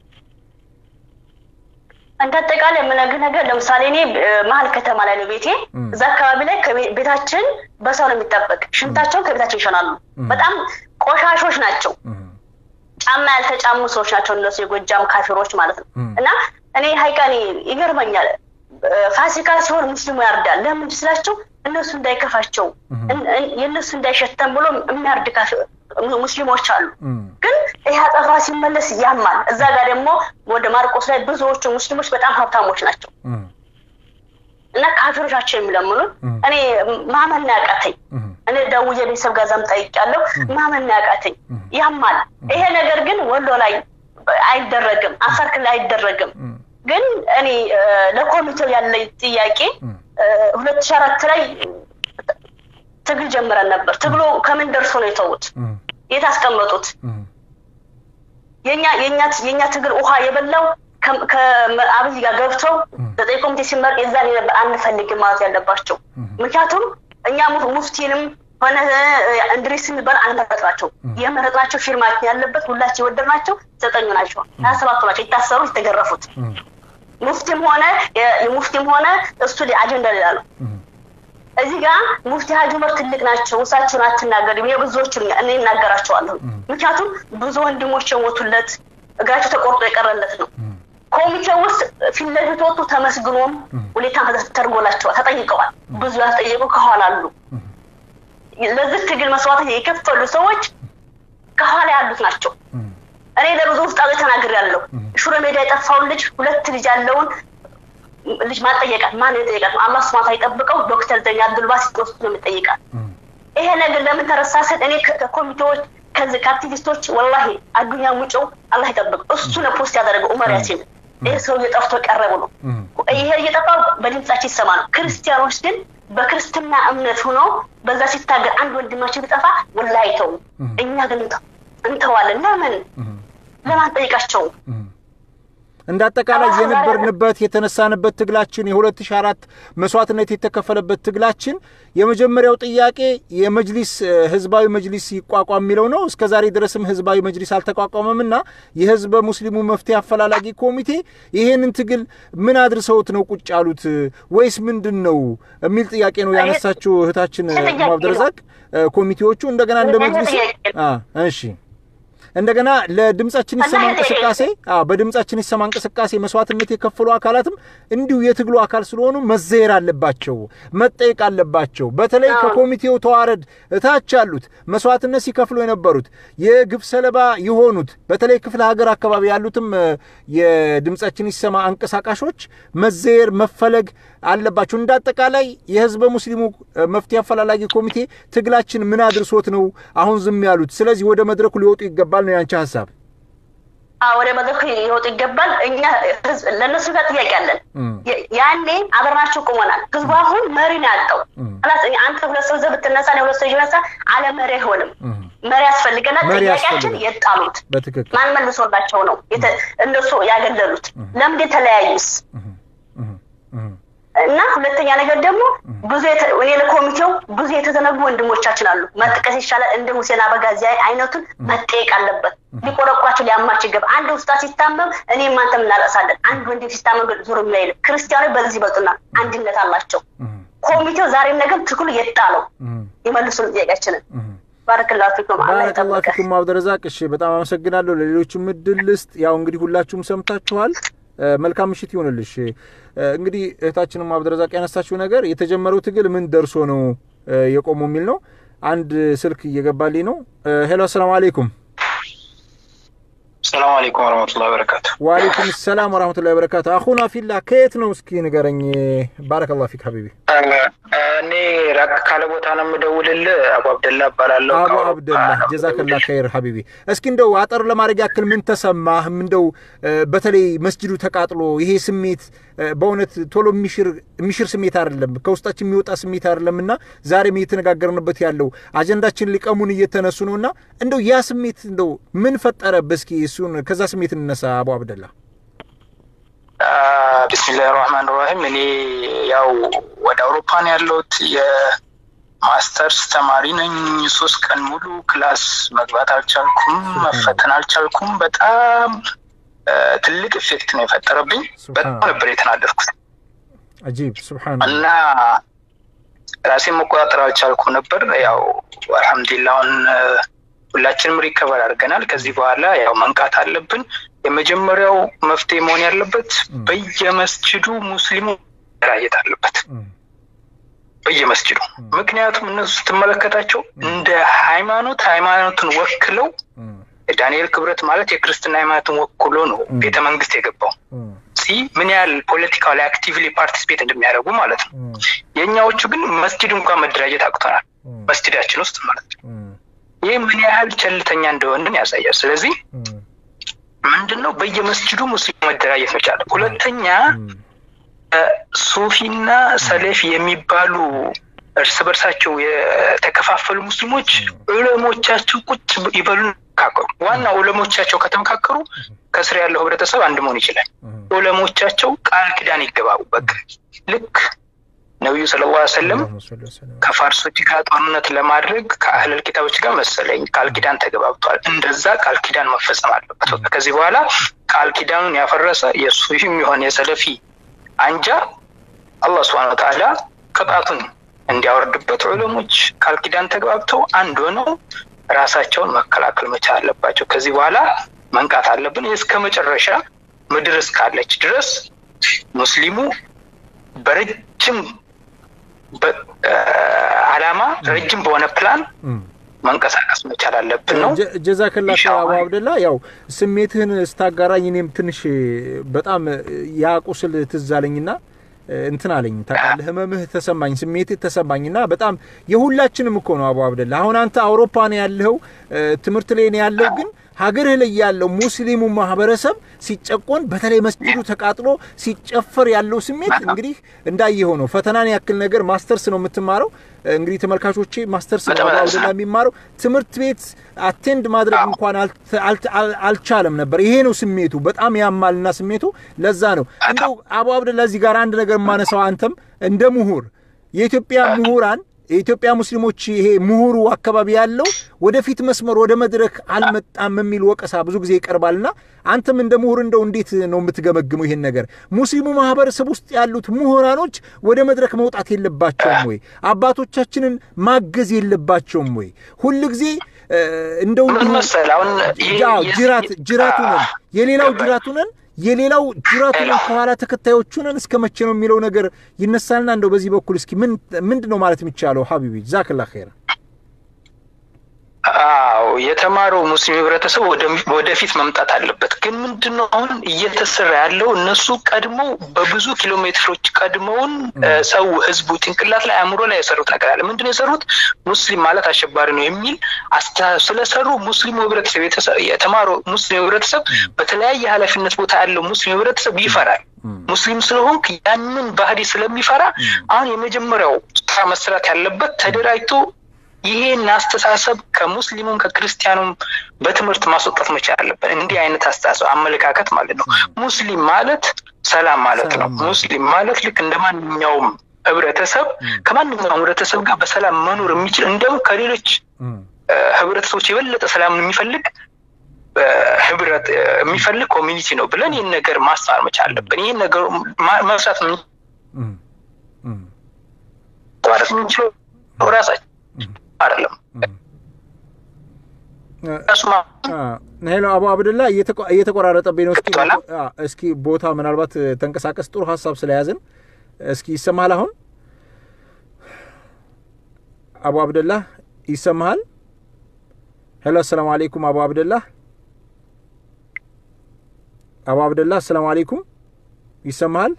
እንደ አጠቃላይ የምነግርህ ነገር ለምሳሌ እኔ እ፣ መሀል ከተማ ላይ ነው ቤቴ። እዛ አካባቢ ላይ ከቤ- ቤታችን በሰው ነው የሚጠበቅ። ሽንታቸውን ከቤታቸው ይሸናሉ። በጣም ቆሻሾች ናቸው። ጫማ ያልተጫሙ ሰዎች ናቸው እነሱ የጎጃም ካፊሮች ማለት ነው። እና እኔ ሀይቃኔ ይገርመኛል። እ፣ ፋሲካ ሲሆን ሙስሊሙ ያርዳል። ለምን ስላቸው እነሱ እንዳይከፋቸው እን- እን- የእነሱ እንዳይሸተን ብሎ የሚያርድ ካፊ- mu- ሙስሊሞች አሉ። ግን ይህ አጠፋ ሲመለስ ያማል። እዛ ጋር ደግሞ ወደ ማርቆስ ላይ ብዙዎቹ ሙስሊሞች በጣም ሀብታሞች ናቸው እና ካፊሮች ናቸው የሚለምኑን። እኔ ማመን ነው ያቃተኝ። እኔ ደውዬ ቤተሰብ ጋር ዛም ጠይቄያለሁ። ማመን ነው ያቃተኝ። ያማል። ይሄ ነገር ግን ወሎ ላይ አይደረግም፣ አፋር ክልል አይደረግም። ግን እኔ እ፣ ለኮሚቴው ያለኝ ጥያቄ ሁለት ሺህ አራት ላይ ትግል ጀምረን ነበር። ትግሉ ከምን ደርሶ ነው የተዉት? የት አስቀመጡት? የኛ የኛ የኛ ትግል ውሃ የበላው ከአብይ ጋር ገብተው ዘጠኝ ኮሚቴ ሲመረጥ የዛን ነበር አንፈልግም ማለት ያለባቸው። ምክንያቱም እኛ ሙፍቲንም ሆነ እንድሪስ የሚባል አንመረጥናቸው። የመረጥናቸው ፊርማችን ያለበት ሁላችን የወደድናቸው ዘጠኙ ናቸው፣ ሀያ ሰባቱ ናቸው የታሰሩ የተገረፉት። ሙፍቲም ሆነ ሙፍቲም ሆነ እሱ አጀንዳ ሌላ ነው። እዚህ ጋር ሙፍቲ ሀጂ ዑመር ትልቅ ናቸው። እሳቸውን አትናገር የብዙዎቹን እኔ እናገራቸዋለሁ። ምክንያቱም ብዙ ወንድሞች የሞቱለት እግራቸው ተቆርጦ የቀረለት ነው። ኮሚቴ ውስጥ ፊት ለፊት ወጡ ተመስግኖም ሁኔታ ተደርጎላቸዋል፣ ተጠይቀዋል። ብዙ ያልጠየቁ ከኋላ አሉ። ለዚህ ትግል መስዋዕት የከፈሉ ሰዎች ከኋላ ያሉት ናቸው። እኔ ለብዙ ውስጣዊ ተናግር ያለው ሹረ ሜዳ የጠፋውን ልጅ ሁለት ልጅ ያለውን ልጅ ማጠየቃት ማን የጠየቃት ነው? አላህ ስማታ ይጠብቀው። ዶክተር ዘኛ አብዱልባስ ወስዶ ነው የሚጠይቃት። ይሄ ነገር ለምን ተረሳሰን? እኔ ከኮሚቴዎች ከዚህ ከአክቲቪስቶች ወላሂ አዱኛ ሙጮው አላህ ይጠብቅ። እሱ ነው ፖስት ያደረገው ኡመር ያሲን። ይሄ ሰው እየጠፍቶ ቀረቡ ነው። ይሄ እየጠፋው በድምጻችን ይሰማ ነው። ክርስቲያኖች ግን በክርስትና እምነት ሆኖ በዛ ሲታገር አንድ ወንድማችን ቢጠፋ ወላሂ አይተውም። እኛ ግን እንተዋለን። ለምን ለምን አንጠይቃቸውም? እንደ አጠቃላይ የነበርንበት የተነሳንበት ትግላችን የ2004 መስዋዕትነት የተከፈለበት ትግላችን የመጀመሪያው ጥያቄ የመጅሊስ ህዝባዊ መጅሊስ ይቋቋም የሚለው ነው። እስከ ዛሬ ድረስም ህዝባዊ መጅሊስ አልተቋቋመም እና የህዝበ ሙስሊሙ መፍትሄ አፈላላጊ ኮሚቴ ይሄንን ትግል ምን አድርሰውት ነው ቁጭ ያሉት ወይስ ምንድን ነው የሚል ጥያቄ ነው ያነሳችው እህታችን አብደረዛቅ። ኮሚቴዎቹ እንደገና እንደ መጅሊስ እሺ እንደገና ለድምጻችን ይሰማ እንቅስቃሴ በድምጻችን ይሰማ እንቅስቃሴ መስዋዕትነት የከፈሉ አካላትም እንዲሁ የትግሉ አካል ስለሆኑ መዘየር አለባቸው፣ መጠየቅ አለባቸው። በተለይ ከኮሚቴው ተዋረድ እታች ያሉት መስዋዕትነት ሲከፍሉ የነበሩት የግፍ ሰለባ የሆኑት በተለይ ክፍለ ሀገር አካባቢ ያሉትም የድምጻችን ይሰማ አንቀሳቃሾች መዘየር መፈለግ አለባቸው። እንደ አጠቃላይ የህዝበ ሙስሊሙ መፍትሄ አፈላላጊ ኮሚቴ ትግላችን ምን አድርሶት ነው አሁን ዝም ያሉት? ስለዚህ ወደ መድረኩ ሊወጡ ይገባል ነው ያንቺ ሀሳብ? ወደ መድረኩ ሊወጡ ይገባል። እኛ ለእነሱ ጋር ጥያቄ አለን። ያኔ አብረናቸው ቁመናል። ህዝቡ አሁን መሪ ነው ያጣው። አንተ ሁለት ሰው ዘህ ብትነሳ ሁለት ሰው ይነሳ አለ መሪ አይሆንም። መሪ ያስፈልገናል። ጥያቄያችን የጣሉት ማን መልሶላቸው ነው እነሱ ያገለሉት? ለምንድን የተለያዩስ? እና ሁለተኛ ነገር ደግሞ ብዙ እኔ ለኮሚቴው ብዙ የተዘነጉ ወንድሞቻችን አሉ። መጥቀስ ይሻላል። እንደ ሁሴን አበጋዚ አይነቱን መጠየቅ አለበት። ሊቆረቋቸው ሊያማቸው ይገባ። አንድ ውስጣ ሲታመም እኔም አንተም እናለቅሳለን። አንድ ወንድም ሲታመም ግን ዞር የሚል ክርስቲያኖች በዚህ ይበልጡናል። አንድነት አላቸው። ኮሚቴው ዛሬም ነገም ትክሉ የጣለው የመልሱን ጥያቄያችንን ባረክላሁ ፊኩም ባረከላሁ ፊኩም አብደረዛቅ። እሺ በጣም አመሰግናለሁ። ለሌሎችም እድል ልስጥ። ያው እንግዲህ ሁላችሁም ሰምታችኋል። መልካም ምሽት ይሆንልሽ። እንግዲህ እህታችንም አብደረዛቅ ያነሳችው ነገር የተጀመረው ትግል ምን ደርሶ ነው የቆመው የሚል ነው። አንድ ስልክ እየገባልኝ ነው። ሄሎ፣ አሰላሙ አሌይኩም። ሰላም አለይኩም ወረህመቱላሂ ወበረካቱ። ወአለይኩም ሰላም ወረህመቱላሂ ወበረካቱ። አኹና ፊላ ከየት ነው እስኪ ንገረኝ። ባረከላሁ ፊክ ሀቢቢ። እኔ ራቅ ካለ ቦታ ነው የምደውልልህ። አቡ አብደላ እባላለሁ። አቡ አብደላ ጀዛከላ ኸይር ሀቢቢ። እስኪ እንደው አጠር ለማድረግ ያክል ምን ተሰማህ? እንደው በተለይ መስጅዱ ተቃጥሎ ይሄ ስሜት በእውነት ቶሎ የሚሽር ስሜት አይደለም፣ ከውስጣችን የሚወጣ ስሜት አይደለም እና ዛሬም እየተነጋገርንበት ያለው አጀንዳችን ሊቀሙን እየተነሱ ነው እና እንደው ያ ስሜት እንደው ምን ፈጠረብህ? እስኪ እሱን ከዛ ስሜት እንነሳ። አቡ አብደላ ቢስሚላህ ራህማን ራሂም። እኔ ያው ወደ አውሮፓ ነው ያለሁት። የማስተርስ ተማሪ ነኝ። ሶስት ቀን ሙሉ ክላስ መግባት አልቻልኩም፣ መፈተን አልቻልኩም። በጣም ትልቅ ኢፌክት ነው የፈጠረብኝ። በጣም ነበር የተናደድኩት አጂብ ስብሓን እና ራሴን መቆጣጠር አልቻልኩም ነበር። ያው አልሐምዱሊላህ አሁን ሁላችንም ሪከቨር አድርገናል። ከዚህ በኋላ ያው መንቃት አለብን። የመጀመሪያው መፍትሄ መሆን ያለበት በየመስጅዱ ሙስሊሙ መደራጀት አለበት፣ በየመስጅዱ ምክንያቱም እነሱ ስትመለከታቸው እንደ ሃይማኖት ሃይማኖትን ወክለው ዳንኤል ክብረት ማለት የክርስትና ሃይማኖትን ወክሎ ነው ቤተ መንግስት የገባው ሲ ምን ያህል ፖለቲካው ላይ አክቲቭሊ ፓርቲስፔት እንደሚያደርጉ ማለት ነው። የእኛዎቹ ግን መስጅድ እንኳን መደራጀት አቅቶናል፣ መስጅዳችን ውስጥ ማለት ነው። ይህ ምን ያህል ቸልተኛ እንደሆንን ያሳያል። ስለዚህ ምንድን ነው በየመስጅዱ ሙስሊም መደራጀት መቻል። ሁለተኛ ሱፊና ሰሌፍ የሚባሉ እርስ በርሳቸው የተከፋፈሉ ሙስሊሞች ዑለሞቻቸው ቁጭ ይበሉ አይመካከሩ። ዋና ዑለሞቻቸው ከተመካከሩ ከስር ያለው ህብረተሰብ አንድ መሆን ይችላል። ዑለሞቻቸው ቃል ኪዳን ይገባቡ። በቃ ልክ ነቢዩ ሰለላሁ ዐለይሂ ወሰለም ከፋርሶች ጋር ጦርነት ለማድረግ ከአህለል ኪታቦች ጋር መሰለኝ ቃል ኪዳን ተገባብቷል። እንደዛ ቃል ኪዳን መፈጸም አለበት። በቃ ከዚህ በኋላ ቃል ኪዳኑን ያፈረሰ የሱፊም የሆነ የሰለፊ አንጃ አላህ ስብሐነ ወተዓላ ቅጣቱን እንዲያወርድበት ዑለሞች ቃል ኪዳን ተግባብተው አንድ ሆነው ራሳቸውን መከላከል መቻል አለባቸው። ከዚህ በኋላ መንቃት አለብን። እስከ መጨረሻ ምድር እስካለች ድረስ ሙስሊሙ በረጅም አላማ ረጅም በሆነ ፕላን መንቀሳቀስ መቻል አለብን ነው። ጀዛከላ አቡ አብደላ፣ ያው ስሜትህን ስታጋራኝ እኔም ትንሽ በጣም ያ ቁስል ትዝ አለኝና እንትን አለኝ ታውቃለህ፣ ህመምህ ተሰማኝ፣ ስሜትህ ተሰማኝና በጣም የሁላችንም እኮ ነው አቡ አብደላ። አሁን አንተ አውሮፓ ነው ያለኸው፣ ትምህርት ላይ ነው ያለው ግን ሀገርህ ላይ ያለው ሙስሊሙ ማህበረሰብ ሲጨቆን በተለይ መስጊዱ ተቃጥሎ ሲጨፈር ያለው ስሜት እንግዲህ እንዳየኸው ነው። ፈተናን ያክል ነገር ማስተርስ ነው የምትማረው። እንግዲህ ተመልካቾቼ ማስተርስ ነው አብደላ የሚማረው። ትምህርት ቤት አቴንድ ማድረግ እንኳን አልቻለም ነበር። ይሄ ነው ስሜቱ። በጣም ያማልና ስሜቱ ለዛ ነው። እንደው አቡ አብደላ እዚህ ጋር አንድ ነገር የማነሳው አንተም እንደ ምሁር የኢትዮጵያ ምሁራን የኢትዮጵያ ሙስሊሞች ይሄ ምሁሩ አካባቢ ያለው ወደፊት መስመር ወደ መድረክ አልመጣም የሚል ወቀሳ ብዙ ጊዜ ይቀርባልና አንተም እንደ ምሁር እንደው እንዴት ነው የምትገመግመው ይሄን ነገር? ሙስሊሙ ማህበረሰብ ውስጥ ያሉት ምሁራኖች ወደ መድረክ መውጣት የለባቸውም ወይ? አባቶቻችንን ማገዝ የለባቸውም ወይ? ሁል ጊዜ እንደው ጅራት ጅራቱ ነን የሌላው ጅራቱ ነን የሌላው ጅራቱ ነን ከኋላ ተከታዮቹ ነን እስከ መቼ ነው የሚለው ነገር ይነሳልና እንደው በዚህ በኩል እስኪ ምንድን ነው ማለት የሚቻለው? ሀቢቢ ዛክላ ኸይር። አዎ የተማረው ሙስሊም ህብረተሰብ ወደፊት መምጣት አለበት። ግን ምንድን ነው አሁን እየተሰራ ያለው እነሱ ቀድመው በብዙ ኪሎ ሜትሮች ቀድመውን ሰው ህዝቡ ጭንቅላት ላይ አእምሮ ላይ የሰሩት ነገር አለ። ምንድን ነው የሰሩት? ሙስሊም ማለት አሸባሪ ነው የሚል አስተሳሰብ ስለሰሩ ሙስሊሙ ህብረተሰብ የተማረው ሙስሊም ህብረተሰብ በተለያየ ኃላፊነት ቦታ ያለው ሙስሊም ህብረተሰብ ይፈራል። ሙስሊም ስለሆንክ ያንን ባህሪ ስለሚፈራ አሁን የመጀመሪያው ስራ መስራት ያለበት ተደራጅቶ ይሄን አስተሳሰብ ከሙስሊሙም ከክርስቲያኑም በትምህርት ማስወጣት መቻል አለበት። እንዲህ አይነት አስተሳሰብ አመለካከት ማለት ነው። ሙስሊም ማለት ሰላም ማለት ነው። ሙስሊም ማለት ልክ እንደ ማንኛውም ህብረተሰብ ከማንኛውም ህብረተሰብ ጋር በሰላም መኖር የሚችል እንደውም ከሌሎች ህብረተሰቦች የበለጠ ሰላምን የሚፈልግ ህብረት የሚፈልግ ኮሚኒቲ ነው ብለን ይህን ነገር ማስተማር መቻል አለብን። ይህን ነገር መስራት ማለት የምንችለው ራሳችን አይደለም። ሄሎ አቡ አብድላ እየተቆራረጠብኝ ነው። እስኪ እስኪ ቦታ ምናልባት ተንቀሳቀስ። ጥሩ ሀሳብ ስለያዝን እስኪ ይሰማሃል? አሁን አቡ አብደላ ይሰማሃል? ሄሎ አሰላሙ አለይኩም አቡ አብደላ አቡ አብደላ አሰላሙ አለይኩም ይሰማሃል?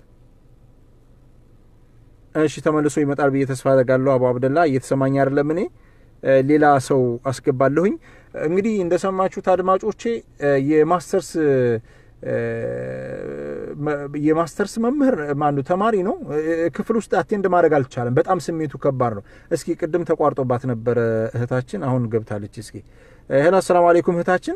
እሺ ተመልሶ ይመጣል ብዬ ተስፋ አደርጋለሁ። አቡ አብደላ እየተሰማኝ አይደለም። እኔ ሌላ ሰው አስገባለሁኝ። እንግዲህ እንደሰማችሁት አድማጮቼ የማስተርስ የማስተርስ መምህር ማኑ ተማሪ ነው። ክፍል ውስጥ አቴንድ ማድረግ አልቻለም። በጣም ስሜቱ ከባድ ነው። እስኪ ቅድም ተቋርጦባት ነበረ እህታችን፣ አሁን ገብታለች። እስኪ ሄሎ፣ አሰላሙ አለይኩም እህታችን።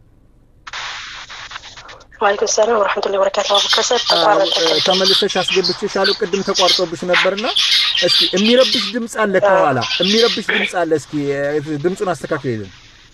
ዋሌኩም ሰላም ወረሕመቱላሂ ወበረካቱ። ከሰብ ተመልሰሽ አስገብቼሻለሁ። ቅድም ተቋርጦብሽ ነበርና እስኪ የሚረብሽ ድምፅ አለ ከኋላ የሚረብሽ ድምፅ አለ። እስኪ ድምፁን አስተካክልልን።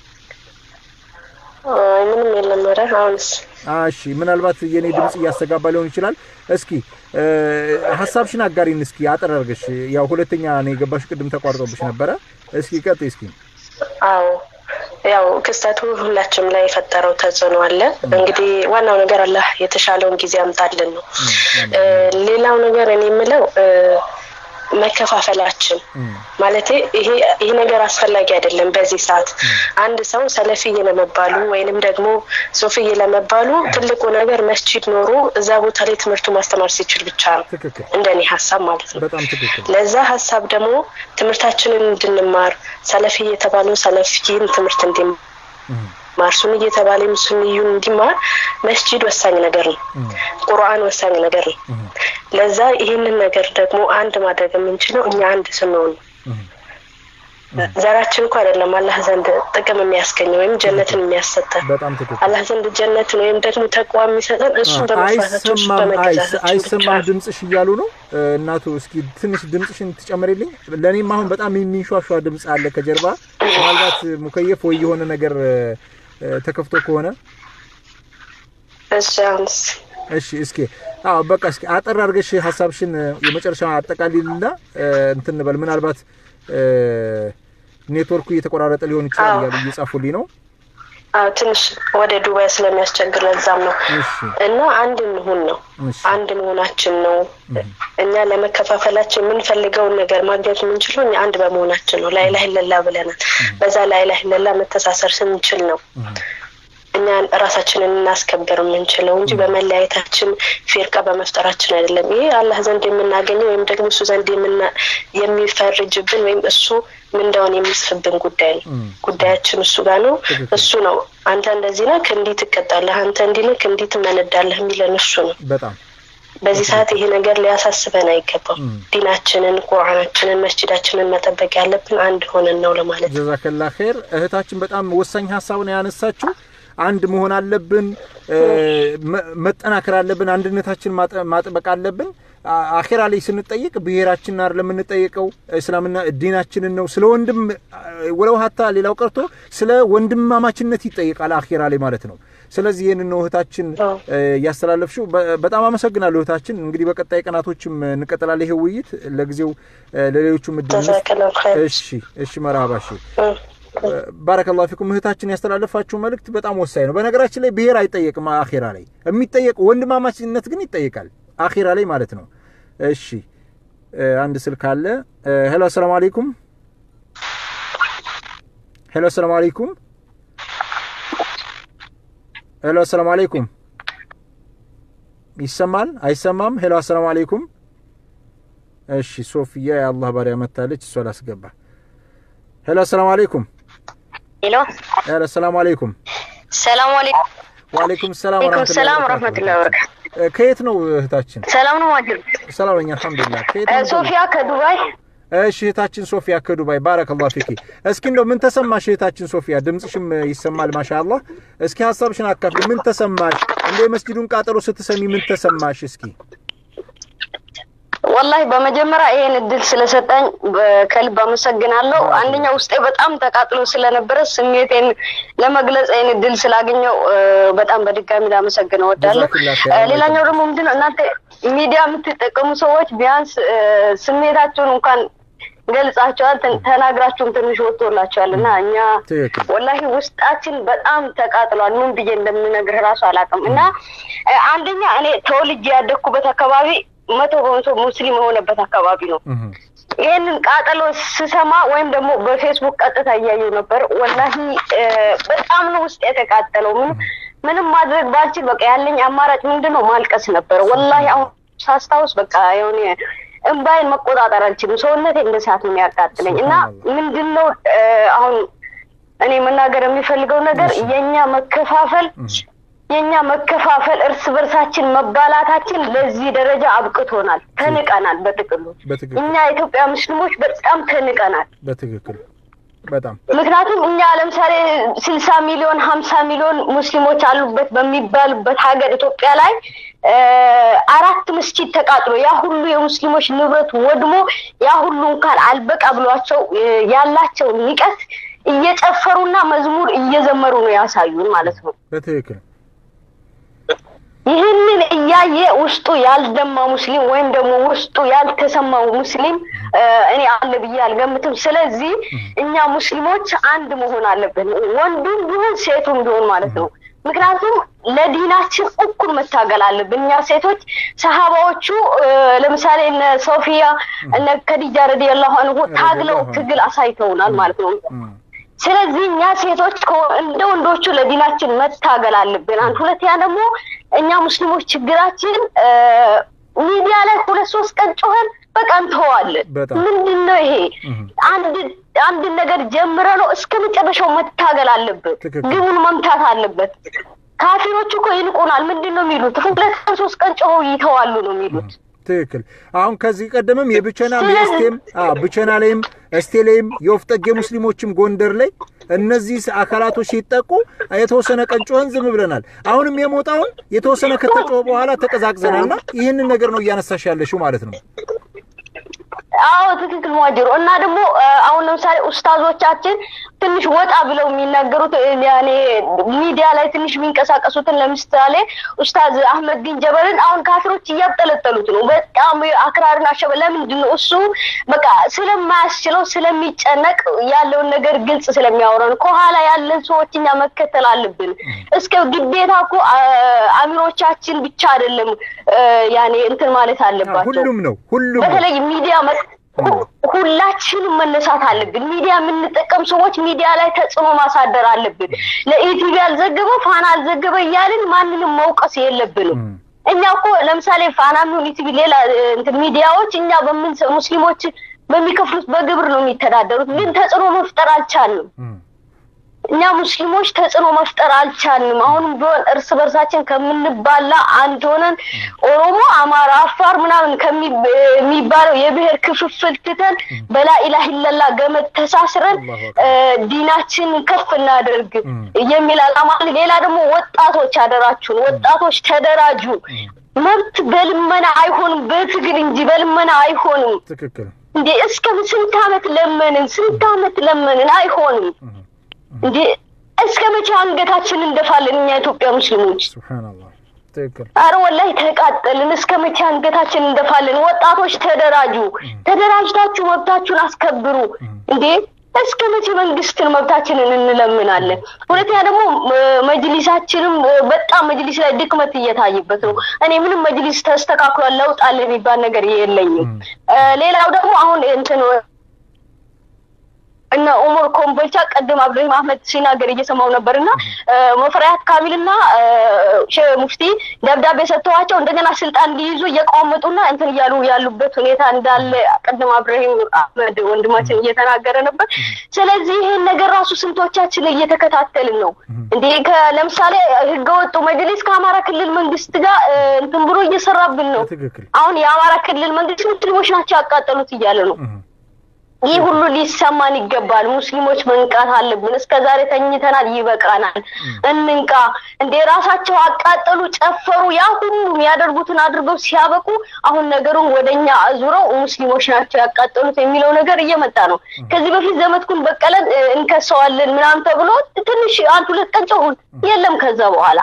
ምንም የለም። ኧረ አሁንስ? እሺ፣ ምናልባት የኔ ድምፅ እያስተጋባ ሊሆን ይችላል። እስኪ ሀሳብሽን አጋሪን እስኪ አጠር አድርገሽ። ያው ሁለተኛ ነው የገባሽ፣ ቅድም ተቋርጦብሽ ነበረ። እስኪ ቀጥይ እስኪ። አዎ ያው ክስተቱ ሁላችንም ላይ የፈጠረው ተጽዕኖ አለ። እንግዲህ ዋናው ነገር አላህ የተሻለውን ጊዜ ያምጣልን ነው። ሌላው ነገር እኔ የምለው መከፋፈላችን ማለት ይሄ ይሄ ነገር አስፈላጊ አይደለም። በዚህ ሰዓት አንድ ሰው ሰለፊዬ ለመባሉ ወይንም ደግሞ ሶፍዬ ለመባሉ ትልቁ ነገር መስጂድ ኖሮ እዛ ቦታ ላይ ትምህርቱ ማስተማር ሲችል ብቻ ነው፣ እንደኔ ሀሳብ ማለት ነው። ለዛ ሀሳብ ደግሞ ትምህርታችንን እንድንማር ሰለፊ የተባሉ ሰለፊን ትምህርት እንዲማር ሱኒ እየተባለ ሱኒዩን እንዲማር መስጂድ ወሳኝ ነገር ነው። ቁርአን ወሳኝ ነገር ነው። ለዛ ይህንን ነገር ደግሞ አንድ ማድረግ የምንችለው እኛ አንድ ስንሆን ዘራችን እኮ አይደለም አላህ ዘንድ ጥቅም የሚያስገኝ ወይም ጀነትን የሚያሰጠን በጣም ትክክል አላህ ዘንድ ጀነትን ወይም ደግሞ ተቋ የሚሰጠን እሱን በመፍራታችን እሱ አይሰማም አይስ- በመገዛታችን ብቻ አይሰማም ድምፅሽ እያሉ ነው እ፣ እናቱ እስኪ ትንሽ ድምፅሽን ትጨምሪልኝ ለእኔም አሁን በጣም የሚንሿሿ ድምፅ አለ ከጀርባ ምናልባት ሙከየፍ ወይ የሆነ ነገር እ፣ እ፣ ተከፍቶ ከሆነ እሺ አሁንስ እሺ እስኪ አዎ በቃ እስኪ አጠር አድርገሽ ሀሳብሽን እ፣ የመጨረሻ አጠቃሊልና እ፣ እንትን እንበል ምናልባት እ፣ ኔትወርኩ እየተቆራረጠ ሊሆን ይችላል አዎ። እያሉ እየጻፉልኝ ነው አዎ ትንሽ ወደ ዱባይ ስለሚያስቸግር ለዛም ነው እሺ እና አንድ እንሁን ነው እሺ አንድ መሆናችን ነው እኛ ለመከፋፈላችን የምንፈልገውን ነገር ማግኘት የምንችለው እኛ አንድ በመሆናችን ነው ላይላህ ለላ ብለናል በዛ ላይላህ ለላ መተሳሰር ስንችል ነው እኛ ራሳችንን እናስከበር የምንችለው እንጂ በመለያየታችን ፊርቃ በመፍጠራችን አይደለም ይሄ አላህ ዘንድ የምናገኘው ወይም ደግሞ እሱ ዘንድ የምና- የሚፈርጅብን ወይም እሱ ምንዳውን የሚጽፍብን ጉዳይ ነው ጉዳያችን እሱ ጋር ነው እሱ ነው አንተ እንደዚህ ነህ እንዲህ ትቀጣለህ አንተ እንዲህ ነህ እንዲህ ትመነዳለህ የሚለን እሱ ነው በጣም በዚህ ሰዓት ይሄ ነገር ሊያሳስበን አይገባም ዲናችንን ቁርአናችንን መስጂዳችንን መጠበቅ ያለብን አንድ ሆነን ነው ለማለት ጀዛከላ ኸይር እህታችን በጣም ወሳኝ ሀሳብ ነው ያነሳችው አንድ መሆን አለብን እ፣ መ- መጠናከር አለብን አንድነታችን ማጠ- ማጥበቅ አለብን አ- አኼራ ላይ ስንጠይቅ ብሔራችንን አይደለም የምንጠይቀው እስላምና ዲናችንን ነው ስለ ወንድም አ፣ ወለው ሀታ ሌላው ቀርቶ ስለ ወንድማማችነት ይጠይቃል አኼራ ላይ ማለት ነው ስለዚህ ይህንን ነው እህታችን እ፣ ያስተላለፍሽው በ- በጣም አመሰግናለሁ እህታችን እንግዲህ በቀጣይ ቀናቶችም እንቀጥላለን ይሄ ውይይት ለጊዜው እ፣ ለሌሎቹም እድል እንስጥ። ጀዛከላሁ ኸይር። እሺ እሺ መርሃባ እሺ ባረከላሁ ፊኩም እህታችን ያስተላለፋችሁ መልእክት በጣም ወሳኝ ነው። በነገራችን ላይ ብሔር አይጠየቅም አኼራ ላይ የሚጠየቅ ወንድማማችነት ግን ይጠየቃል አኼራ ላይ ማለት ነው። እሺ እ፣ አንድ ስልክ አለ። እ፣ ሄሎ አሰላሙ አለይኩም። ሄሎ አሰላሙ አለይኩም። ሄሎ አሰላሙ አለይኩም። ይሰማል አይሰማም? ሄሎ አሰላሙ አለይኩም። እሺ ሶፊያ የአላህ ባሪያ መታለች፣ እሷ ላስገባ። ሄሎ አሰላሙ አለይኩም። ሄሎ ሄሎ ሰላም አለይኩም። ሰላም አለይኩም ወአለይኩም ሰላም ወአለይኩም ወራህመቱላሂ ሰላም ወበረካቱህ። ወራህመቱላሂ ወበረካቱ እ፣ ከየት ነው እህታችን? ሰላም ነው ማጅር ሰላም ነኝ አልሐምዱሊላህ። ከየት ነው? ሶፊያ ከዱባይ እሺ እህታችን ሶፊያ ከዱባይ ባረከላሁ ፊኪ። እስኪ እንደው ምን ተሰማሽ እህታችን ሶፊያ? ድምጽሽም ይሰማል ማሻአላህ። እስኪ ሀሳብሽን አካፍሊ። ምን ተሰማሽ? እንደ የመስጂዱን ቃጠሎ ስትሰሚ ምን ተሰማሽ? እስኪ ወላሂ በመጀመሪያ ይሄን እድል ስለሰጠኝ በ- ከልብ አመሰግናለሁ። አንደኛ ውስጤ በጣም ተቃጥሎ ስለነበረ ስሜቴን ለመግለጽ ይሄን እድል ስላገኘው እ፣ በጣም በድጋሚ ላመሰግን እወዳለሁ። ጀዛኪላህ እ፣ ኸይር። ሌላኛው ደግሞ ምንድነው እናንተ ሚዲያ የምትጠቀሙ ሰዎች ቢያንስ እ፣ ስሜታችሁን እንኳን ገልጻቸዋል፣ ተ- ተናግራችሁም ትንሽ ወጥቶላቸዋል እና እኛ ትክክል ወላሂ ውስጣችን በጣም ተቃጥሏል። ምን ብዬ እንደምነግርህ ራሱ አላውቅም። እና እ፣ አንደኛ እኔ ተወልጄ ያደግኩበት አካባቢ መቶ በመቶ ሙስሊም የሆነበት አካባቢ ነው። ይህንን ቃጠሎ ስሰማ ወይም ደግሞ በፌስቡክ ቀጥታ እያየሁ ነበር። ወላሂ እ፣ በጣም ነው ውስጥ የተቃጠለው። ምን ምንም ማድረግ ባልችል በቃ ያለኝ አማራጭ ምንድን ነው ማልቀስ ነበረ። ወላሂ አሁን ሳስታውስ በቃ የሆነ እምባይን መቆጣጠር አልችልም። ሰውነቴ እንደ ሰዓት ነው የሚያቃጥለኝ እና ምንድን ነው እ፣ አሁን እኔ መናገር የሚፈልገው ነገር የእኛ መከፋፈል የእኛ መከፋፈል እርስ በርሳችን መባላታችን ለዚህ ደረጃ አብቅቶናል። ተንቀናል። በጥቅሉ በትክክል እኛ የኢትዮጵያ ሙስሊሞች በጣም ተንቀናል። በትክክል በጣም ምክንያቱም እኛ ለምሳሌ ስልሳ ሚሊዮን ሀምሳ ሚሊዮን ሙስሊሞች አሉበት በሚባልበት ሀገር ኢትዮጵያ ላይ እ፣ አራት መስጂድ ተቃጥሎ ያ ሁሉ የሙስሊሞች ንብረት ወድሞ ያ ሁሉ እንኳን አልበቃ ብሏቸው እ፣ ያላቸው ንቀት እየጨፈሩና መዝሙር እየዘመሩ ነው ያሳዩን ማለት ነው። በትክክል ይህንን እያየ ውስጡ ያልደማ ሙስሊም ወይም ደግሞ ውስጡ ያልተሰማው ሙስሊም እ፣ እኔ አለ ብዬ አልገምትም። ስለዚህ እኛ ሙስሊሞች አንድ መሆን አለብን፣ ወንዱም ቢሆን ሴቱም ቢሆን ማለት ነው። ምክንያቱም ለዲናችን እኩል መታገል አለብን። እኛ ሴቶች ሰሃባዎቹ እ፣ ለምሳሌ እነ ሶፊያ እነ ከዲጃ ረዲየላሁ አንሁ ታግለው ትግል አሳይተውናል ማለት ነው። ስለዚህ እኛ ሴቶች ከ- እንደ ወንዶቹ ለዲናችን መታገል አለብን። አንድ ሁለተኛ ደግሞ እኛ ሙስሊሞች ችግራችን እ፣ ሚዲያ ላይ ሁለት ሶስት ቀን ጮኸን በቃ እንተዋለን። በጣም ምንድን ነው ይሄ? አንድ አንድ ነገር ጀምረ ነው እስከ መጨረሻው መታገል አለበት። ትክክል። ግቡን መምታት አለበት። ካፊሮች እኮ ይንቁናል። ምንድን ነው የሚሉት? ሁለት ቀን ሶስት ቀን ጮኸው ይተዋሉ ነው የሚሉት። ትክክል። አሁን ከዚህ ቀደምም የብቸና ሚስቴም አዎ ብቸና ላይም እስቴ ላይም የወፍ ጠጌ ሙስሊሞችም ጎንደር ላይ እነዚህ አካላቶች ሲጠቁ የተወሰነ ቀን ጮኸን ዝም ብለናል። አሁንም የሞጣውን የተወሰነ ከተጮኸ በኋላ ተቀዛቅዘናልና ይህንን ነገር ነው እያነሳሽ ያለሽው ማለት ነው። አዎ ትክክል ሟጅሮ እና ደግሞ አሁን ለምሳሌ ኡስታዞቻችን ትንሽ ወጣ ብለው የሚናገሩት ያኔ ሚዲያ ላይ ትንሽ የሚንቀሳቀሱትን ለምሳሌ ኡስታዝ አህመድ ዲን ጀበልን አሁን ካፊሮች እያብጠለጠሉት ነው። በጣም አክራርን አሸበ ለምንድን ነው እሱ በቃ ስለማያስችለው ስለሚጨነቅ ያለውን ነገር ግልጽ ስለሚያወራ ነው። ከኋላ ያለን ሰዎች እኛ መከተል አለብን። እስከ ግዴታ እኮ አሚሮቻችን ብቻ አይደለም ያኔ እንትን ማለት አለባቸው። ሁሉም ነው ሁሉም በተለይ ሚዲያ ሁላችንም መነሳት አለብን። ሚዲያ የምንጠቀም ሰዎች ሚዲያ ላይ ተጽዕኖ ማሳደር አለብን። ለኢቲቪ አልዘገበ ፋና አልዘገበ እያልን ማንንም መውቀስ የለብንም። እኛ እኮ ለምሳሌ ፋና የሚሆን ኢቲቪ፣ ሌላ እንትን ሚዲያዎች እኛ በምን ሙስሊሞች በሚከፍሉት በግብር ነው የሚተዳደሩት፣ ግን ተጽዕኖ መፍጠር አልቻልንም። እኛ ሙስሊሞች ተጽዕኖ መፍጠር አልቻልንም። አሁንም ቢሆን እርስ በርሳችን ከምንባላ አንድ ሆነን ኦሮሞ፣ አማራ፣ አፋር ምናምን ከሚባለው የብሔር ክፍፍል ትተን በላኢላህ ኢለላ ገመድ ተሳስረን ዲናችን ከፍ እናደርግ የሚል አላማ። ሌላ ደግሞ ወጣቶች አደራችሁን፣ ወጣቶች ተደራጁ። መብት በልመና አይሆንም፣ በትግል እንጂ በልመና አይሆንም። ትክክል እንዴ! እስከ ስንት ዓመት ለመንን? ስንት ዓመት ለመንን? አይሆንም እንዴ እስከ መቼ አንገታችን እንደፋለን እኛ ኢትዮጵያ ሙስሊሞች? ሱብሃንአላህ ትክክል። አረ ወላሂ ተቃጠልን። እስከ መቼ አንገታችን እንደፋለን? ወጣቶች ተደራጁ፣ ተደራጅታችሁ መብታችሁን አስከብሩ። እንዴ እስከ መቼ መንግስትን መብታችንን እንለምናለን? ሁለተኛ ደግሞ መጅሊሳችንም በጣም መጅሊስ ላይ ድክመት እየታየበት ነው። እኔ ምንም መጅሊስ ተስተካክሏል ለውጥ አለ የሚባል ነገር የለኝም። ሌላው ደግሞ አሁን እንትን እነ ኡመር ኮምቦልቻ ቀድም አብዱራሂም አህመድ ሲናገር እየሰማው ነበር እና ሙፈሪያት ካሚልና ሼህ ሙፍቲ ደብዳቤ ሰጥተዋቸው እንደገና ስልጣን እንዲይዙ እየቋመጡና እንትን እያሉ ያሉበት ሁኔታ እንዳለ ቀድም አብዱራሂም አህመድ ወንድማችን እየተናገረ ነበር። ስለዚህ ይሄን ነገር ራሱ ስንቶቻችን እየተከታተልን ነው እንዴ? ለምሳሌ ህገወጡ መጅሊስ ከአማራ ክልል መንግስት ጋር እንትን ብሎ እየሰራብን ነው። አሁን የአማራ ክልል መንግስት ሙስሊሞች ናቸው ያቃጠሉት እያለ ነው። ይህ ሁሉ ሊሰማን ይገባል። ሙስሊሞች መንቃት አለብን። እስከ ዛሬ ተኝተናል፣ ይበቃናል። እንንቃ። እንደ ራሳቸው አቃጠሉ፣ ጨፈሩ፣ ያ ሁሉ የሚያደርጉትን አድርገው ሲያበቁ አሁን ነገሩን ወደኛ አዙረው ሙስሊሞች ናቸው ያቃጠሉት የሚለው ነገር እየመጣ ነው። ከዚህ በፊት ዘመድኩን በቀለን እንከሰዋለን ምናምን ተብሎ ትንሽ አንድ ሁለት ቀን ጮሁን፣ የለም ከዛ በኋላ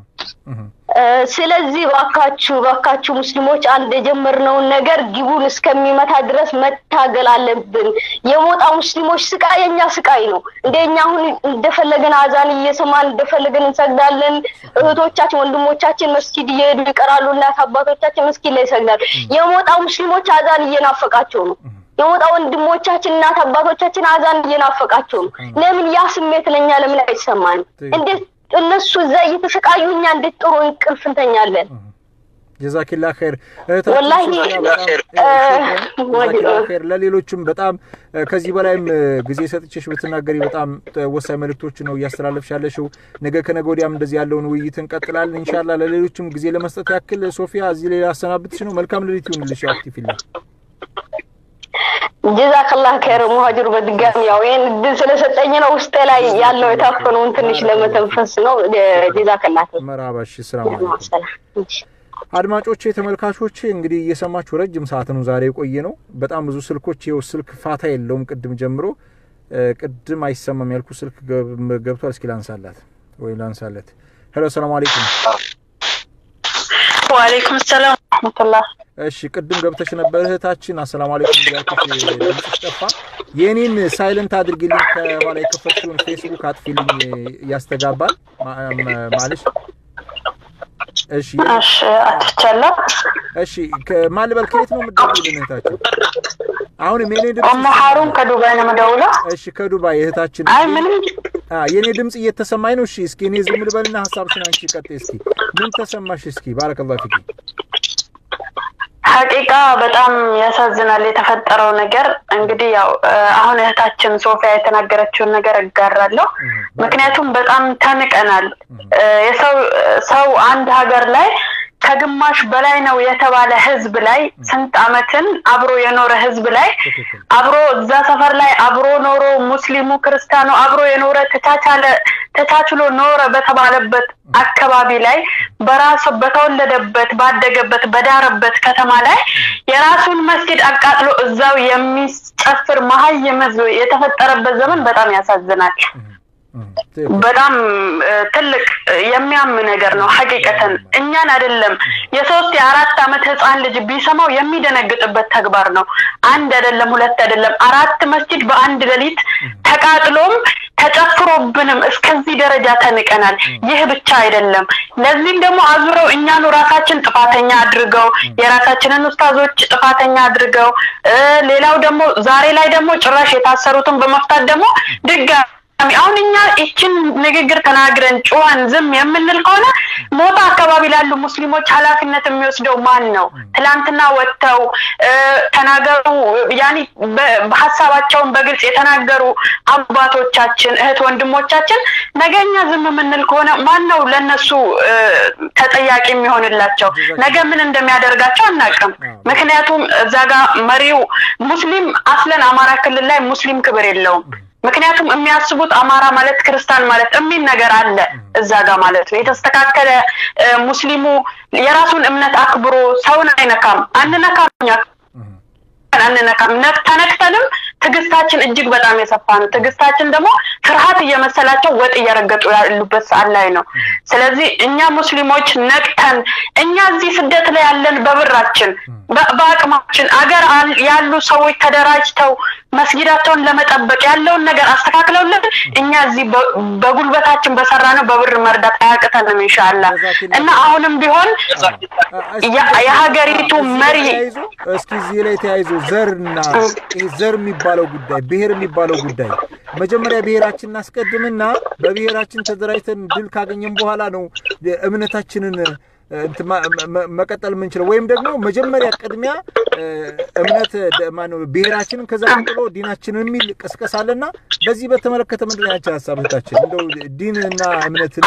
ስለዚህ ባካችሁ ባካችሁ ሙስሊሞች አንድ የጀመርነውን ነገር ግቡን እስከሚመታ ድረስ መታገል አለብን። የሞጣ ሙስሊሞች ስቃይ የኛ ስቃይ ነው። እንደኛ አሁን እንደፈለገን አዛን እየሰማን እንደፈለገን እንሰግዳለን። እህቶቻችን ወንድሞቻችን መስጊድ እየሄዱ ይቀራሉ። እናት አባቶቻችን መስጊድ ላይ ይሰግዳሉ። የሞጣ ሙስሊሞች አዛን እየናፈቃቸው ነው። የሞጣ ወንድሞቻችን እናት አባቶቻችን አዛን እየናፈቃቸው ነው። ለምን ያ ስሜት ለኛ ለምን አይሰማንም? እንዴት እነሱ እዛ እየተሰቃዩ እኛ እንዴት ጥሩ እንቅልፍ እንተኛለን? ጀዛኪላ ኸይር ወላሂ ኸይር። ለሌሎችም በጣም ከዚህ በላይም ጊዜ ሰጥቼሽ ብትናገሪ በጣም ወሳኝ መልእክቶች ነው እያስተላለፍሽ ያለሽው። ነገ ከነገ ወዲያም እንደዚህ ያለውን ውይይት እንቀጥላለን ኢንሻላ። ለሌሎችም ጊዜ ለመስጠት ያክል ሶፊያ እዚህ ላይ ላሰናብትሽ ነው። መልካም ሌሊት ይሁንልሽ። ያው አክቲቭ ጀዛከላህ ከር ሙሀጅሩ በድጋሚ ያው ይህን እድል ስለሰጠኝ ነው ውስጤ ላይ ያለው የታፈነውን ትንሽ ለመተንፈስ ነው። ጀዛከላህ መራባሽ ስራ አድማጮቼ ተመልካቾቼ እንግዲህ እየሰማችሁ ረጅም ሰዓት ነው ዛሬ የቆየ ነው። በጣም ብዙ ስልኮች ይኸው ስልክ ፋታ የለውም። ቅድም ጀምሮ ቅድም አይሰማም ያልኩ ስልክ ገብቷል። እስኪ ላንሳላት ወይ ላንሳለት። ሄሎ ሰላም አለይኩም። ወአለይኩም ሰላም ረህመቱላህ። እሺ ቅድም ገብተሽ ነበር እህታችን። አሰላሙ አለይኩም ብያለሽ፣ ድምፅሽ ጠፋ። የእኔን ሳይለንት አድርጊልኝ፣ ከኋላ የከፈትሽውን ፌስቡክ አጥፊልኝ፣ ያስተጋባል ማለሽ። እሺ እሺ፣ አትቻለሁ። እሺ ማን ልበል? ከየት ነው የምትደውይልን እህታችን? አሁንም የኔ ድምፅ ኡሙ ሀሩን ከዱባይ ነው የምደውለው። እሺ ከዱባይ እህታችን። አይ ምንም የኔ ድምፅ እየተሰማኝ ነው። እሺ እስኪ እኔ ዝም ልበልና ሀሳብሽን አንቺ ቀጥይ እስኪ። ምን ተሰማሽ? እስኪ ባረከላሁ ፊኪ። ሀቂቃ በጣም ያሳዝናል የተፈጠረው ነገር። እንግዲህ ያው አሁን እህታችን ሶፊያ የተናገረችውን ነገር እጋራለሁ። ምክንያቱም በጣም ተንቀናል። የሰው ሰው አንድ ሀገር ላይ ከግማሽ በላይ ነው የተባለ ህዝብ ላይ ስንት አመትን አብሮ የኖረ ህዝብ ላይ አብሮ እዛ ሰፈር ላይ አብሮ ኖሮ ሙስሊሙ ክርስቲያኑ አብሮ የኖረ ተቻቻለ ተቻችሎ ኖረ በተባለበት አካባቢ ላይ በራሱ በተወለደበት ባደገበት በዳረበት ከተማ ላይ የራሱን መስጊድ አቃጥሎ እዛው የሚጨፍር መሀይም ህዝብ የተፈጠረበት ዘመን በጣም ያሳዝናል። በጣም ትልቅ የሚያም ነገር ነው። ሀቂቀተን እኛን አይደለም የሶስት የአራት አመት ህፃን ልጅ ቢሰማው የሚደነግጥበት ተግባር ነው። አንድ አይደለም፣ ሁለት አይደለም፣ አራት መስጂድ በአንድ ሌሊት ተቃጥሎም ተጨፍሮብንም እስከዚህ ደረጃ ተንቀናል። ይህ ብቻ አይደለም። ለዚህም ደግሞ አዙረው እኛኑ ራሳችን ጥፋተኛ አድርገው የራሳችንን ኡስታዞች ጥፋተኛ አድርገው ሌላው ደግሞ ዛሬ ላይ ደግሞ ጭራሽ የታሰሩትን በመፍታት ደግሞ ድጋሚ አሁን እኛ ይችን ንግግር ተናግረን ጩኸን ዝም የምንል ከሆነ ሞታ አካባቢ ላሉ ሙስሊሞች ኃላፊነት የሚወስደው ማን ነው? ትላንትና ወጥተው ተናገሩ ያኒ ሀሳባቸውን በግልጽ የተናገሩ አባቶቻችን እህት ወንድሞቻችን ነገ እኛ ዝም የምንል ከሆነ ማን ነው ለነሱ ተጠያቂ የሚሆንላቸው? ነገ ምን እንደሚያደርጋቸው አናውቅም። ምክንያቱም እዛ ጋር መሪው ሙስሊም አስለን አማራ ክልል ላይ ሙስሊም ክብር የለውም። ምክንያቱም የሚያስቡት አማራ ማለት ክርስቲያን ማለት የሚል ነገር አለ እዛ ጋር ማለት ነው። የተስተካከለ ሙስሊሙ የራሱን እምነት አክብሮ ሰውን አይነካም፣ አንነካም፣ እኛ አንነካም። ተነክተንም ትዕግስታችን እጅግ በጣም የሰፋ ነው። ትዕግስታችን ደግሞ ፍርሃት እየመሰላቸው ወጥ እየረገጡ ያሉበት ሰዓት ላይ ነው። ስለዚህ እኛ ሙስሊሞች ነቅተን እኛ እዚህ ስደት ላይ ያለን በብራችን በአቅማችን አገር ያሉ ሰዎች ተደራጅተው መስጊዳቸውን ለመጠበቅ ያለውን ነገር አስተካክለውልን እኛ እዚህ በጉልበታችን በሰራ ነው በብር መርዳት አያቅተንም ኢንሻአላህ እና አሁንም ቢሆን የሀገሪቱ መሪ እስኪ እዚህ ላይ ተያይዞ ዘርና ዘር የሚባለው ጉዳይ ብሔር የሚባለው ጉዳይ መጀመሪያ ብሔራችን እናስቀድምና በብሔራችን ተደራጅተን ድል ካገኘን በኋላ ነው እምነታችንን መቀጠል የምንችለው ወይም ደግሞ መጀመሪያ ቅድሚያ እምነት ማነው ብሔራችንን ከዛ ቀጥሎ ዲናችንን የሚል ቅስቀሳ አለና በዚህ በተመለከተ ምንድን ነው ያንቺ ሀሳብ እህታችን? እንደው ዲንና እምነትን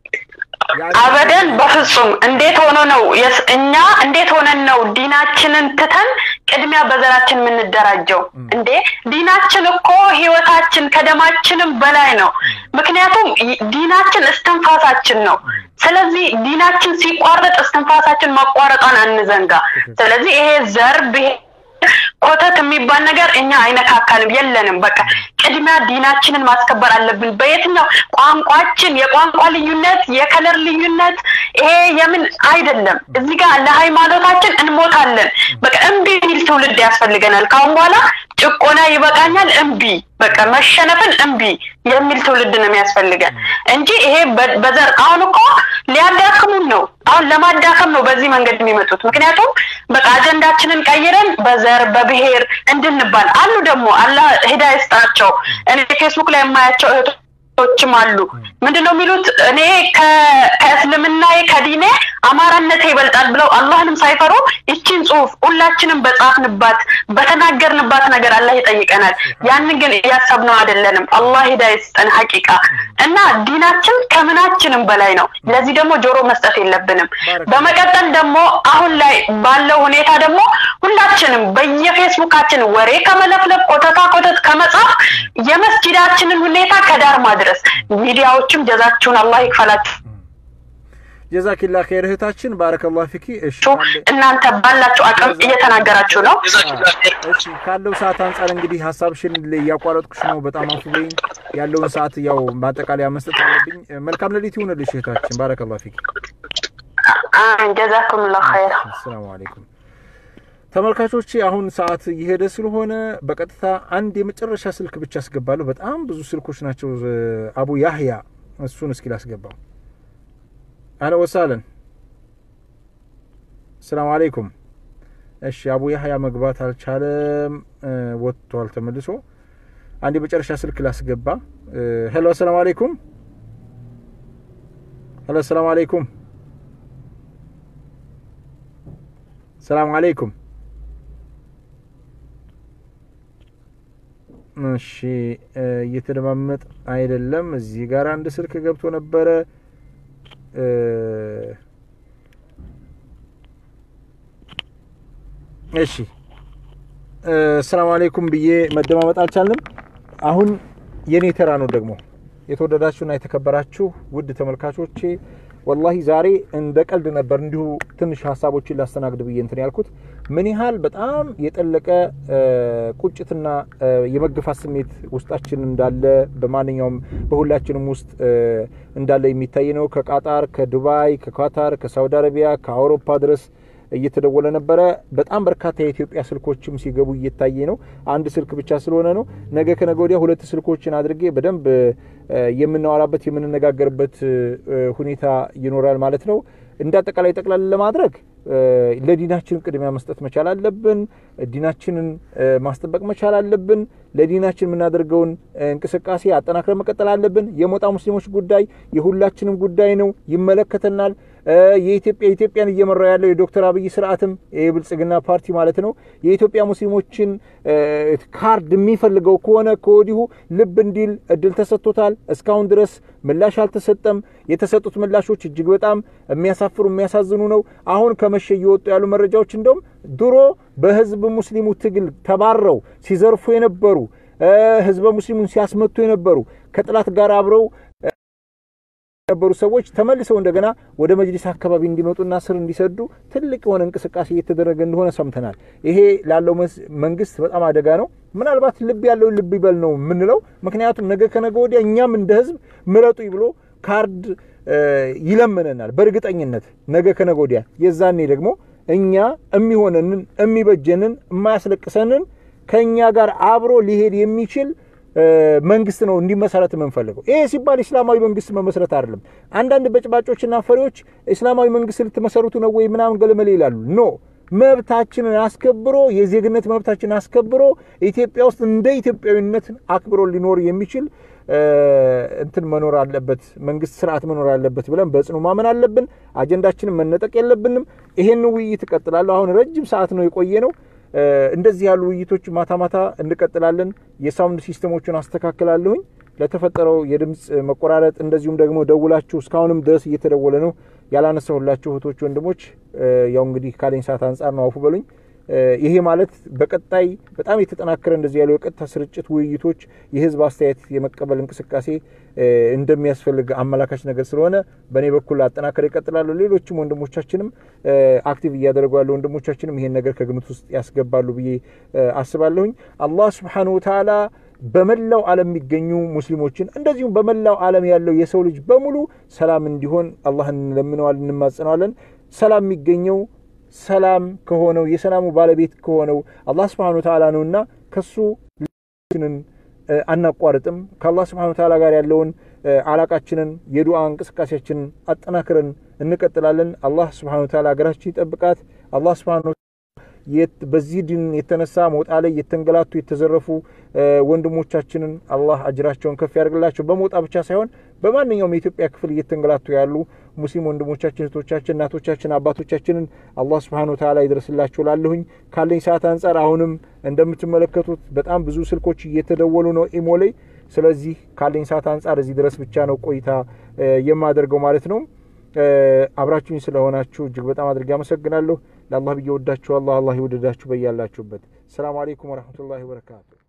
አበደን በፍጹም እንዴት ሆኖ ነው እኛ እንዴት ሆነን ነው ዲናችንን ትተን ቅድሚያ በዘራችን የምንደራጀው እንዴ ዲናችን እኮ ህይወታችን ከደማችንም በላይ ነው ምክንያቱም ዲናችን እስትንፋሳችን ነው ስለዚህ ዲናችን ሲቋረጥ እስትንፋሳችን ማቋረጧን አንዘንጋ ስለዚህ ይሄ ዘር ብሄር ኮተት የሚባል ነገር እኛ አይነካካንም የለንም በቃ ቅድሚያ ዲናችንን ማስከበር አለብን በየትኛው ቋንቋችን የቋንቋ ልዩነት የከለር ልዩነት ይሄ የምን አይደለም እዚህ ጋር ለሃይማኖታችን እንሞታለን በቃ እምቢ የሚል ትውልድ ያስፈልገናል ካሁን በኋላ ጭቆና ይበቃኛል እምቢ በቃ መሸነፍን እምቢ የሚል ትውልድ ነው የሚያስፈልገን እንጂ ይሄ በዘር አሁን እኮ ሊያዳክሙን ነው አሁን ለማዳከም ነው በዚህ መንገድ የሚመጡት ምክንያቱም በቃ አጀንዳችንን ቀይረን በዘር በብሔር እንድንባል አሉ ደግሞ አላህ ሂዳ ይስጣቸው እኔ ፌስቡክ ላይ የማያቸው እህቶችም አሉ ምንድን ነው የሚሉት እኔ ከእስልምና ከዲኔ አማራነቴ ይበልጣል ብለው አላህንም ሳይፈሩ ይችን ጽሁፍ ሁላችንም በጻፍንባት በተናገርንባት ነገር አላህ ይጠይቀናል ያንን ግን እያሰብነው አይደለንም አላህ ሂዳ ይስጠን ሀቂቃ እና ዲናችን ከምናችንም በላይ ነው ለዚህ ደግሞ ጆሮ መስጠት የለብንም በመቀጠል ደግሞ አሁን ላይ ባለው ሁኔታ ደግሞ ሁላችንም በየፌስቡካችን ወሬ ከመለፍለፍ ኮተታ ኮተት ከመጻፍ የመስጂዳችንን ሁኔታ ከዳር ማድረስ ሚዲያዎችም ጀዛችሁን አላህ ይክፈላችሁ ጀዛኪላ ኸይር እህታችን ባረከላሁ ፊኪ እሺ እናንተ ባላችሁ አቅም እየተናገራችሁ ነው እሺ ካለው ሰዓት አንጻር እንግዲህ ሀሳብሽን እያቋረጥኩሽ ነው በጣም አፉ በይኝ ያለውን ሰዓት ያው ማጠቃለያ መስጠት አለብኝ መልካም ሌሊት ይሁንልሽ እህታችን ባረከላሁ ፊኪ ጀዛኩም ላ ኸይር አሰላሙ አለይኩም ተመልካቾች አሁን ሰዓት እየሄደ ስለሆነ በቀጥታ አንድ የመጨረሻ ስልክ ብቻ አስገባለሁ በጣም ብዙ ስልኮች ናቸው አቡ ያህያ እሱን እስኪ ላስገባው አህለ ወሳለን ሰላም አለይኩም እሺ አቡ ያህያ መግባት አልቻለም ወጥቷል ተመልሶ አንድ የመጨረሻ ስልክ ላስገባ ሄሎ ሰላም አለይኩም ሄሎ ሰላም አለይኩም ሰላም አለይኩም እሺ እየተደማመጥ አይደለም እዚህ ጋር አንድ ስልክ ገብቶ ነበረ እሺ ሰላም አለይኩም ብዬ መደማመጥ አልቻልንም። አሁን የኔ ተራ ነው ደግሞ የተወደዳችሁና የተከበራችሁ ውድ ተመልካቾቼ ወላሂ ዛሬ እንደ ቀልድ ነበር እንዲሁ ትንሽ ሀሳቦችን ላስተናግድ ብዬ እንትን ያልኩት ምን ያህል በጣም የጠለቀ ቁጭትና የመገፋት ስሜት ውስጣችን እንዳለ በማንኛውም በሁላችንም ውስጥ እንዳለ የሚታይ ነው። ከቃጣር፣ ከዱባይ፣ ከኳታር፣ ከሳውዲ አረቢያ፣ ከአውሮፓ ድረስ እየተደወለ ነበረ። በጣም በርካታ የኢትዮጵያ ስልኮችም ሲገቡ እየታየ ነው። አንድ ስልክ ብቻ ስለሆነ ነው። ነገ ከነገ ወዲያ ሁለት ስልኮችን አድርጌ በደንብ የምናወራበት የምንነጋገርበት ሁኔታ ይኖራል ማለት ነው። እንደ አጠቃላይ ጠቅላላ ለማድረግ ለዲናችን ቅድሚያ መስጠት መቻል አለብን። ዲናችንን ማስጠበቅ መቻል አለብን። ለዲናችን የምናደርገውን እንቅስቃሴ አጠናክረን መቀጠል አለብን። የሞጣ ሙስሊሞች ጉዳይ የሁላችንም ጉዳይ ነው፣ ይመለከተናል። የኢትዮጵያ ኢትዮጵያን እየመራ ያለው የዶክተር አብይ ስርዓትም የብልጽግና ፓርቲ ማለት ነው የኢትዮጵያ ሙስሊሞችን ካርድ የሚፈልገው ከሆነ ከወዲሁ ልብ እንዲል እድል ተሰጥቶታል። እስካሁን ድረስ ምላሽ አልተሰጠም። የተሰጡት ምላሾች እጅግ በጣም የሚያሳፍሩ የሚያሳዝኑ ነው። አሁን ከመሸ እየወጡ ያሉ መረጃዎች እንደውም ድሮ በህዝብ ሙስሊሙ ትግል ተባረው ሲዘርፉ የነበሩ ህዝበ ሙስሊሙን ሲያስመቱ የነበሩ ከጥላት ጋር አብረው የነበሩ ሰዎች ተመልሰው እንደገና ወደ መጅሊስ አካባቢ እንዲመጡና ስር እንዲሰዱ ትልቅ የሆነ እንቅስቃሴ እየተደረገ እንደሆነ ሰምተናል። ይሄ ላለው መንግስት በጣም አደጋ ነው። ምናልባት ልብ ያለው ልብ ይበል ነው የምንለው። ምክንያቱም ነገ ከነገ ወዲያ እኛም እንደ ህዝብ ምረጡኝ ብሎ ካርድ ይለምነናል በእርግጠኝነት ነገ ከነገ ወዲያ። የዛኔ ደግሞ እኛ የሚሆነንን የሚበጀንን የማያስለቅሰንን ከእኛ ጋር አብሮ ሊሄድ የሚችል መንግስት ነው እንዲመሰረት የምንፈልገው። ይሄ ሲባል እስላማዊ መንግስት መመስረት አይደለም። አንዳንድ በጭባጮችና ፈሪዎች እስላማዊ መንግስት ልትመሰርቱ ነው ወይ ምናምን ገለመሌ ይላሉ። ኖ መብታችንን አስከብሮ የዜግነት መብታችንን አስከብሮ ኢትዮጵያ ውስጥ እንደ ኢትዮጵያዊነት አክብሮ ሊኖር የሚችል እንትን መኖር አለበት፣ መንግስት ስርዓት መኖር አለበት ብለን በጽኑ ማመን አለብን። አጀንዳችንን መነጠቅ የለብንም። ይሄን ውይይት እቀጥላለሁ። አሁን ረጅም ሰዓት ነው የቆየ ነው። እንደዚህ ያሉ ውይይቶች ማታ ማታ እንቀጥላለን። የሳውንድ ሲስተሞቹን አስተካክላለሁኝ። ለተፈጠረው የድምፅ መቆራረጥ እንደዚሁም ደግሞ ደውላችሁ እስካሁንም ድረስ እየተደወለ ነው ያላነሳሁላችሁ እህቶች፣ ወንድሞች ያው እንግዲህ ካለኝ ሰዓት አንጻር ነው አፉ በሉኝ። ይሄ ማለት በቀጣይ በጣም የተጠናከረ እንደዚህ ያለው የቀጥታ ስርጭት ውይይቶች፣ የህዝብ አስተያየት የመቀበል እንቅስቃሴ እንደሚያስፈልግ አመላካች ነገር ስለሆነ በእኔ በኩል አጠናከር ይቀጥላሉ። ሌሎችም ወንድሞቻችንም አክቲቭ እያደረጉ ያሉ ወንድሞቻችንም ይሄን ነገር ከግምት ውስጥ ያስገባሉ ብዬ አስባለሁኝ። አላህ ስብሓነሁ ወተዓላ በመላው ዓለም የሚገኙ ሙስሊሞችን እንደዚሁም በመላው ዓለም ያለው የሰው ልጅ በሙሉ ሰላም እንዲሆን አላህን እንለምነዋል፣ እንማጸነዋለን። ሰላም የሚገኘው ሰላም ከሆነው የሰላሙ ባለቤት ከሆነው አላህ ስብሓነሁ ወተዓላ ነውና ከሱ ልችንን አናቋርጥም። ከአላህ ስብሓነሁ ወተዓላ ጋር ያለውን አላቃችንን የዱዓ እንቅስቃሴያችንን አጠናክረን እንቀጥላለን። አላህ ስብሓነሁ ወተዓላ ሀገራችን ይጠብቃት። አላህ ስብሓነሁ በዚህ ድን የተነሳ ሞጣ ላይ የተንገላቱ የተዘረፉ ወንድሞቻችንን አላህ አጅራቸውን ከፍ ያደርግላቸው። በሞጣ ብቻ ሳይሆን በማንኛውም የኢትዮጵያ ክፍል እየተንገላቱ ያሉ ሙስሊም ወንድሞቻችን፣ እህቶቻችን፣ እናቶቻችን፣ አባቶቻችንን አላህ ስብሓነሁ ወተዓላ ይድረስላቸው። ላለሁኝ ካለኝ ሰዓት አንጻር አሁንም እንደምትመለከቱት በጣም ብዙ ስልኮች እየተደወሉ ነው ኢሞ ላይ። ስለዚህ ካለኝ ሰዓት አንጻር እዚህ ድረስ ብቻ ነው ቆይታ የማደርገው ማለት ነው። አብራችሁኝ ስለሆናችሁ እጅግ በጣም አድርጌ አመሰግናለሁ። ለአላህ ብዬ ወዳችኋለሁ። አላህ ይወደዳችሁ በያላችሁበት። ሰላም አሌይኩም ወረህመቱላሂ ወበረካቱ።